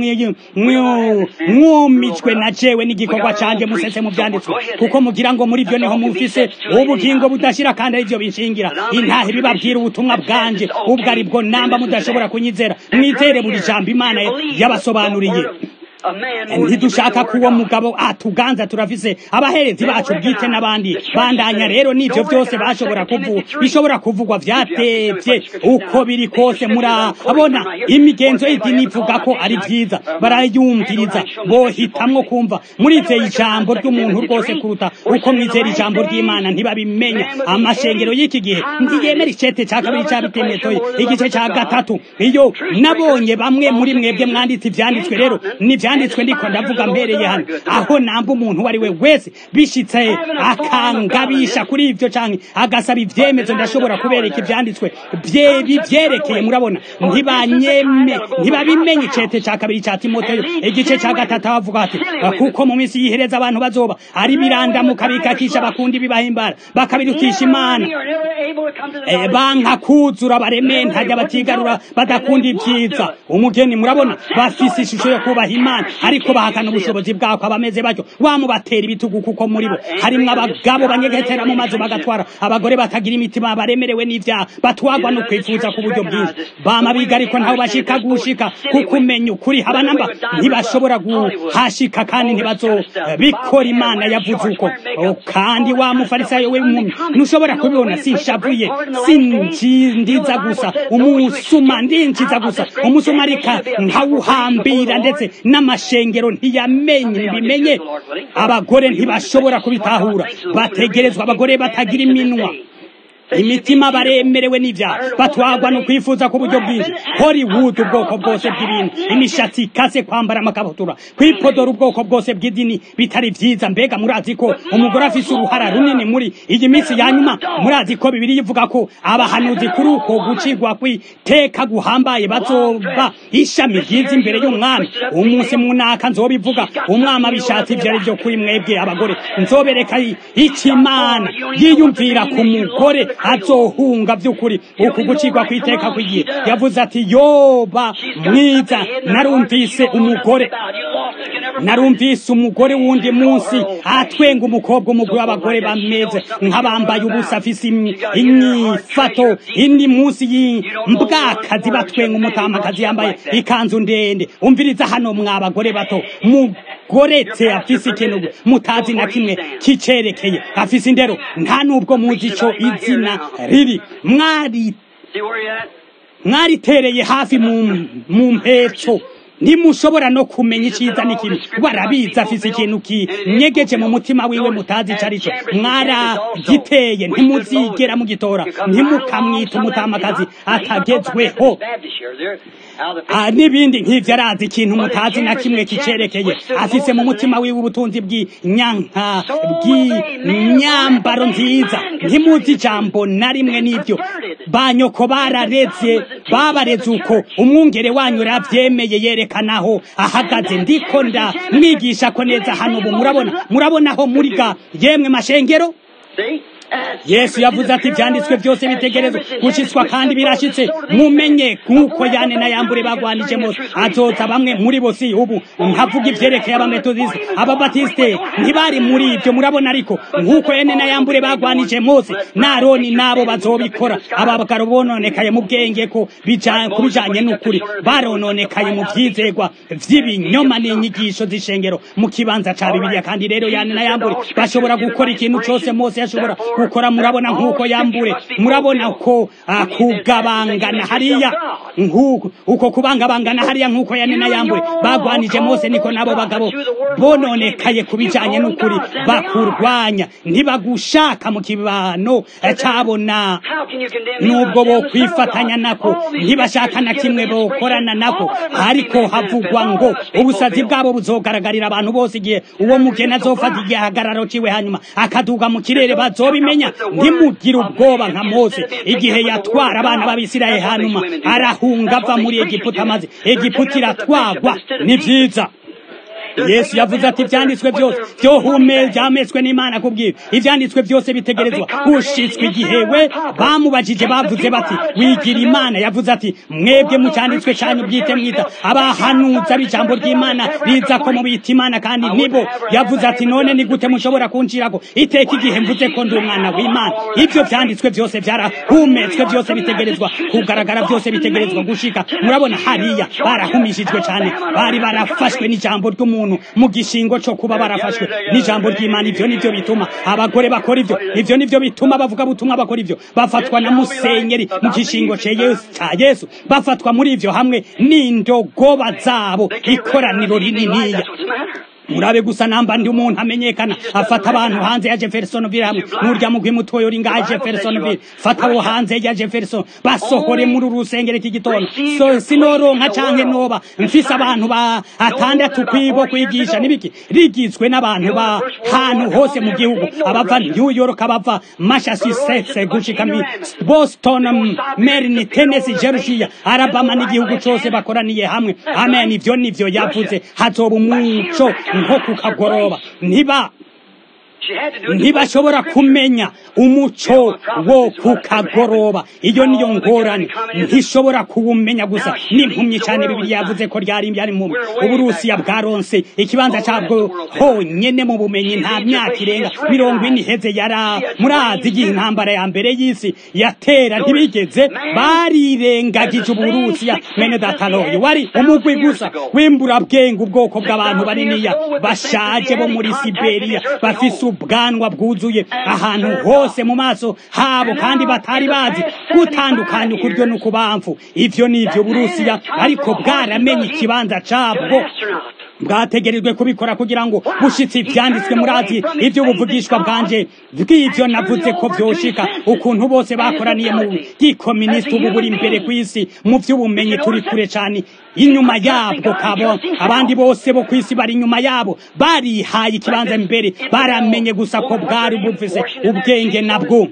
mwumijwe na jewe n'igikorwa canje musese mu vyanditswe kuko mugira ngo muri vyo niho mufise ubugingo budashira kandi ari vyo binshingira intahe bibabwira ubutumwa bwanje ubwo ari bwo namba mudashobora kunyizera mwizere buri jambo imana yabasobanuriye ntidushaka ko uwo mugabo atuganza turafise abaherezi bacu bwite n'abandi bandanya rero n'ivyo vyose bashobora kuvuga bishobora kuvugwa vyatevye uko biri kose murabona imigenzo y'idini ivuga ko ari vyiza barayumviriza bohitamwo kumva murizeye ijambo ry'umuntu rwose kuruta uko mwizera ijambo ry'imana ntibabimenya amashengero y'iki gihe ntiyemera icete ca kabiri cabitemetoye igice ca gatatu iyo nabonye bamwe muri mwebwe mwanditse ivyanditswe rero nivya byanditswe ndiko ndavuga mbereye hano aho namba umuntu wari we wese bishitse akangabisha kuri ivyo canke agasaba ivyemezo ndashobora kubereka ivyanditswe bivyerekeye murabona ntibanyeme ntibabimenye icete ca kabiri ca timoteyo igice ca gatatu bavuga ati kuko mu minsi yihereza abantu bazoba ari birandamuka bikakisha bakundi bibahimbara bakabirukisha imana banka kuzura barementa batigarura badakunda ibyiza umugeni murabona bafise ishusho yo kubaha imana ariko bahakana ubushobozi bwako abameze batyo wamubatera ibitugu kuko muri bo harimwo abagabo banyegetera mu mazu bagatwara abagore batagira imitima baremerewe n'ivyaha batwagwa no kwifuza ku buryo bwinshi bama biga ariko ntaho bashika gushika kuko umenya ukuri haba namba ntibashobora guhashika kandi ntibazobikora imana yavuze uko kandi wa mufarisayo we mumi ntushobora kubibona sinshavuye sinjindiza gusa umusuma ndinjiza gusa umusuma arika nkawuhambira ndetse n'amashengero ntiyamenye bimenye abagore ntibashobora kubitahura bategerezwa abagore batagira iminwa imitima baremerewe n'ivyaha batwagwa no kwifuza ku buryo bwinshi hollywood ubwoko bwose bw'ibintu imishatsi ikase kwambara amakabutura kwipodora ubwoko bwose bw'idini bitari vyiza mbega murazi ko umugore afise uruhara runini muri iyi minsi ya nyuma murazi ko bibiri ivuga ko abahanuzi kuri uko gucigwa kw'iteka guhambaye bazoba ishami ryiza imbere y'umwami umunsi munaka nzobivuga umwami abishatse ivyo ari vyo kuri mwebwe abagore nzobereka ikimana yiyumvira ku mugore azohunga vy'ukuri uku gucirwa kw'iteka kw'igihe yavuze ati yoba mwiza narumvise umugore narumvise umugore wundi munsi atwenga umukobwa umugwi w'abagore bameze nk'abambaye ubusa afise inyifato indi munsi y'imbwakazi batwenga umutamakazi yambaye ikanzu ndende umviriza hano mwa bagore bato goretse afise ikintu mutazi na kimwe kicerekeye afise indero nta nubwo muzi ico izina riri mwari mwaritereye hafi mu mpetso ntimushobora no kumenya iciza n'ikibi barabizi afise ikintu kinyegeje mu mutima wiwe mutazi ico arico mwaragiteye ntimuzigera mugitora ntimukamwita umutamakazi atagezweho n'ibindi nk'ivyo arazi ikintu mutazi na kimwe kicerekeye afise mu mutima wiwe ubutunzi bw'inyanka bw'imyambaro nziza ntimuzi ijambo na rimwe n'ivyo banyoko barareze babareze uko umwungere wanyu ravyemeye yerekanaho ahagaze ndiko nda mwigisha ko neza hano ubu murabona murabonaho muriga yemwe mashengero yesu yavuze ati ibyanditswe byose bitegerezwa gushitswa kandi birashitse mumenye nk'uko yane na yambure bagwanije mose azoza bamwe muri bo si ubu nkavuga ivyerekeye abametodiste ababatisite ntibari muri ibyo murabona ariko nk'uko yane na yambure bagwanije mose n'aroni nabo bazobikora aba bagabo bononekaye mu bwenge ko ku bijanye n'ukuri barononekaye mu vyizegwa vy'ibinyoma n'inyigisho z'ishengero mu kibanza ca bibiliya kandi rero yane na yambure bashobora gukora ikintu cose mose yashobora gukora murabona nk'uko yambure murabona ko kugabangana hariya nk'uko uko kubangabangana hariya nk'uko yane na yambure bagwanije mose niko nabo bagabo bononekaye ku bijanye n'ukuri bakurwanya ntibagushaka mu kibano cabona nubwo bo kwifatanya nako ntibashaka na kimwe bokorana nako ariko havugwa ngo ubusazi bwabo buzogaragarira abantu bose igihe uwo mugeni azofata igihagararo ciwe hanyuma akaduga mu kirere bazobimenya ntimugire ubwoba nka mose igihe yatwara abana b'abisirayeli hanyuma arahunga ava muri egiputa maze egiputa iratwagwa ni vyiza yesu yavuze ati ibyanditswe byose byohume byametswe n'imana kubwira ibyanditswe byose bitegerezwa gushitswa igihe we bamubajije bavuze bati wigira imana yavuze ati mwebwe mu cyanditswe cyanyu bwite mwita abahanuza b'ijambo ry'imana riza ko mubita imana kandi nibo yavuze ati none ni gute mushobora kunshirako iteka igihe mvuze ko ndi umwana w'imana ibyo byanditswe byose byarahumetswe byose bitegerezwa kugaragara byose bitegerezwa gushika murabona hariya barahumishijwe cyane bari barafashwe n'ijambo ry'umuntu umuntu mu gishingo cyo kuba barafashwe n'ijambo ry'Imana ivyo nivyo bituma abagore bakora ivyo ivyo nivyo bituma bavuga butumwa bakora ivyo bafatwa na musenyeri mu gishingo cya Yesu cya Yesu bafatwa muri ivyo hamwe n'indogoba zabo ikoraniro rininiya murabe gusa namba ndi umuntu amenyekana afata abantu hanze ya Jeffersonville hamwe n'urya mugwi mutoyo uri ngaha Jeffersonville fata abo hanze ya Jefferson basohore muri urusengero iki gitondo so sinoronka canke noba mfise abantu ba atandatu kwibo kwigisha nibiki rigizwe n'abantu ba hantu hose mu gihugu abava New York abava Massachusetts gushika mi Boston Maryland Tennessee Georgia Alabama n'igihugu cose bakoraniye hamwe amen ivyo nivyo yavuze hazoba umuco nko kukagoroba ntiba ntibashobora kumenya umuco wo kukagoroba iyo niyo ngorane ntishobora kuwumenya gusa n'impumyi cyane bibiri yavuze ko ryari byari impumyi uburusiya bwaronse ikibanza cyabwo honyene mu bumenyi nta myaka irenga mirongo ine iheze yara murazi igihe intambara ya mbere y'isi yatera ntibigeze barirengagije uburusiya mene dataloye wari umugwi gusa w'imburabwenge ubwoko bw'abantu baniniya bashaje bo muri siberiya bafise ubwanwa bwuzuye ahantu hose mu maso habo kandi batari bazi gutandukanya ukuryo n'ukubamfu ivyo nivyo burusiya ariko bwaramenye ikibanza cabwo bwategerejwe kubikora kugira ngo bushitse ivyanditswe murazi ivyo buvugishwa bwanje bw'ivyo navuze ko vyoshika ukuntu bose bakoraniye mu gikoministi ubu buri imbere kw'isi mu vy'ubumenyi turi kure cane inyuma yabwo kabo abandi bose bo kw'isi bari inyuma yabo barihaye ikibanza imbere baramenye gusa ko bwari bufise ubwenge nabwo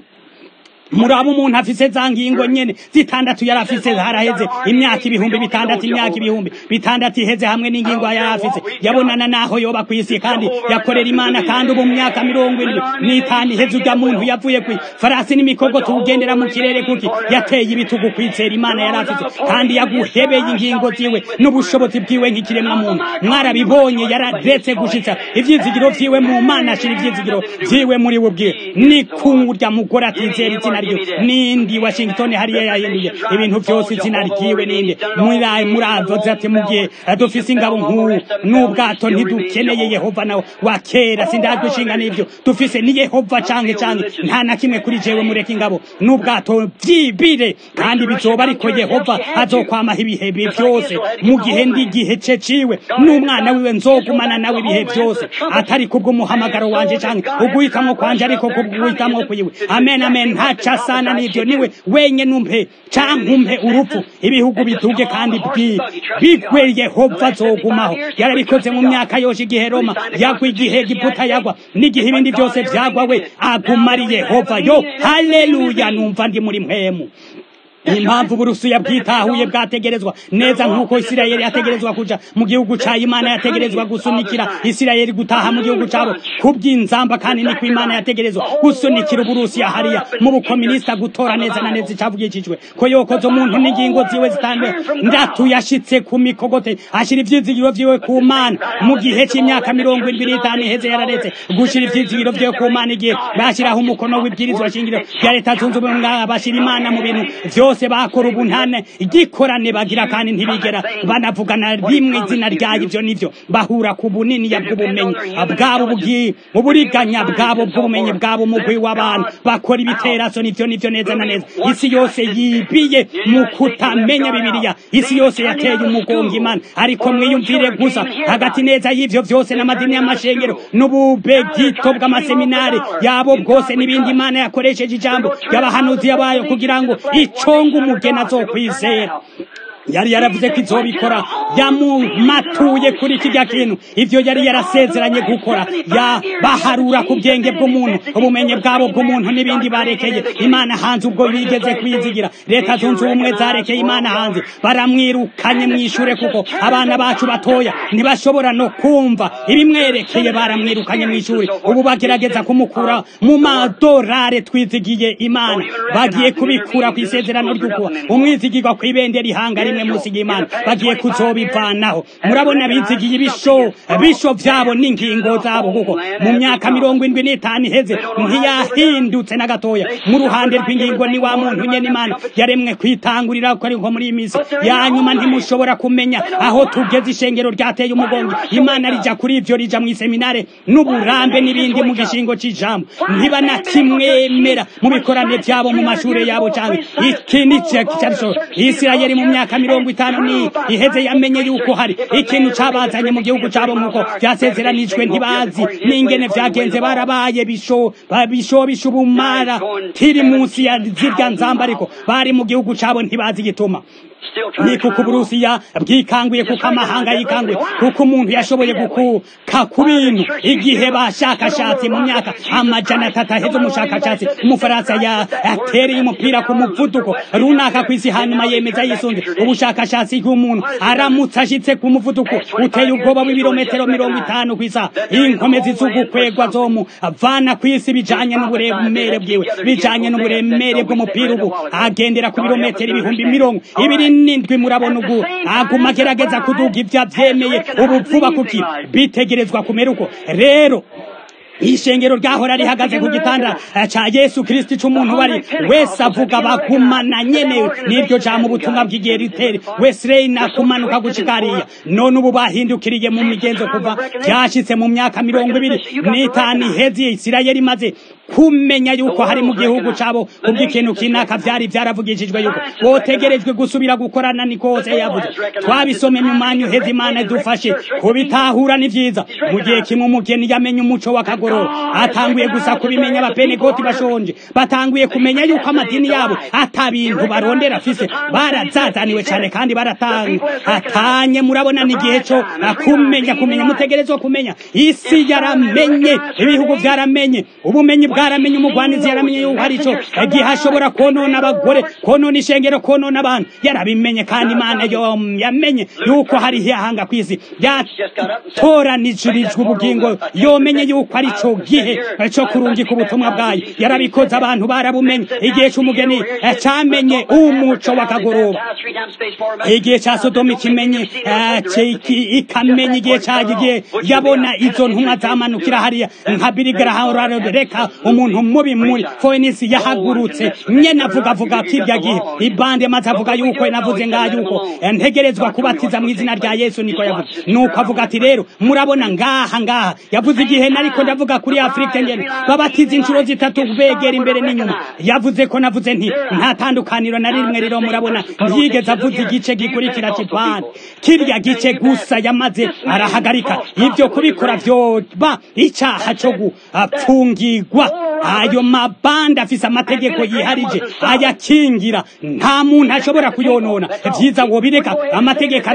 muraba umuntu afise za ngingo nyene zitandatu yari afise haraheze imyaka ibihumbi bitandatu imyaka ibihumbi bitandatu iheze hamwe n'ingingo yari afise yabonana naho yoba kw'isi kandi yakorera imana kandi ubu mu myaka mirongo indwi n'itanu iheze urya muntu yavuye kwi farasi n'imikogo tuwugendera mu kirere kuki yateye ibitugu kwizera imana yari afise kandi yaguhebeye ingingo ziwe n'ubushobozi bwiwe nk'ikiremwa muntu mwarabibonye yararetse gushitsa ivyizigiro vyiwe mu mana ashira ivyizigiro vyiwe muri we ubwiwe ni kurya mugore atizera izina ryo nindi Washington hariya yahinduye ibintu byose izina ryiwe ninde muri muravuze ati mu gihe dufise ingabo nk'ubu n'ubwato ntidukeneye Yehova nawe wa kera sindadushinga n'ivyo dufise ni Yehova canke canke nta na kimwe kuri jewe mureka ingabo n'ubwato vyibire kandi bizoba ariko Yehova azokwamaho ibihe byose mu gihe ndi gihe ce ciwe n'umwana wiwe nzogumana nawe ibihe byose atari kubw'umuhamagaro wanje canke uguhitamwo kwanje ariko kubw'uguhitamwo kwiwe amen amen ntaca sana n'ivyo niwe wenye numpe canke umpe urupfu ibihugu biduge kandi bigwe Yehova azogumaho yarabikoze mu myaka yose igihe Roma yagwa igihe Giputa yagwa n'igihe ibindi byose vyagwa we aguma ari Yehova yo haleluya numva ndi muri mpemu impamvu uburusiya bwitahuye bwategerezwa neza nk'uko isirayeli yategerezwa kuja mu gihugu ca imana yategerezwa gusunikira isirayeli gutaha mu gihugu cabo kubw'inzamba kandi niko imana yategerezwa gusunikira uburusiya hariya mu bukominisita gutora neza na neza icavugishijwe ko yokoza umuntu n'ingingo ziwe zitandukanye ndatu yashitse ku mikogote ashira ivyizigiro vyiwe ku mana mu gihe c'imyaka mirongo indwi n'itanu iheze yararetse gushira ivyizigiro vyiwe ku mana igihe bashiraho umukono w'ibwirizwa shingiro rya leta zunze ubumwe bashira imana mu bintu vyose bakora ubuntane igikorane bagira kandi ntibigera banavugana rimwe izina ryayo ivyo nivyo bahura ku bunini bw'ubumenyi bwabo bugi uburiganya bwabo bw'ubumenyi bwabo umugwi w'abantu bakora ibiteraso nivyo nivyo neza na neza isi yose yibiye mu kutamenya bibiliya isi yose yateye umugongo imana ariko mwiyumvire gusa hagati neza y'ivyo vyose n'amadini y'amashengero n'ububegito bw'amaseminari yabo bwose n'ibindi imana yakoresheje ijambo y'abahanuzi yabayo kugira ngo iconge umugeni azokwizera yari yaravuze ko izobikora yamumatuye kuri kijya kintu ivyo yari yarasezeranye gukora ya baharura ku bwenge bw'umuntu ubumenyi bwabo bw'umuntu n'ibindi barekeye imana hanze ubwo bigeze kwizigira leta zunze ubumwe zarekeye imana hanze baramwirukanye mwishure kuko abana bacu batoya ntibashobora no kumva ibimwerekeye baramwirukanye mw'ishuri ubu bagerageza kumukura mu madorare twizigiye imana bagiye kubikura ku isezerano ry'ukuba umwizigirwa kw'ibendera ihanga rimwe munsi y'imana bagiye kuzobivanaho murabona bizigiye ibisho bisho vyabo n'ingingo zabo kuko mu myaka mirongo indwi n'itanu iheze ntiyahindutse na gatoya mu ruhande rw'ingingo ni wa muntu nyene imana yaremwe kwitangurira ko ariko muri iyi minsi ya nyuma ntimushobora kumenya aho tugeze ishengero ryateye umugongo imana rija kuri ivyo rija mw'iseminare n'uburambe n'ibindi mu gishingo c'ijambo ntiba na kimwemera mu bikorane vyabo mu mashure yabo canke iki ni cyo isirayeli mu myaka mirongo itanu ni iheze yamenye yuko hari ikintu cabazanye mu gihugu cabo nk'uko vyasezeranijwe ntibazi n'ingene vyagenze barabaye bisho bisho bisho ubumara tiri munsi ya zirya nzamba ariko bari mu gihugu cabo ntibazi igituma ni kuko uburusiya bwikanguye kuko amahanga yikanguye kuko umuntu yashoboye gukuka ku bintu igihe bashakashatsi mu myaka amajana atatu aheze umushakashatsi umufaransa yatereye umupira ku muvuduko runaka ku isi hanyuma yemeza yisunze ubushakashatsi bw'umuntu aramutse ashitse ku muvuduko uteye ubwoba w'ibirometero mirongo itanu ku isaha inkomezi z'ugukwegwa zomu avana ku isi bijanye n'uburemere bwiwe bijanye n'uburemere bw'umupira ubu agendera ku birometero ibihumbi mirongo ibiri n'indwi murabona ubu aguma agerageza kuduga ibyo avyemeye ubu vuba kuki bitegerezwa kumera uko rero ishengero ryahora rihagaze ku gitanda ca Yesu Kristo c'umuntu bari wese avuga bagumana nyene niryo jambo ubutumwa bw'igihe riteri Wesley nakumanuka gushikariya none ubu bahindukiriye mu migenzo kuva byashitse mu myaka mirongo ibiri n'itanu iheze Isirayeli maze kumenya yuko hari mu gihugu cabo kubw'ikintu kinaka vyari vyaravugishijwe yuko botegerejwe gusubira gukorana ni kose yavuze twabisome mu manyu heza imana dufashe kubitahura ni vyiza mu gihe kimwe umugeni yamenye umuco w'akagororo atanguye gusa kubimenya abapenegoti bashonje batanguye kumenya yuko amadini yabo ata bintu barondera afise barazazaniwe cane kandi baratanga atanye murabona ni igihe co kumenya kumenya mutegerezwa kumenya isi yaramenye ibihugu vyaramenye ubumenyi bwaramenye umugwanizi yaramenye yuko hari ico igihe ashobora konona abagore konona ishengero konona abantu yarabimenye kandi imana yo yamenye yuko hari ihanga kw'isi yatoranijwe ubugingo yomenye yuko ari co gihe co kurungika ubutumwa bwayo yarabikoze abantu barabumenye igihe c'umugeni camenye umuco w'akagoroba igihe ca sodomu kimenye ikamenya igihe cagiye yabona izo ntumwa zamanukira hariya nka birigaraha reka umuntu mubi muri foenisi yahagurutse nyene avuga avuga kirya gihe ibande maze avuga yuko navuze nga yuko ntegerezwa kubatiza mu izina rya yesu niko yavuze nuko avuga ati rero murabona ngaha ngaha yavuze igihe nariko ndavuga kuri afurika ngene babatiza inshuro zitatu begera imbere n'inyuma yavuze ko navuze nti nta tandukaniro na rimwe rero murabona ntiyigeze avuze igice gikurikira c'ipande kirya gice gusa yamaze arahagarika ivyo kubikora vyoba icaha co gupfungirwa ayo mabanda afise amategeko yiharije ayakingira nta muntu ashobora kuyonona vyiza wobireka amategeko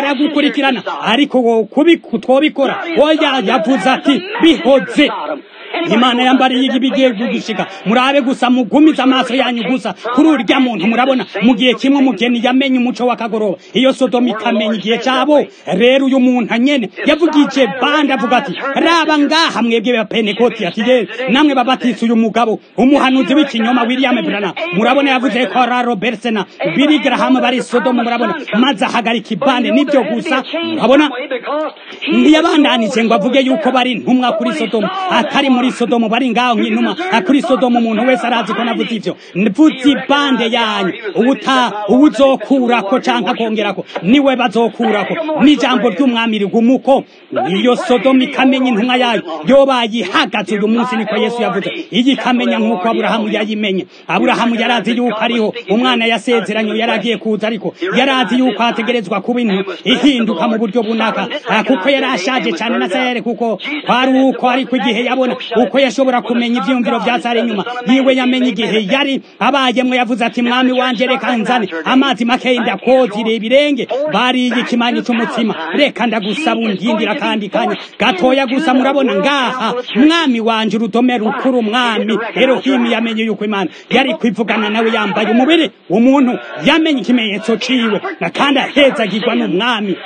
aragukurikirana ariko twobikora oya yavuze ati bihoze imana yambariye ibigiye gushika murabe gusa mugumiza amaso yanyu gusa kuri urya muntu murabona mu gihe kimwe umugeni yamenye umuco w'akagoroba iyo sodomu ikamenya igihe cyabo rero uyu muntu nyene yavugije bandi avuga ati raba ngaha mwebwe ba penekoti ati ye namwe babatise uyu mugabo umuhanuzi w'ikinyoma william brana murabona yavuze ko ra robertsena biri graham bari sodomu murabona maze ahagarika ibande nibyo gusa murabona ntiyabandanije ngo avuge yuko bari intumwa kuri sodomu atari muri sodomu bari ngaho nk'intumwa kuri sodomu umuntu wese arazi ko navuze ivyo mvuze ibande yanyu ubuta ubuzokurako canke akongerako niwe bazokurako n'ijambo ry'umwami rigumuko iyo sodomu ikamenya intumwa yayo yobaye ihagaze uyu munsi niko yesu yavuze iyi ikamenya nk'uko aburahamu yayimenye aburahamu yarazi yuko ariho umwana yasezeranye yaragiye kuza ariko yarazi yuko hategerezwa kuba intu ihinduka mu buryo bunaka kuko yari ashaje cyane na sayare kuko kwari uko ariko igihe yabona uko yashobora kumenya ivyumviro vya sare inyuma yiwe yamenye igihe yari abayemwe yavuze ati mwami wanje reka nzane amazi makeyi ndakozire ibirenge bariye ikimanyu c'umutsima reka ndagusaba undindira kandi kanya gatoya gusa murabona ngaha mwami wanje urudome rukuru mwami erohimu yamenye yuko imana yari kwivugana nawe yambaye umubiri umuntu yamenye ikimenyetso ciwe kandi ahezagirwa n'umwami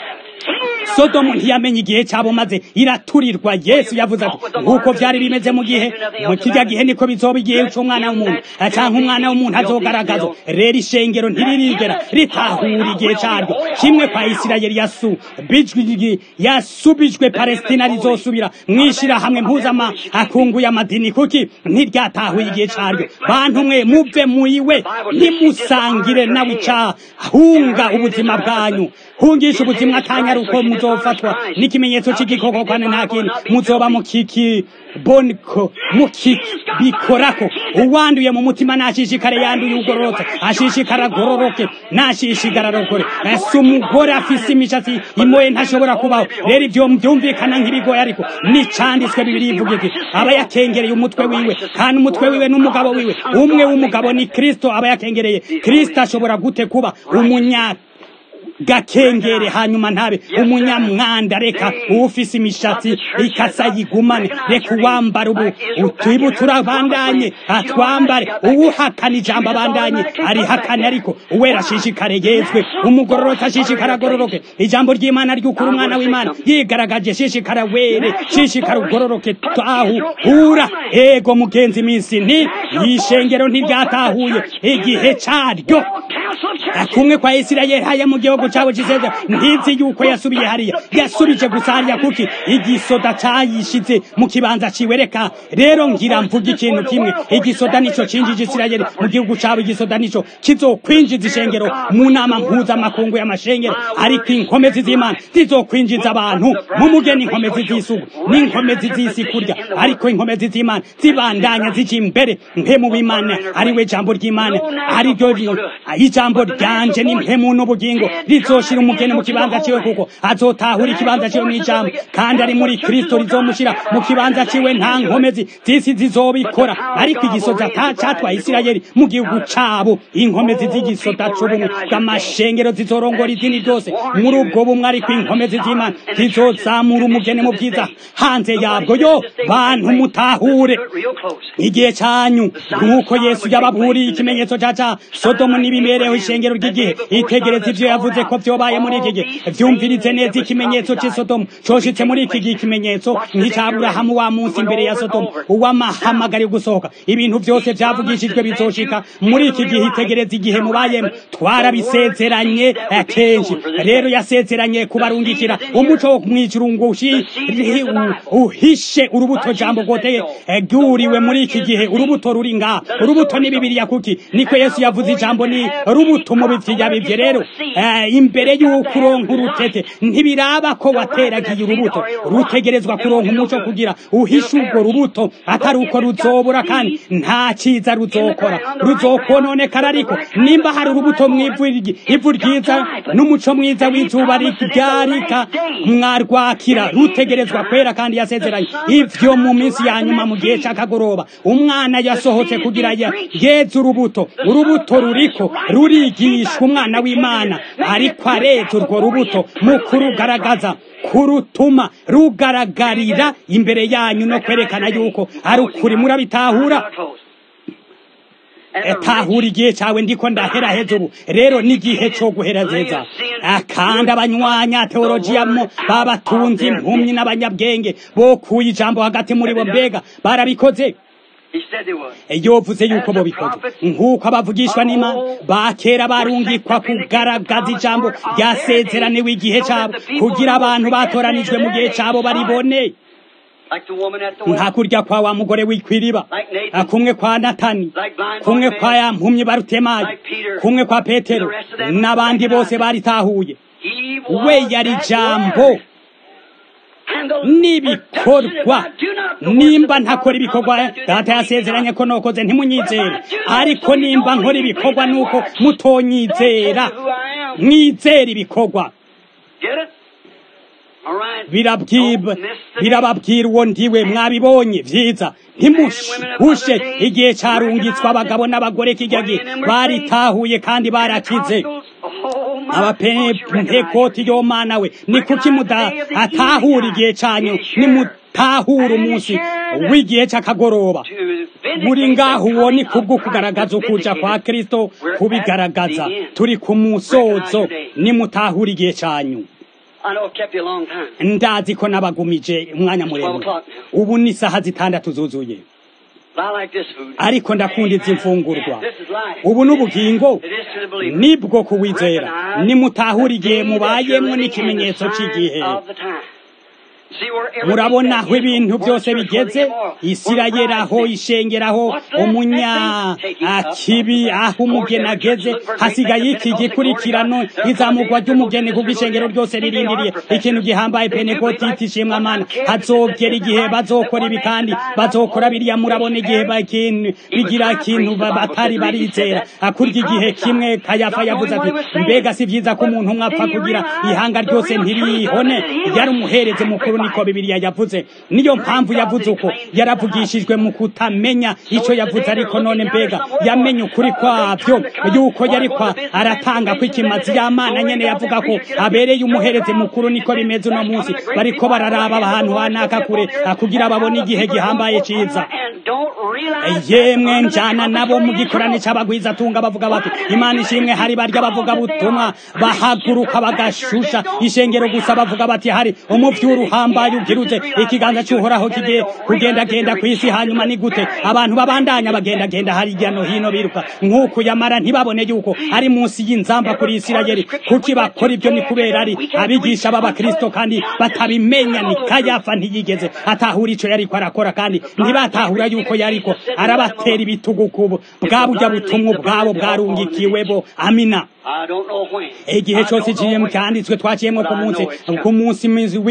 sodomu ntiyamenye igihe cyabo maze iraturirwa yesu yavuze ati nk'uko byari bimeze mu gihe mu kijya gihe niko bizoba igihe cy'umwana w'umuntu cyangwa umwana w'umuntu azogaragaza rero ishengero ntiririgera ritahura igihe cyaryo kimwe kwa isirayeli yasubijwe yasubijwe palestina rizosubira mwishirahamwe mpuzama akunguye amadini kuki ntiryatahuye igihe cyaryo bantu mwe muve muyiwe ntimusangire nawe icahunga ubuzima bwanyu hungisha ubuzima akanya uko muzofatwa n'ikimenyetso cy'igikoko kandi nta kindi muzoba mukiki boniko mukibikorako uwanduye mu mutima nashishikare yanduye ugororotse ashishikara agororoke nashishikara arokore ese umugore afise imishatsi imoye ntashobora kubaho rero ibyo byumvikana nk'ibigoye ariko nicanditswe bibiri ivuga iki aba yakengereye umutwe wiwe kandi umutwe wiwe n'umugabo wiwe umwe w'umugabo ni kristo aba yakengereye kristo ashobora gute kuba umunyaka gakengere hanyuma ntabe umunyamwanda reka ufise imishatsi ikasa yigumane reka uwambara ubu utwibu turabandanye atwambare uwuhakana ijambo abandanye arihakane ariko uwera ashishikare yezwe umugororoke ashishikara agororoke ijambo ry'imana ry'ukuri umwana w'imana yigaragaje shishikara were shishikara ugororoke tahu hura ego mugenzi iminsi nti ishengero ntiryatahuye igihe caryo kumwe kwa isirayeli haya mu gihugu cabo ciseza ntizi yuko yasubiye hariya yasubije gusa hariya kuki igisoda cayishize mu kibanza ciwe reka rero ngira mvuga ikintu kimwe igisoda nico cinjije isirayeli mu gihugu cabo igisoda nico kizokwinjiza ishengero mu nama mpuzamakungu y'amashengero ariko inkomezi z'imana zizokwinjiza abantu mu mugeni inkomezi z'isugu n'inkomezi z'isi kurya ariko inkomezi z'imana zibandanya zija imbere mpemu w'imana ari we jambo ry'imana ari ryo ijambo ryanje ni mpemu n'ubugingo rizoshira umugeni mu kibanza ciwe kuko azotahura ikibanza ciwe mw'ijambo kandi ari muri kristo rizomushira mu kibanza ciwe nta nkomezi z'isi zizobikora ariko igisoza catwaye isirayeli mu gihugu cabo inkomezi z'igisoda c'ubumwe bw'amashengero zizorongora idini ryose muri ubwo bumwe ariko inkomezi z'imana zizozamura umugeni mu bwiza hanze yabwo yo bantu mutahure igihe canyu nk'uko yesu yababuriye ikimenyetso ca ca sodomu n'ibimereho ishengero ry'igihe itegereza ivyo yavuze ko vyobaye muri iki gihe vyumvirize neza ikimenyetso c'i sodomu coshitse muri iki gihe ikimenyetso nk'icaburahamu wa munsi imbere ya sodomu uwamahamagari gusohoka ibintu vyose vyavugishijwe bizoshika muri iki gihe itegereza igihe mubayemo twarabisezeranye kenshi rero yasezeranye kubarungikira umuco wo mw'ijuru ngo uhishe urubuto jambo goteye ryuriwe muri iki gihe urubuto ruri ngaha urubuto ni bibiriya kuki niko yesu yavuze ijambo ni rubuto mu bivyo rero imbere y'uko uronka urutete ntibiraba ko wateragiye urubuto rutegerezwa kuronka umuco kugira uhishe urwo rubuto atari uko ruzobura kandi nta cyiza ruzokora ruzokononekara ariko nimba hari urubuto mw'ivu ivu ryiza n'umuco mwiza w'izuba ryarika mwarwakira rutegerezwa kwera kandi yasezeranye ivyo mu minsi ya nyuma mu gihe c'akagoroba umwana yasohotse kugira yeze urubuto urubuto ruriko rurigira avugishwa umwana w'imana ariko areza urwo rubuto mu kurugaragaza kurutuma rugaragarira imbere yanyu no kwerekana yuko ari ukuri murabitahura tahura igihe cyawe ndiko ndaheraheza ubu rero n'igihe cyo guheraheza kandi abanywanya teologiyamo babatunze impumyi n'abanyabwenge bokuye ijambo hagati muri bo mbega barabikoze yovuze yuko bo bikoze nk'uko abavugishwa n'imana bakera barungikwa kugaragaza ijambo ryasezeraniwe igihe cyabo kugira abantu batoranijwe mu gihe cyabo baribone nta kurya kwa wa mugore w'ikwiriba kumwe kwa natani kumwe kwa ya mpumyi barutemayi kumwe kwa petero n'abandi bose baritahuye we yari jambo n'ibikorwa nimba ntakora ibikorwa data yasezeranye ko nokoze ntimunyizere ariko nimba nkora ibikorwa nuko mutonyizera mwizera ibikorwa birababwira uwo ndiwe mwabibonye vyiza ntimuhushe igihe carungitswe abagabo n'abagore kirya gihe baritahuye kandi barakize abapentekoti yo mana we ni kuki mudatahura igihe canyu nimutahura umunsi w'igihe c'akagoroba buri ngaho uwo ni kubwo kugaragaza ukuja kwa kristo kubigaragaza turi ku musozo nimutahura igihe canyu ndazi ko nabagumije umwanya muremure ubu ni isaha zitandatu zuzuye ariko ndakunda izi mfungurwa ubu n'ubugingo nibwo kuwizera nimutahura igihe mubayemwo n'ikimenyetso cy'igihe murabona aho ibintu byose bigeze isirayeli aho ishengeraho umunyakibi aho umugeni ageze hasigaye iki gikurikirano izamurwa ry'umugeni kuko ishengero ryose ririndiriye ikintu gihambaye penekotiti ishimwa amana hazogera igihe bazokora ibi kandi bazokora biriya murabona igihe bigira ikintu batari barizera akurya igihe kimwe kayafa yavuze ati mbega si byiza ko umuntu umwe apfa kugira ihanga ryose ntirihone yari umuhereze mukuru niko bibiliya yavuze niyo mpamvu yavuze uko yaravugishijwe mu kutamenya icyo yavuze ariko none mbega yamenye ukuri kwabyo yuko yari kwa aratanga ko ikimazi y'amana nyene yavuga ko abereye umuhereze mukuru niko bimeze uno munsi bariko bararaba ahantu hanaka kure kugira babone igihe gihambaye ciza yemwe njana nabo mu gikorane c'abagwiza tunga bavuga bati imana ishimwe hari barya bavuga butumwa bahaguruka bagashusha ishengero gusa bavuga bati hari umuvyuru uhambaye ubwiruze ikiganza cy'uhoraho kigiye kugendagenda ku isi hanyuma ni gute abantu babandanya bagendagenda hirya no hino biruka nk'uko yamara ntibabone yuko ari munsi y'inzamba kuri isirayeli kuki bakora ibyo ni kubera ari abigisha b'abakristo kandi batabimenya ni kayafa ntiyigeze atahura ico yariko arakora kandi ntibatahura yuko yariko arabatera ibitugu kubo bwa burya butumwa ubwabo bwarungikiwebo amina igihe cyose igihe cyanditswe twaciyemo ku munsi ku munsi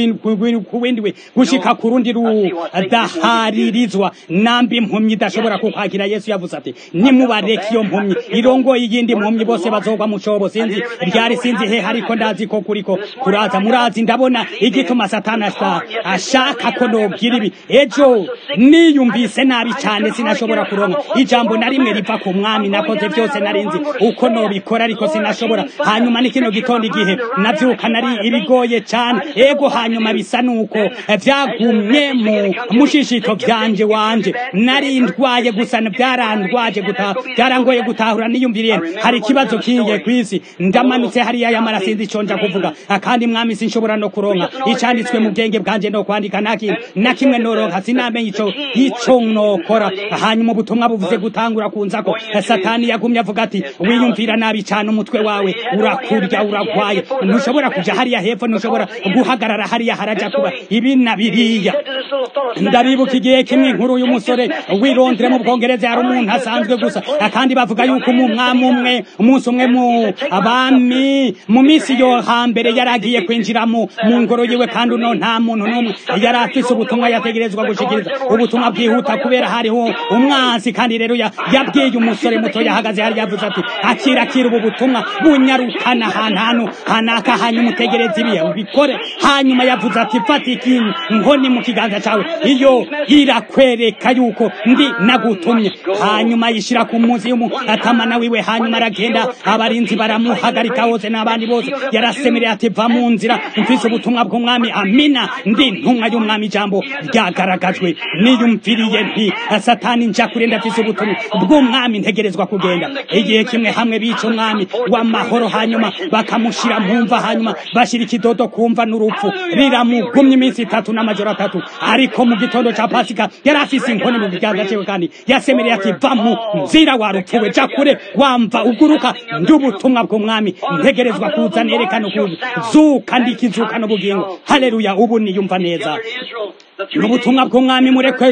ku windi we gushika ku rundi rudaharirizwa nambi impumyi idashobora kukwakira yesu yavuze ati nimubareke iyo mpumyi irongoye iyindi mpumyi bose bazogwa mu cobo sinzi ryari sinzi he ariko ndazi ko kuriko kuraza murazi ndabona igituma satani ashaka ko nogira ibi ejo niyumvise nabi cyane sinashobora kuronka ijambo na rimwe riva ku mwami nakoze byose narinzi uko nobikora ariko sinashobora hanyuma ni kino gitondo igihe navyuka nari ibigoye cyane ego hanyuma bisa nuko vyagumye mu mushishito vyanje wanje nari ndwaye gusa byarandwaje gutaha byarangoye gutahura niyumviriye hari ikibazo kingiye kwisi ndamanutse hariya yamara sinzi ico nja kuvuga kandi mwami sinshobora no kuronka icanditswe mu bwenge bwanje no kwandika nakintu na kimwe noronka sinamenye ico ico nokora hanyuma ubutumwa buvuze gutangura kunzako satani yagumye avuga ati wiyumvira nabi cyane umutwe wawe urakurya uragwaye ntushobora kuja hariya hepfo ntushobora guhagarara hariya haraja kuba ibi na biriya ndabibuka igihe kimwe inkuru y'umusore wirondere mu bwongereza yari umuntu asanzwe gusa kandi bavuga yuko umwami umwe umunsi umwe mu abami mu minsi yo hambere yari agiye kwinjira mu ngoro yiwe kandi uno nta muntu n'umwe yari afise ubutumwa yategerezwa gushikiriza ubutumwa bwihuta kubera hariho umwansi kandi rero yabwiye umusore muto yahagaze hari yavuze ati akira akira ubu butumwa ubutumwa bunyarukana ahantu hantu hanaka hanyuma utegereza ibihe ubikore hanyuma yavuze ati fata ikintu nkoni mu kiganza cyawe iyo irakwereka yuko ndi nagutumye hanyuma yishyira ku munsi y'umutamana wiwe hanyuma aragenda abarinzi baramuhagarika hose n'abandi bose yarasemereye ati va mu nzira mfise ubutumwa bw'umwami amina ndi ntumwa y'umwami ijambo ryagaragajwe niyumviriye nti satani nja kure ndafise ubutumwa bw'umwami ntegerezwa kugenda igihe kimwe hamwe bica umwami w'amahoro hanyuma bakamushyira mu mva hanyuma bashyira ikidodo kumva n'urupfu riramugumya iminsi itatu n'amajoro atatu ariko mu gitondo cya pasika yari afise inkoni mu kiganza cyiwe kandi yasemereye ati va mu nzira warupfuwe ja kure wamva uguruka ndi ubutumwa bw'umwami ntegerezwa kuza nerekana ukuzuka ndikizuka n'ubugingo haleluya ubu niyumva neza n'ubutumwa bw'umwami murekwe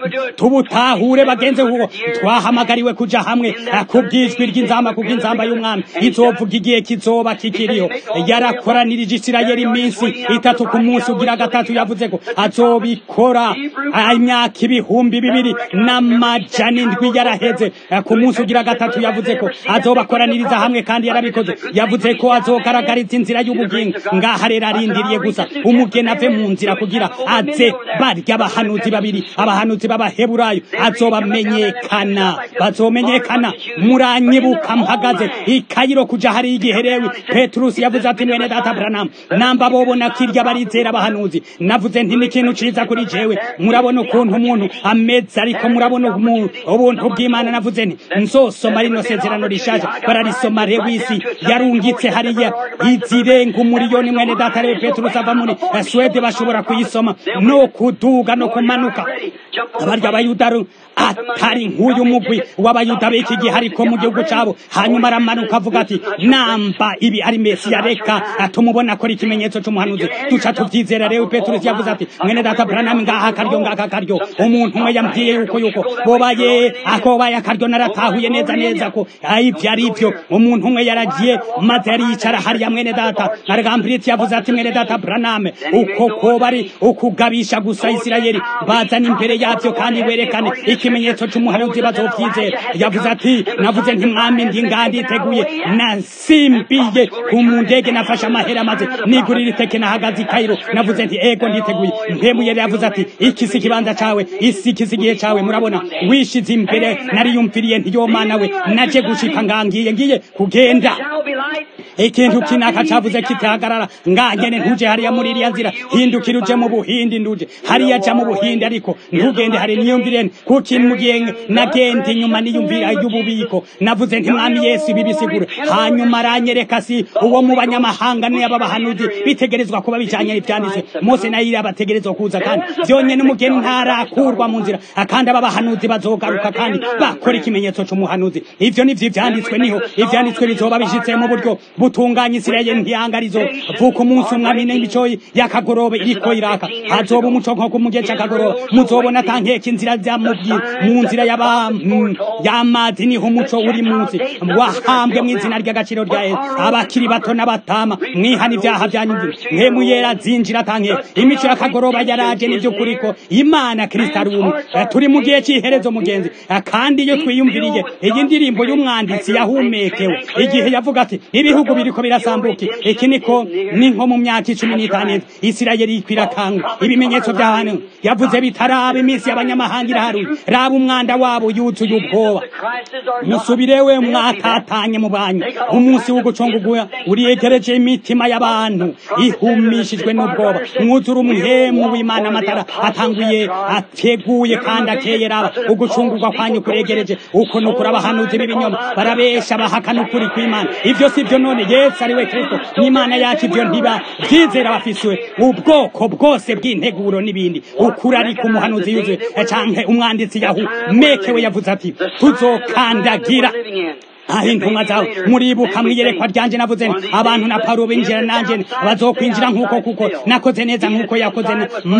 tubutahure bagenze kuko twahamagariwe kuja hamwe kubw'ijwi ry'inzamba kubw'inzamba y'umwami izovuga igihe kizoba kikiriho yarakoranirije isirayeli iminsi itatu ku munsi ugira gatatu yavuze ko azobikora imyaka ibihumbi bibiri n'amajana indwi yaraheze ku munsi ugira gatatu yavuze ko azobakoraniriza hamwe kandi yarabikoze yavuze ko azogaragariza inzira y'ubugingo ngaha rero arindiriye gusa umugeni ave mu nzira kugira aze barya abahanuzi babiri abahanuzi b'abaheburayo azobamenyekana bazomenyekana muranyibuka mpagaze ikayiro kuja hari igiherewe petrusi yavuze ati mwene data branamu namba bobona kirya barizera abahanuzi navuze nti n'ikintu ciza kuri jewe murabona ukuntu umuntu ameze ariko murabona ubuntu bw'imana navuze nti nzosoma rino sezerano rishaje bararisoma rewisi yarungitse hariya izirenga umuriyoni mwene data rewe petrusi ava muri swede bashobora kuyisoma no kuduga no kumanuka abarya abayuda atari nk'uyu mugwi w'abayuda b'iki gihe ariko mu gihugu cyabo hanyuma aramanuka avuga ati namba ibi ari mesiya reka tumubona akora ikimenyetso cy'umuhanuzi duca tubyizera rero peturusi yavuze ati mwene data buranami ngaha akaryo ngaha akaryo umuntu umwe yambwiye yuko yuko bobaye akobaye akaryo naratahuye neza neza ko ibyo ari byo umuntu umwe yaragiye maze yari yicara hariya mwene data aragambiritse yavuze ati mwene data buraname uko koba ari ukugabisha gusa isirayeli bazana imbere yabyo kandi werekane ikimenyetso cy'umuhanuzi bazobyizera yavuze ati navuze nti mwami ndi ngandi iteguye nasimbiye ku ndege nafashe amahera maze nigurira iteke nahagaze i Kairo navuze nti ego nditeguye mpemuye yavuze ati iki si ikibanza cawe isi iki si igihe cawe murabona wishize imbere nariyumviriye ntiyomana we naje gushika ngangiye ngiye kugenda ikintu kinaka cavuze kitahagarara ngangene ntuje hariya muri iriya nzira hindukira uje mu buhindi nduje hariya ja mu buhindi ariko ntugende hari niyumvire kuki mugiye nagende inyuma niyumvira y'ububiko navuze nti mwami yesu ibi bisigura hanyuma aranyereka si uwo mu banyamahanga niyo babahanuzi bitegerezwa kuba bijanye n'ivyanditswe mose nayo irabategerezwa kuza kandi vyonyene umugeni ntarakurwa mu nzira kandi aba bahanuzi bazogaruka kandi bakora ikimenyetso c'umuhanuzi ivyo nivyo ivyanditswe niho ivyanditswe bizoba bishitse mu buryo butunganya isirayeli ntiyangarizo vuka umunsi umwami n'imico y'akagorobe iriko iraka hazoba umuco nko ku mugihe c'akagorobe muzobona tankeka inzira zamubwira mu nzira y'amazi niho umuco uri munsi wahambwe mu izina ry'agaciro rya yesu abakiri bato n'abatama mwihana ibyaha byanyu mwemu yera zinjira tankeka imico y'akagoroba yaraje n'ivy'ukuri ko imana kristo ari umwe turi mu gihe cy'iherezo mugenzi kandi iyo twiyumviriye iyi ndirimbo y'umwanditsi yahumekewe igihe yavuga ati ibihugu biriko birasambuka iki niko ni nko mu myaka icumi n'itanu isirayeli ikwirakanga ibimenyetso by'ahantu yavuze bitaraba iminsi y'abanyamahanga iraharuye raba umwanda wabo yuzuye ubwoba musubirewe mwatatanye mu banyu umunsi w'ugucunguguya uriyegereje imitima y'abantu ihumishijwe n'ubwoba mwuzura umuhemu w'imana amatara atanguye ateguye kandi akeye raba ugucungurwa kwanyu kuregereje uko nukuri abahanuzi b'ibinyoma barabesha bahakana ukuri kw'imana ivyo si vyo none yesu ari we kristo n'imana yacu ivyo ntiba vyizera bafiswe ubwoko bwose bw'integuro n'ibindi ukuri ariko umuhanuzi yuzuye canke umwanditsi yahumekewe yavuze ati tuzokandagira aho intumwa zawe muribuka mwiyerekwa ryanje navuze nti abantu na pawulo binjira nanje bazokwinjira nk'uko kuko nakoze neza nk'uko yakoze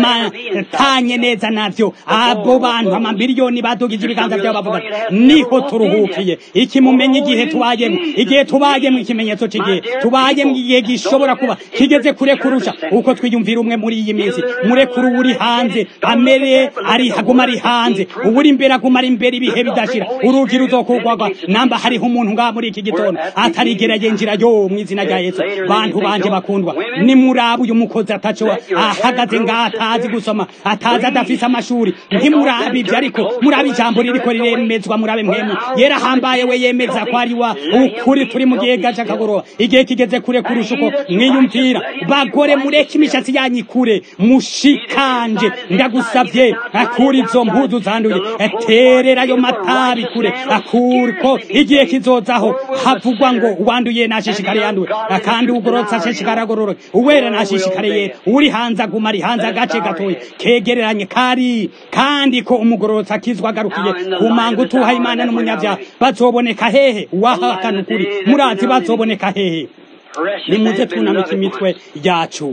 matanye neza navyo abo bantu amamiliyoni badugije ibiganza vyabo bavuga niho turuhukiye iki mumenye igihe tubayemo igihe tubayemo ikimenyetso cy'igihe tubayemo igihe gishobora kuba kigeze kure kurusha uko twiyumvira umwe muri iyi minsi murekuru uri hanze amere ari haguma ari hanze uwuri imbere aguma ari imbere ibihe bidashira urugi ruzokugwagwa namba hariho muntu ngaha muri iki gitondo atarigera yinjira yo mu izina rya yesu bantu banje bakundwa nimuraba uyu mukozi ataco ahagaze ngaha atazi gusoma atazi adafise amashuri ntimuraba ibyo ariko muraba ijambo ririko riremezwa murabe mwemu yerahambaye we yemeza ko ari wa ukuri turi mu gihe gaca kagoroba igihe kigeze kure kurusha uko mwiyumvira bagore mureke imishatsi yanyu ikure mushikanje ndagusavye akura izo mpuzu zanduye terera ayo matabi kure akurko igihe kizozaho havugwa ngo uwanduye nashishikare yanduwe kandi ugorotse ashishikare agororoke uwera nashishikare yera uri hanze aguma ari hanze agace gatoya kegereranye kari kandi ko umugororotse akizwa agarukiye ku manga utuha imana n'umunyabyaha bazoboneka hehe uwahakana ukuri murazi bazoboneka hehe nimuze twunamika imitwe yacu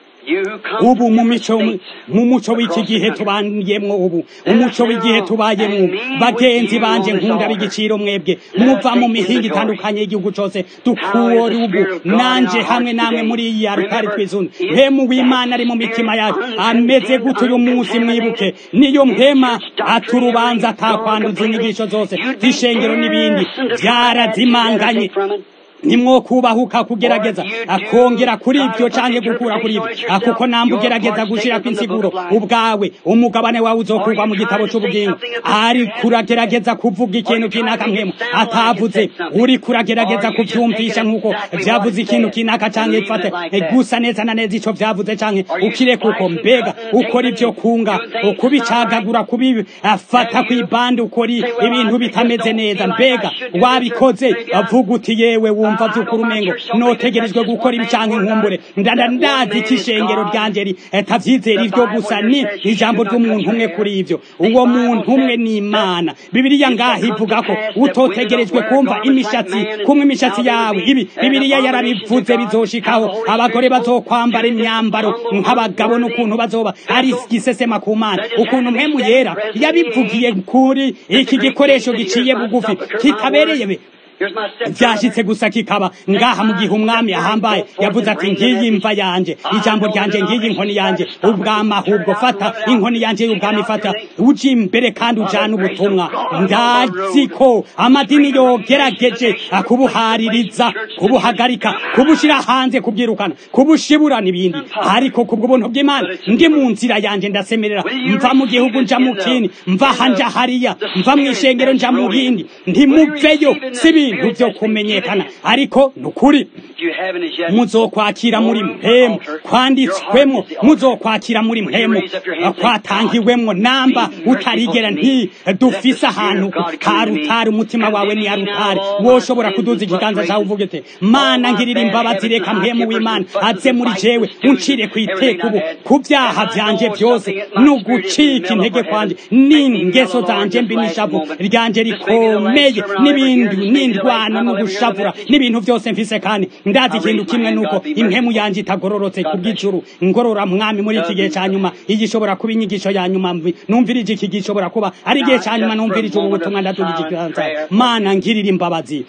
ubu mu mico mu muco w'iki gihe tubayemwo ubu umuco w'igihe tubayemwo bagenzi banje nkunda b'igiciro mwebwe muva mu mihinga itandukanye y'igihugu cose dukura ubu nanje hamwe namwe muri iyi arutari twizunze mpemu w'imana ari mu mitima yacu ameze gute uyu munsi mwibuke niyo mpema aturubanza atakwanduza inyigisho zose z'ishengero n'ibindi byarazimanganye nimwo kubahuka kugerageza akongera kuri ibyo canke gukura kuri ibyo kuko namba ugerageza gushira kw'insiguro ubwawe umugabane wawe uzokurwa mu gitabo c'ubugingo ari kuragerageza kuvuga ikintu kinaka mpemu atavuze uri kuragerageza kuvyumvisha nk'uko vyavuze ikintu kinaka canke ifate gusa neza na neza ico vyavuze canke ukire kuko mbega ukora ivyo kunga ukubicagagura kubifata kw'ibandi ukora ibintu bitameze neza mbega wabikoze avuga uti yewe wumva mva vy'ukuri umengo notegerejwe gukora ibi canke nkumbure ndanda ndazi ikishengero ryanje tavyizera ivyo gusa ni ijambo ry'umuntu umwe kuri ivyo uwo muntu umwe ni imana bibiliya ngaha ivuga ko utotegerejwe kumva imishatsi kumwe imishatsi yawe ibi bibiliya yarabivuze bizoshikaho abagore bazokwambara imyambaro nk'abagabo n'ukuntu bazoba ari gisesema ku mana ukuntu mpemu yera yabivugiye kuri iki gikoresho giciye bugufi kitabereye vyashitse gusa kikaba ngaha mu gihe umwami ahambaye yavuze ati ngiyi imva yanje ijambo ryanje ngiyi inkoni yanje ubwama ahubwo fata inkoni yanje y'ubwami fata uji imbere kandi ujana ubutumwa ndazi ko amadini yogerageje kubuhaririza kubuhagarika kubushira hanze kubyirukana kubushibura n'ibindi ariko kubw'ubuntu bw'imana ndi mu nzira yanje ndasemerera mva mu gihugu nja mu kindi mva hanja hariya mva mu ishengero nja mu rindi ntimuveyo sibi ibintu byo kumenyekana ariko nukuri muzokwakira muri mpemu kwanditswemo muzokwakira muri mpemu kwatangiwemwo namba utarigera nti dufise ahantu karutari umutima wawe ni arutari woshobora kuduza ikiganza cyawe uvuge te mana ngirira imbabazi reka mpemu w'imana aze muri jewe uncire ku iteka ubu ku byaha byanje byose no gucika intege kwanje n'ingeso zanje mbi n'ishavu ryanje rikomeye n'ibindi n'indwano no gushavura n'ibintu byose mfise kandi ndazi ikintu kimwe nuko impemu yanje itagororotse ku bw'ijuru ngorora mwami muri iki gihe cya nyuma iyi ishobora kuba inyigisho ya nyuma numvirije iki gihe ishobora kuba ari igihe cya nyuma numvirije ubu butumwa ndadugije ikiganza mana ngirira imbabazi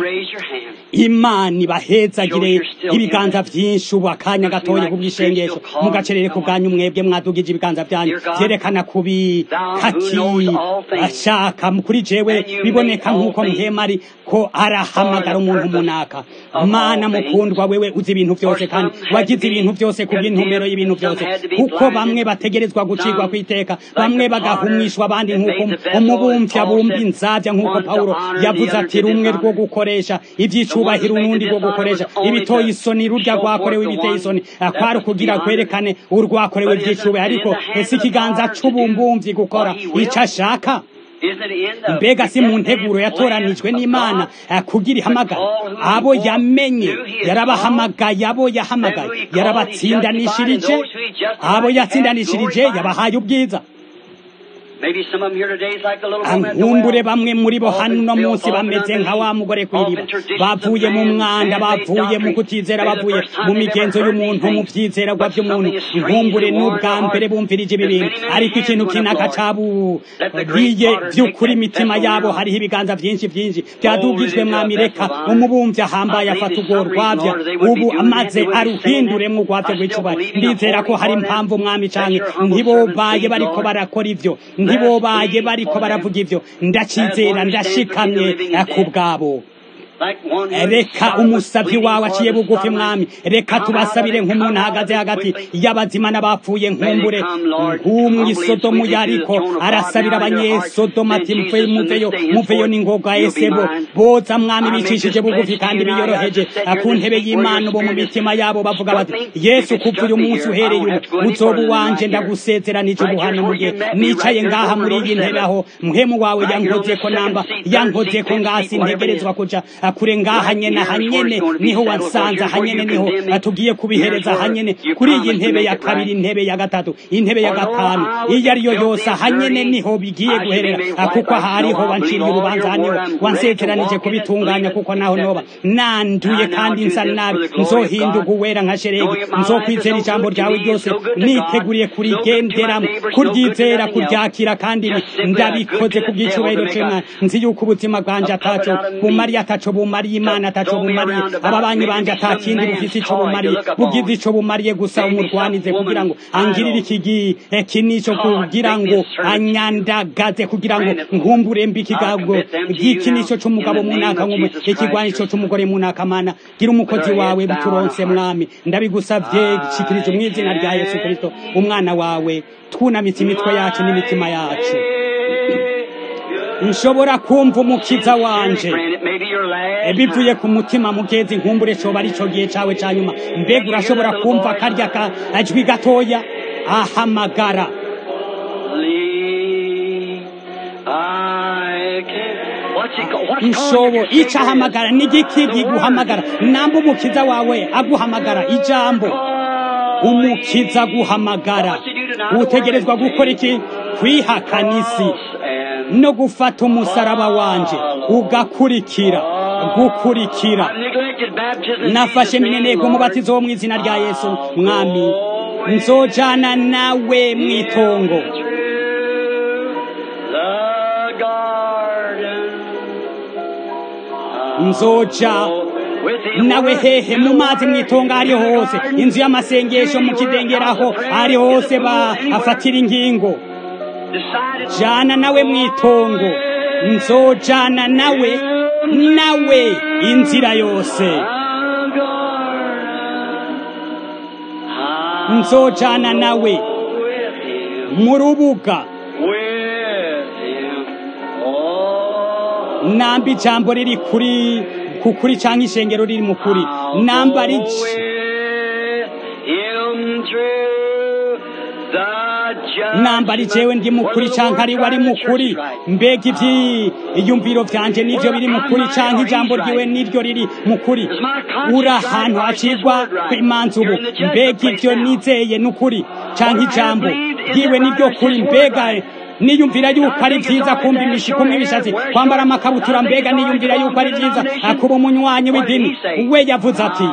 imana ibahezagire ibiganza byinshi ubu akanya gatoya ku bw'ishengesho mugacerere ku bwanyu mwebwe mwadugije ibiganza byanyu byerekana kubi kaki ashaka kuri jewe biboneka nk'uko mpema ari ko arahamagara umuntu munaka mana mukundwa wewe uzi ibintu byose kandi wagize ibintu byose ku bw'intumbero y'ibintu byose kuko bamwe bategerezwa gucirwa ku iteka bamwe bagahumishwa abandi nk'uko umubumvya bumva inzavya nk'uko pawulo yavuze ati rumwe rwo gukoresha ivy'icubahiro urundi rwo gukoresha ibitoye isoni rurya rwakorewe ibiteye isoni kwari kugira kwerekane urwakorewe ivy'icubahiro ariko ese ikiganza c'ubumbumvyi gukora ico ashaka mbega si mu nteguro yatoranijwe n'imana kugira ihamagara abo yamenye yarabahamagaye abo yahamagaye yarabatsindanishirije abo yatsindanishirije yabahaye ubwiza nkumbure bamwe muri bo hano munsi bameze nka wa mugore kw'iriba bavuye mu mwanda bavuye mu kutizera bavuye mu migenzo y'umuntu mu vyizeragwa vy'umuntu nkumbure n'ubwa mbere bumvirije ibi bintu ariko ikintu kinaka caburiye vy'ukuri imitima yabo hariho ibiganza vyinshi vyinshi vyadugijwe mwami reka umubumvyi ahambaye afata urwo rwavya ubu amaze aruhinduremwo urwavya rw'icubahiro ndizera ko hari impamvu mwami canke ntibobaye bariko barakora ivyo ntibobaye bariko baravuga ivyo ndacizera ndashikamye ku bwabo reka umusabyi wawe aciye bugufi mwami reka tubasabire nk'umuntu ahagaze hagati y'abazima n'abapfuye nkumbure nk'umwisodomu yariko arasabira abanyesodomu ati mve muveyo muveyo n'ingoga esebo boza mwami bicishije bugufi kandi biyoroheje ku ntebe y'imana bo mu mitima yabo bavuga bati yesu kuva uyu munsi uhereye ubu uzoba uwanje ndagusezeranije ubuhano mu gihe nicaye ngaha muri iyi ntebe aho muhemu wawe yankoze ko namba yankoze ko ngasi ntegerezwa kuja kure ngaha nyene hanyene niho wansanze hanyene niho tugiye kubihereza hanyene kuri iyi ntebe ya kabiri intebe ya gatatu intebe ya gatanu iyo ariyo yose hanyene niho bigiye guherera kuko hariho wanciriye urubanza haniho wansezeranije kubitunganya kuko naho noba nanduye kandi nsa nabi nzohinduka uwera nka sheregi nzokwizera ijambo ryawe ryose niteguriye kurigenderamo kuryizera kuryakira kandi ndabikoze ku bw'icyubahiro cy'imana nzi yuko ubuzima bwanje ataco bumariye ataco bumariye imana ataco bumariye ababanyi banje atakindi bufise ico bumariye bugize ico bumariye gusa umurwanize kugira ngo angirire iki kinico kugira ngo anyandagaze kugira ngo nkumbure mbi ikigago gikinico c'umugabo munaka nk'umu ikigwanisho c'umugore munaka mana gira umukozi wawe bituronse mwami ndabigusavye shikiriza mu izina rya yesu kristo umwana wawe twunamitse imitwe yacu n'imitima yacu nshobora kumva umukiza wanje bivuye ku mutima mugezi nkumbure coba ari co gihe cawe ca nyuma mbega urashobora kumva karya kajwi gatoya ahamagara nshobo ico ahamagara ni igiki giguhamagara namba umukiza wawe aguhamagara ijambo umukiza aguhamagara utegerezwa gukora iki kwihakana isi no gufata umusaraba wanje ugakurikira gukurikira nafashe mineneko umubatizo wo mu izina rya yesu mwami nzojana nawe mu itongo nzoja nawe hehe mu mazi mwitonga ari hose inzu y'amasengesho mu kidengeraho ari hose bahafatira ingingo jana nawe mwitongo nzojana nawe nawe inzira yose nzojana nawe mu rubuga namba ijambo riri kuri kukuri canke ishengero riri mu kuri namba riki namba ari jewe ndi mukuri canke ari wari mukuri mbega ivyiyumviro vyanje nivyo biri mukuri canke ijambo ryiwe niryo riri mukuri uri ahantu hacirwa imanza ubu mbega ivyo nizeye n'ukuri canke ijambo ryiwe niryo kuri mbega niyumvira yuko ari vyiza kumva imishiko mw'ibishatsi kwambara amakabutura mbega niyumvira yuko ari vyiza kuba umunywanyi w'idini we yavuze ati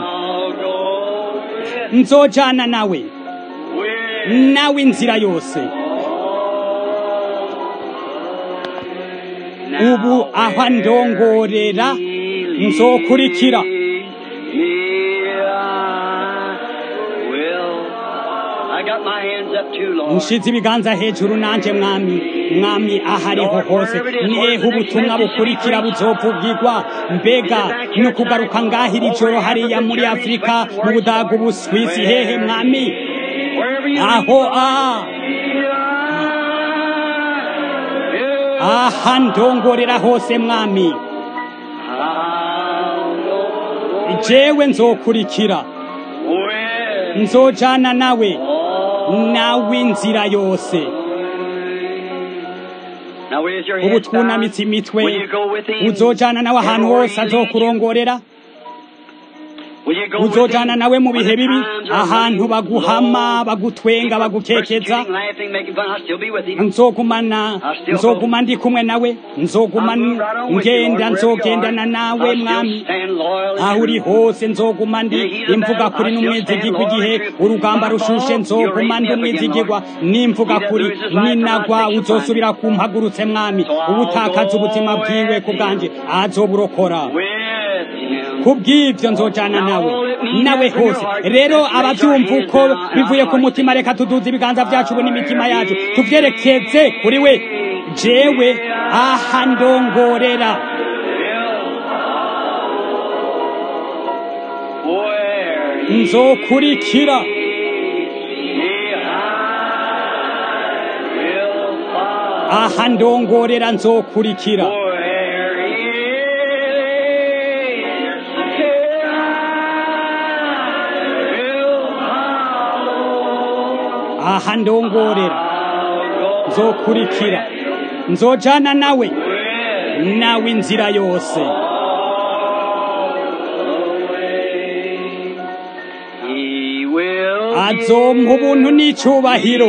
nzojana nawe nawe inzira yose ubu aho ndongorera nzokurikira nshize ibiganza hejuru nanje mwami mwami ahariho hose nihehe ubutumwa bukurikira buzovugirwa mbega ni ukugaruka ngahira ijoro hariya muri afurika mu budagu buswisi hehe mwami aho a aha ndongorera hose mwami jewe nzokurikira nzojana nawe nawe inzira yose ubu twunamitse imitwe uzojana nawe ahantu hose azokurongorera uzojana nawe mu bihe bibi ahantu baguhama bagutwenga bagukekeza nzogumana nzoguma ndi kumwe nawe nzoguma ngenda nzogendana nawe mwami aho uri hose nzoguma ndi imvuga kuri n'umwizigirwa igihe urugamba rushushe nzoguma ndi umwizigirwa n'imvuga kuri ninagwa uzosubira kumpagurutse mwami ubutakaza ubuzima bwiwe ku bwanjye azoburokora kubw'ibyo nzojana nawe nawe hose rero ababyumva uko bivuye ku mutima reka tuduze ibiganza byacu n'imitima yacu tubyerekeze kuri we jewe aha ndongorera nzokurikira aha ndongorera nzokurikira aha ndongorera nzokurikira nzojana nawe nawe inzira yose azompa ubuntu n'icyubahiro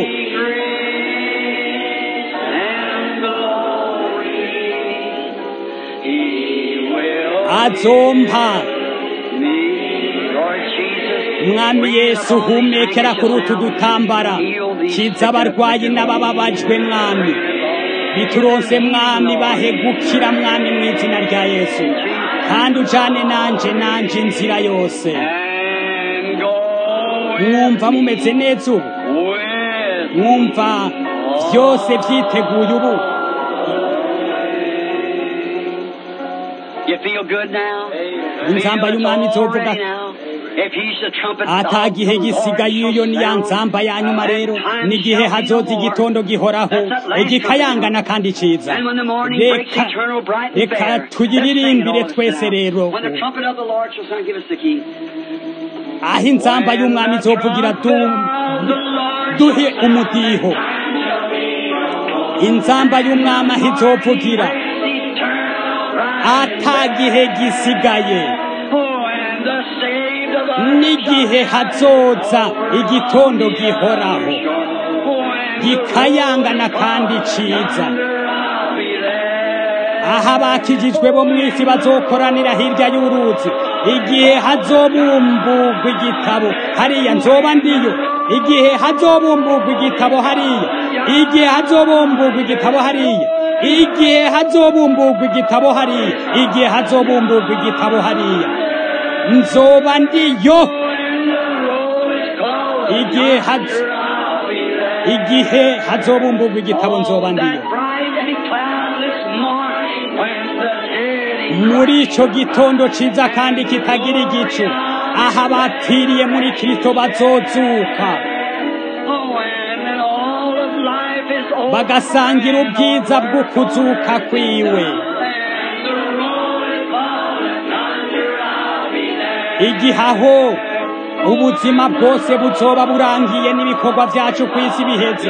azompa mwami yesu humekera kuri utu dutambara kiza abarwayi n'abababajwe mwami bituronse mwami bahegukira mwami mu izina rya yesu kandi ujane nanje nanje inzira yose mwumva mumeze neza ubu mwumva byose byiteguye ubu inzamba y'umwami izovuga ata gihe gisigaye iyo ni ya nzamba ya nyuma rero n'igihe hazoza igitondo gihoraho igikayangana kandi ciza reka reka tuyiririmbire twese rero aho inzamba y'umwami izovugira duhe umudiho inzamba y'umwami aho izovugira ata gihe gisigaye n'igihe hazoza igitondo gihoraho gikayangana kandi ciza aho abakijijwe bo mu isi bazokoranira hirya y'uruzi igihe hazobumburwa igitabo hariya nzoba ndiyo igihe hazobumburwa igitabo hariya igihe hazobumburwa igitabo hariya igihe hazobumburwa igitabo hariya igihe hazobumburwa igitabo hariya nzoba ndiyo igihe hazo igihe hazobumburwa igitabo nzoba ndiyo muri ico gitondo ciza kandi kitagira igicu aho abapfiriye muri kristo bazozuka bagasangira ubwiza bwo kuzuka kwiwe igihe aho ubuzima bwose buzoba burangiye n'ibikorwa byacu ku isi biheze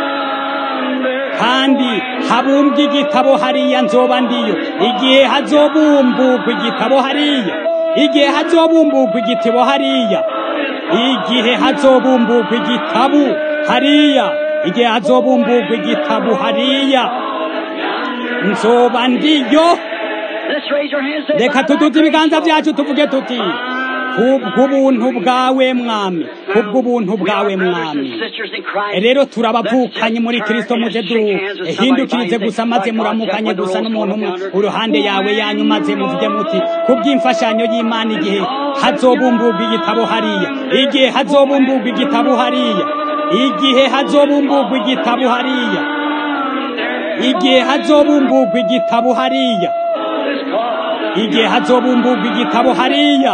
kandi habumbwa igitabo hariya nzoba ndiyo igihe hazobumburwa igitabo hariya igihe hazobumburwa igitabo hariya igihe hazobumburwa igitabo hariya igihe hazobumburwa igitabo hariya nzoba ndiyo reka tuduze ibiganza byacu tuvuge tuti kubw'ubuntu bwawe mwami kubw'ubuntu bwawe mwami rero turabavukanye muri kristo muze duhindukirize gusa maze muramukanye gusa n'umuntu umwe uruhande yawe yanyu maze muvuge muti kubw'imfashanyo y'imana igihe hazobumburwa igitabo hariya igihe hazobumburwa igitabo hariya igihe hazobumburwa igitabo hariya igihe hazobumburwa igitabo hariya igihe hazobumburwa igitabo hariya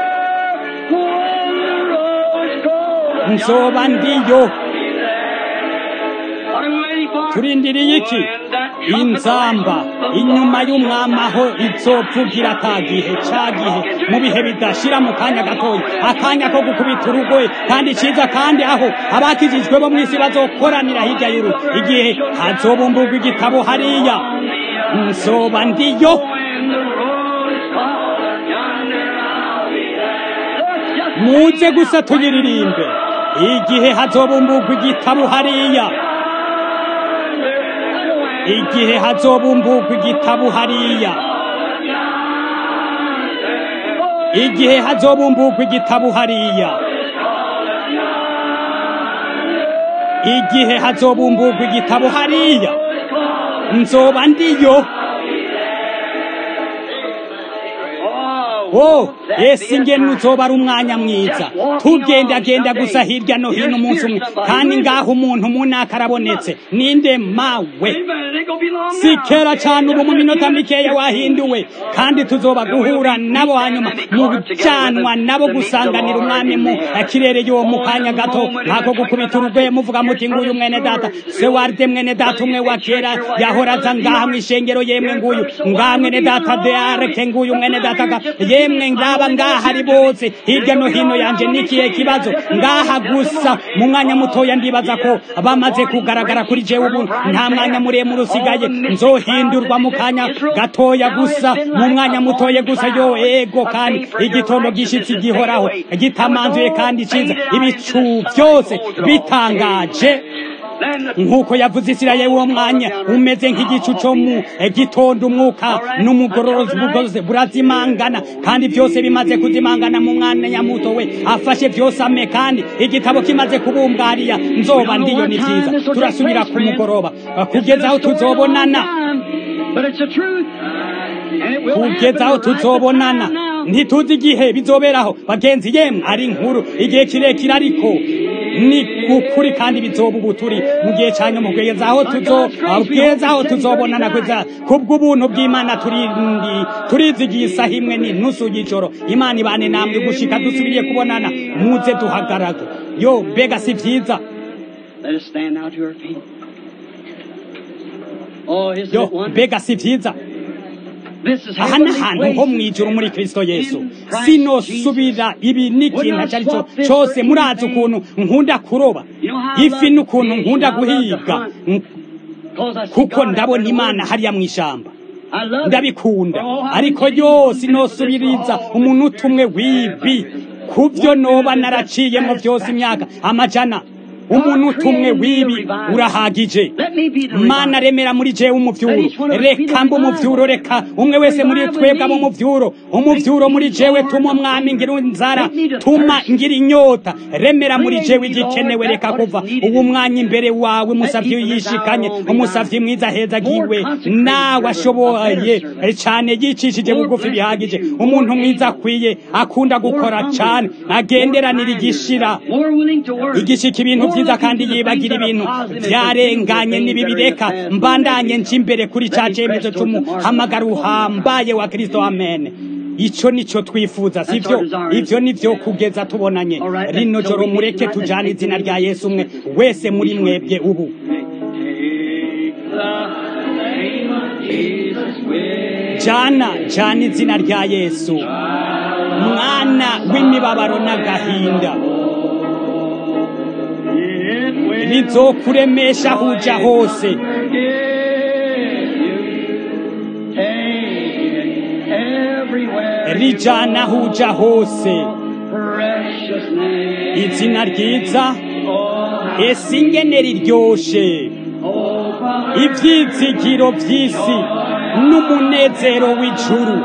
nzoba ndiyo turindiriye iki inzamba inyuma y'umwami aho izovugira ata gihe ca gihe mu bihe bidashira mu kanya gatoya akanya ko gukubita urugoye kandi ciza kandi aho abakijijwe bo mw'isi bazokoranira hirya y'uru igihe hazobumburwa igitabo hariya nzoba ndiyo muze gusa tuyiririmbe igihe hazobumburwa igitabo hariya igihe hazobumburwa igitabo hariya igihe hazobumburwa igitabo hariya igihe hazobumburwa igitabo hariya nzoba ndiyo oh ese ingene uzoba ari umwanya mwiza tugendagenda gusa hirya no hino umunsi umwe kandi ngaho umuntu munaka arabonetse ninde mawe si kera cyane ubu mu minota mikeya wahinduwe kandi tuzoba guhura nabo hanyuma mu byanwa nabo gusanganira umwami mu kirere y'uwo mu kanya gato nkako gukubita urugwe muvuga muti nguyu mwene data se warde mwene data umwe wa kera yahoraza ngaha mu ishengero yemwe nguyu ngaha mwene data deareke nguyu mwene data ga yemwe ngaba ngaha ari bose hirya no hino yanje nikiye kibazo ngaha gusa mu mwanya mutoya ndibaza ko bamaze kugaragara kuri jewe ubu nta mwanya muremure usigaye nzohindurwa mu kanya gatoya gusa mu mwanya mutoye gusa yo ego kandi igitondo gishitsi gihoraho gitamanzuye kandi ciza ibicu byose bitangaje nk'uko yavuze isirayeli uwo mwanya umeze nk'igicu cyo mu gitondo umwuka n'umugororozi bugoze burazimangana kandi byose bimaze kuzimangana mu mwanya muto we afashe byose ame kandi igitabo kimaze kubumbwariya nzoba ndiyo ni byiza turasubira ku mugoroba kugeza aho tuzobonana kugeza aho tuzobonana ntituzi igihe bizoberaho bagenzi yemwe ari inkuru igihe kirekire ariko ni ukuri kandi bizoba ubu turi mu gihe cya nyuma kugeza aho tuzogeza aho tuzobonana kugeza kubw'ubuntu bw'imana turindi turizigiye isaha imwe ni nusu y'ijoro imana ibane namwe gushika dusubiriye kubonana muze duhagarage yo mbega si byiza yo mbega si byiza aha ni ahantu ho mu ijoro muri kirisito yesu sinosubira ibi n'ikintu icyo ari cyo cyose murazi ukuntu nkunda kuroba ifi n'ukuntu nkunda guhiga kuko ndabona imana hariya mu ishyamba ndabikunda ariko yose inosubiriza umuntu umwe w'ibi ku byo noba naraciyemo byose imyaka amajana umuntu utumwe w'ibi urahagije mana remera muri jewe umuvyuro reka mba umuvyuro reka umwe wese muri twebwe aba umuvyuro umuvyuro muri jewe tuma umwami ngira inzara tuma ngira inyota remera muri jewe igikenewe reka kuva ubu mwanya imbere wawe umusavyi yishikanye umusavyi mwiza heza giwe nawe ashoboye cane yicishije bugufi bihagije umuntu mwiza akwiye akunda gukora cane agenderanira igishira igishika ibintu vyiza kandi yibagira ibintu vyarenganye n'ibibireka mbandanye nci imbere kuri ca cemezo c'umuhamagaro uhambaye wa kristo amen ico nico twifuza sivyo ivyo nivyo kugeza tubonanye rino joro mureke tujane izina rya yesu umwe wese muri mwebwe ubu jana jana izina rya yesu mwana w'imibabaro n'agahinda rizokuremesha huja hose rijana huja hose izina ryiza ese ingene riryoshe ivyizigiro vy'isi n'umunezero w'ijuru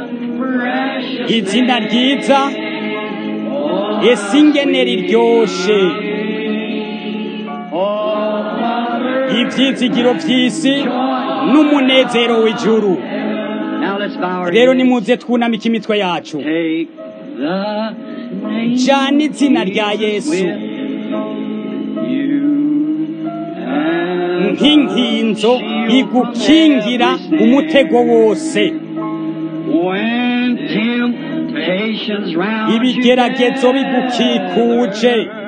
izina ryiza ese ingene riryoshe ivyizigiro vy'isi n'umunezero w'ijuru rero nimuze twunamika imitwe yacu jana izina rya yesu nk'inkinzo igukingira umutego wose ibigeragezo bigukikuje